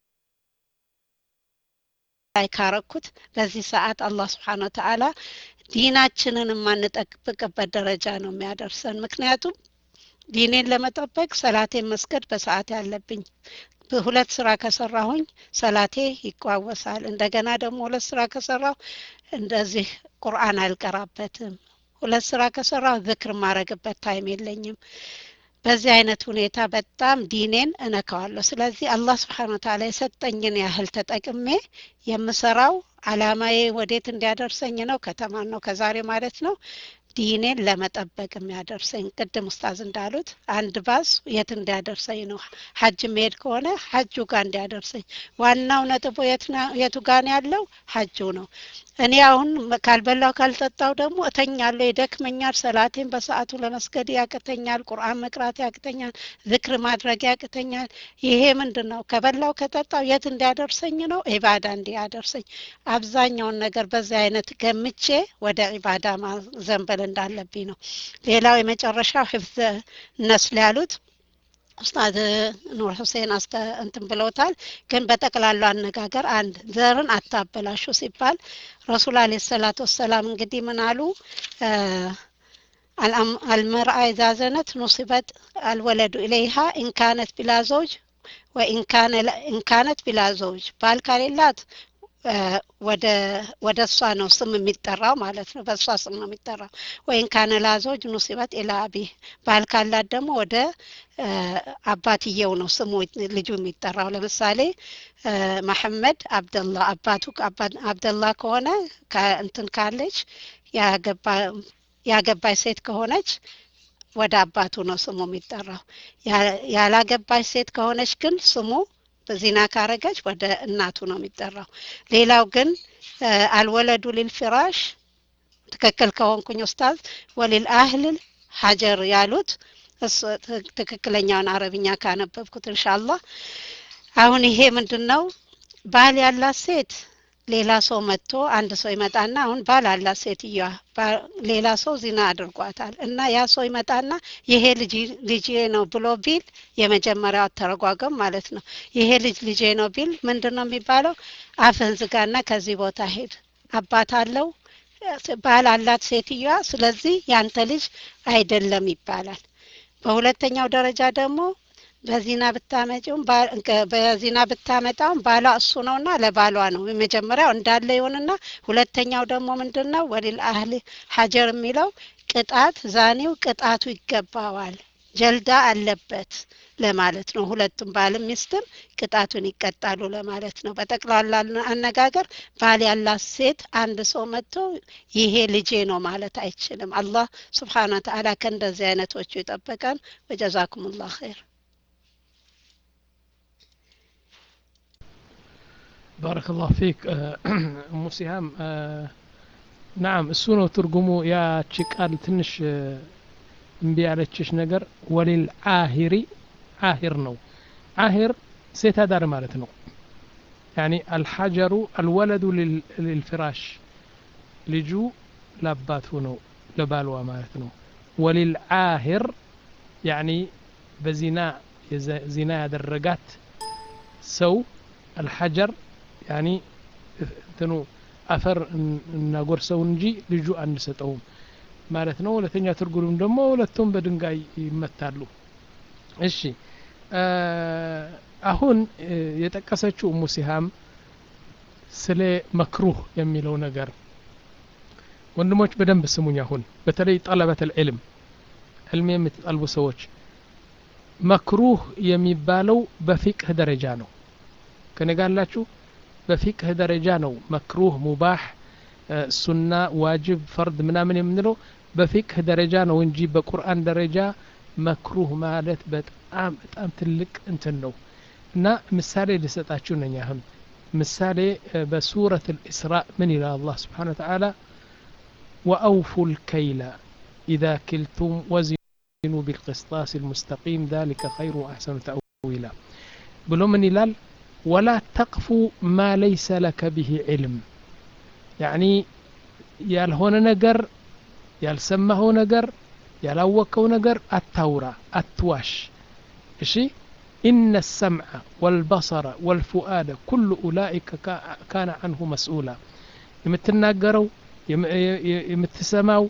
ካረኩት በዚህ ሰዓት አላህ ስብሓን ወተዓላ ዲናችንን የማንጠብቅበት ደረጃ ነው የሚያደርሰን። ምክንያቱም ዲኔን ለመጠበቅ ሰላቴን መስገድ በሰዓት ያለብኝ ሁለት ስራ ከሰራሁኝ ሰላቴ ይቋወሳል። እንደገና ደግሞ ሁለት ስራ ከሰራሁ እንደዚህ ቁርአን አልቀራበትም። ሁለት ስራ ከሰራሁ ዝክር ማረግበት ታይም የለኝም። በዚህ አይነት ሁኔታ በጣም ዲኔን እነካዋለሁ። ስለዚህ አላህ ስብሓን ወተዓላ የሰጠኝን ያህል ተጠቅሜ የምሰራው አላማዬ ወዴት እንዲያደርሰኝ ነው? ከተማን ነው ከዛሬ ማለት ነው ዲኔን ለመጠበቅ የሚያደርሰኝ ቅድም ኡስታዝ እንዳሉት አንድ ባስ የት እንዲያደርሰኝ ነው? ሀጅ መሄድ ከሆነ ሀጁ ጋር እንዲያደርሰኝ። ዋናው ነጥቡ የቱ ጋር ነው ያለው? ሀጁ ነው። እኔ አሁን ካልበላው ካልጠጣው ደግሞ እተኛለሁ፣ ይደክመኛል፣ ሰላቴን በሰዓቱ ለመስገድ ያቅተኛል፣ ቁርአን መቅራት ያቅተኛል፣ ዝክር ማድረግ ያቅተኛል። ይሄ ምንድን ነው? ከበላው ከጠጣው የት እንዲያደርሰኝ ነው? ኢባዳ እንዲያደርሰኝ። አብዛኛውን ነገር በዚህ አይነት ገምቼ ወደ ኢባዳ ማዘንበል እንዳለብኝ ነው። ሌላው የመጨረሻው ህፍዘ ነስል ያሉት ኡስታዝ ኑር ሁሴን አስተ እንትን ብለውታል። ግን በጠቅላላው አነጋገር አንድ ዘርን አታበላሹ ሲባል ረሱል አለይሂ ሰላቱ ወሰላም እንግዲህ ምን አሉ? አልመርአ ኢዛ ዘነት ኑሲበት አልወለዱ ኢለይሃ ኢንካነት ቢላ ዘውጅ ወኢንካነት ቢላ ዘውጅ ባል ከሌላት ወደ ወደ እሷ ነው ስም የሚጠራው ማለት ነው። በእሷ ስም ነው የሚጠራው። ወይን ካነ ላዞጅ ኑሲበት ኢላ አቢህ ባል ካላት ደግሞ ወደ አባትየው ነው ስሙ ልጁ የሚጠራው። ለምሳሌ መሐመድ አብደላ አባቱ አብደላ ከሆነ እንትን ካለች ያገባች ሴት ከሆነች ወደ አባቱ ነው ስሙ የሚጠራው። ያላገባች ሴት ከሆነች ግን ስሙ ዚና ካረገች ወደ እናቱ ነው የሚጠራው። ሌላው ግን አልወለዱ ሊልፊራሽ ትክክል ከሆንኩኝ ኡስታዝ ወሊል አህልል ሀጀር ያሉት ትክክለኛውን አረብኛ ካነበብኩት እንሻአላህ። አሁን ይሄ ምንድን ነው? ባል ያላት ሴት ሌላ ሰው መጥቶ አንድ ሰው ይመጣና አሁን ባል አላት ሴትዮዋ ሌላ ሰው ዚና አድርጓታል እና ያ ሰው ይመጣና ይሄ ልጅ ልጄ ነው ብሎ ቢል የመጀመሪያው አተረጓጎም ማለት ነው። ይሄ ልጅ ልጄ ነው ቢል ምንድን ነው የሚባለው? አፍህን ዝጋና ከዚህ ቦታ ሄድ። አባት አለው ባል አላት ሴትዮዋ፣ ስለዚህ ያንተ ልጅ አይደለም ይባላል። በሁለተኛው ደረጃ ደግሞ በዚና ብታመጪውም በዚና ብታመጣውም ባሏ እሱ ነውና ለባሏ ነው። የመጀመሪያው እንዳለ ይሆንና ሁለተኛው ደግሞ ምንድን ነው? ወሊል አህሊ ሀጀር የሚለው ቅጣት ዛኔው ቅጣቱ ይገባዋል፣ ጀልዳ አለበት ለማለት ነው። ሁለቱም ባልም ሚስትም ቅጣቱን ይቀጣሉ ለማለት ነው። በጠቅላላ አነጋገር ባል ያላት ሴት አንድ ሰው መጥቶ ይሄ ልጄ ነው ማለት አይችልም። አላህ ስብሓነ ወተዓላ ከእንደዚህ አይነቶቹ ይጠበቀን። ወጀዛኩሙላህ ኸይር። ባረከላሁ ፊክ እሙ ሲሃም ናም እሱ ነው ትርጉሙ። ያቺ ቃል ትንሽ እምቢ ያለችሽ ነገር ወሊል አሂሪ አሂር ነው። አሂር ሴት አዳር ማለት ነው። ያኒ አልሐጀሩ አልወለዱ ሊልፍራሽ ልጁ ለአባቱ ነው ለባልዋ ማለት ነው። ወሊል አሂር ያኒ በዚና ዚና ያደረጋት ሰው አልሐጀር ያኒ እንትኑ አፈር እናጎርሰው እንጂ ልጁ አንሰጠውም ማለት ነው። ሁለተኛ ትርጉም ደግሞ ሁለቱም በድንጋይ ይመታሉ። እሺ አሁን የጠቀሰችው እሙ ሲሃም ስለ መክሩህ የሚለው ነገር ወንድሞች በደንብ ስሙኝ። አሁን በተለይ ጠለበት ልዕልም ዕልም የምትጠልቡ ሰዎች መክሩህ የሚባለው በፊቅህ ደረጃ ነው። ከነጋላችሁ በፊቅህ ደረጃ ነው መክሩህ፣ ሙባህ፣ ሱና፣ ዋጅብ፣ ፈርድ ምናምን የምንለው በፊቅህ ደረጃ ነው እንጂ በቁርአን ደረጃ መክሩህ ማለት በጣም በጣም ትልቅ እንትን ነው እና ምሳሌ ልሰጣችሁ ነኝ። አሁን ምሳሌ በሱረት ልእስራ ምን ይላል አላህ ስብሓን ወተዓላ ወአውፉ ልከይላ ኢዛ ክልቱም ወዚኑ ቢልቅስጣስ ልሙስተቂም ذلك خير وأحسن تأويلا ብሎ ምን ይላል ወላ ተቅፉ ማ ለይሰ ለከ ብሂ ዕልም ያኒ ያልሆነ ነገር ያልሰማኸው ነገር ያላወቀው ነገር አታውራ፣ አትዋሽ። እሺ ኢነ ሰምዐ ወልበሰረ ወልፉአደ ኩሉ ኡላኢከ ካነ አንሁ መስኡላ። የምትናገረው የምትሰማው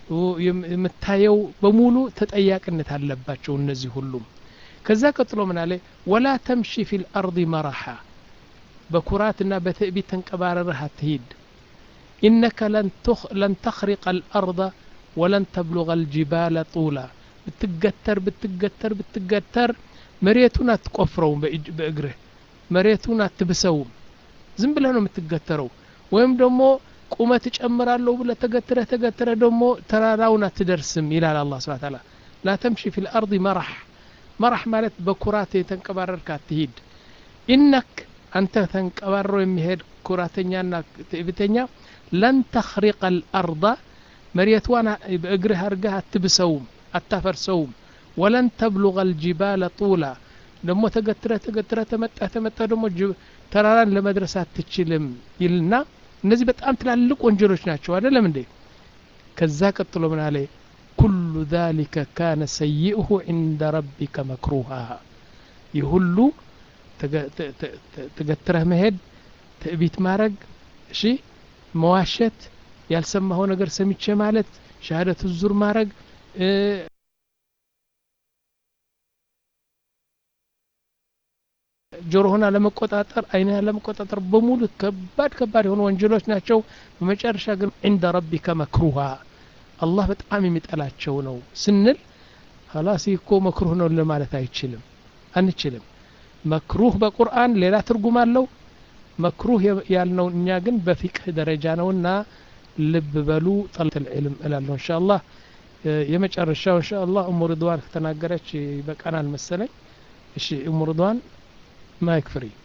የምታየው በሙሉ ተጠያቂነት አለባቸው እነዚህ ሁሉም። ከዛ ቀጥሎ ምን አለ? ወላ ተምሺ ፊል አርዲ መራሓ፣ በኩራትና በትዕቢት ተንቀባረርህ አትሂድ። ኢነከ ለን ተኽሪቀ አልአርض ወለን ተብሉغ አልጅባለ ጡላ ብትገተር ብትገተር ብትገተር መሬቱን አትቆፍረውም በእግርህ መሬቱን አትብሰውም ዝም ብለህ ነው የምትገተረው ወይም ደግሞ ቁመት እጨምራለሁ ብለህ ተገትረህ ተገትረህ ደግሞ ተራራውን አትደርስም ይላል አላህ ስብሐ ተዓላ ላ ተምሺ ፊ ልአርض መራሕ መራሕ ማለት በኩራት የተንቀባረርክ አትሂድ ኢነክ አንተ ተንቀባሮ የሚሄድ ኩራተኛና ትዕቢተኛ ለን ተኽሪቀ አልአርض መሬትዋን በእግርህ አድርገህ አትብሰውም አታፈርሰውም ወለን ተብሉغ አልጅባለ ጡላ ደግሞ ተገትረ ተገትረ ተመጣ ተመጣ ደግሞ ተራራን ለመድረስ አትችልም ይልና እነዚህ በጣም ትላልቅ ወንጀሎች ናቸው አይደለም እንዴ ከዛ ቀጥሎ ምን አለ ኩሉ ذلك ካነ ሰይئሁ عند ረቢከ መክሩሃ ይህ ሁሉ ተገትረህ መሄድ ትዕቢት ማድረግ እሺ መዋሸት ያልሰማኸው ነገር ሰምቼ ማለት ሻሃደቱ ዙር ማድረግ ጆሮህን አለመቆጣጠር አይንህ አለመቆጣጠር በሙሉ ከባድ ከባድ የሆኑ ወንጀሎች ናቸው በመጨረሻ ግን ዕንደ ረቢከ መክሩሃ አላህ በጣም የሚጠላቸው ነው ስንል ሀላስ እኮ መክሩህ ነው ለማለት አይችልም አንችልም መክሩህ በቁርአን ሌላ ትርጉም አለው መክሩህ ያልነው እኛ ግን በፊቅህ ደረጃ ነውና ልብ በሉ ጠለት ልዕልም እላለሁ እንሻ አላህ የመጨረሻው እንሻ አላህ እሙ ርድዋን ከተናገረች ይበቃናል መሰለኝ እሺ እሙ ርድዋን ማይክ ፍሪ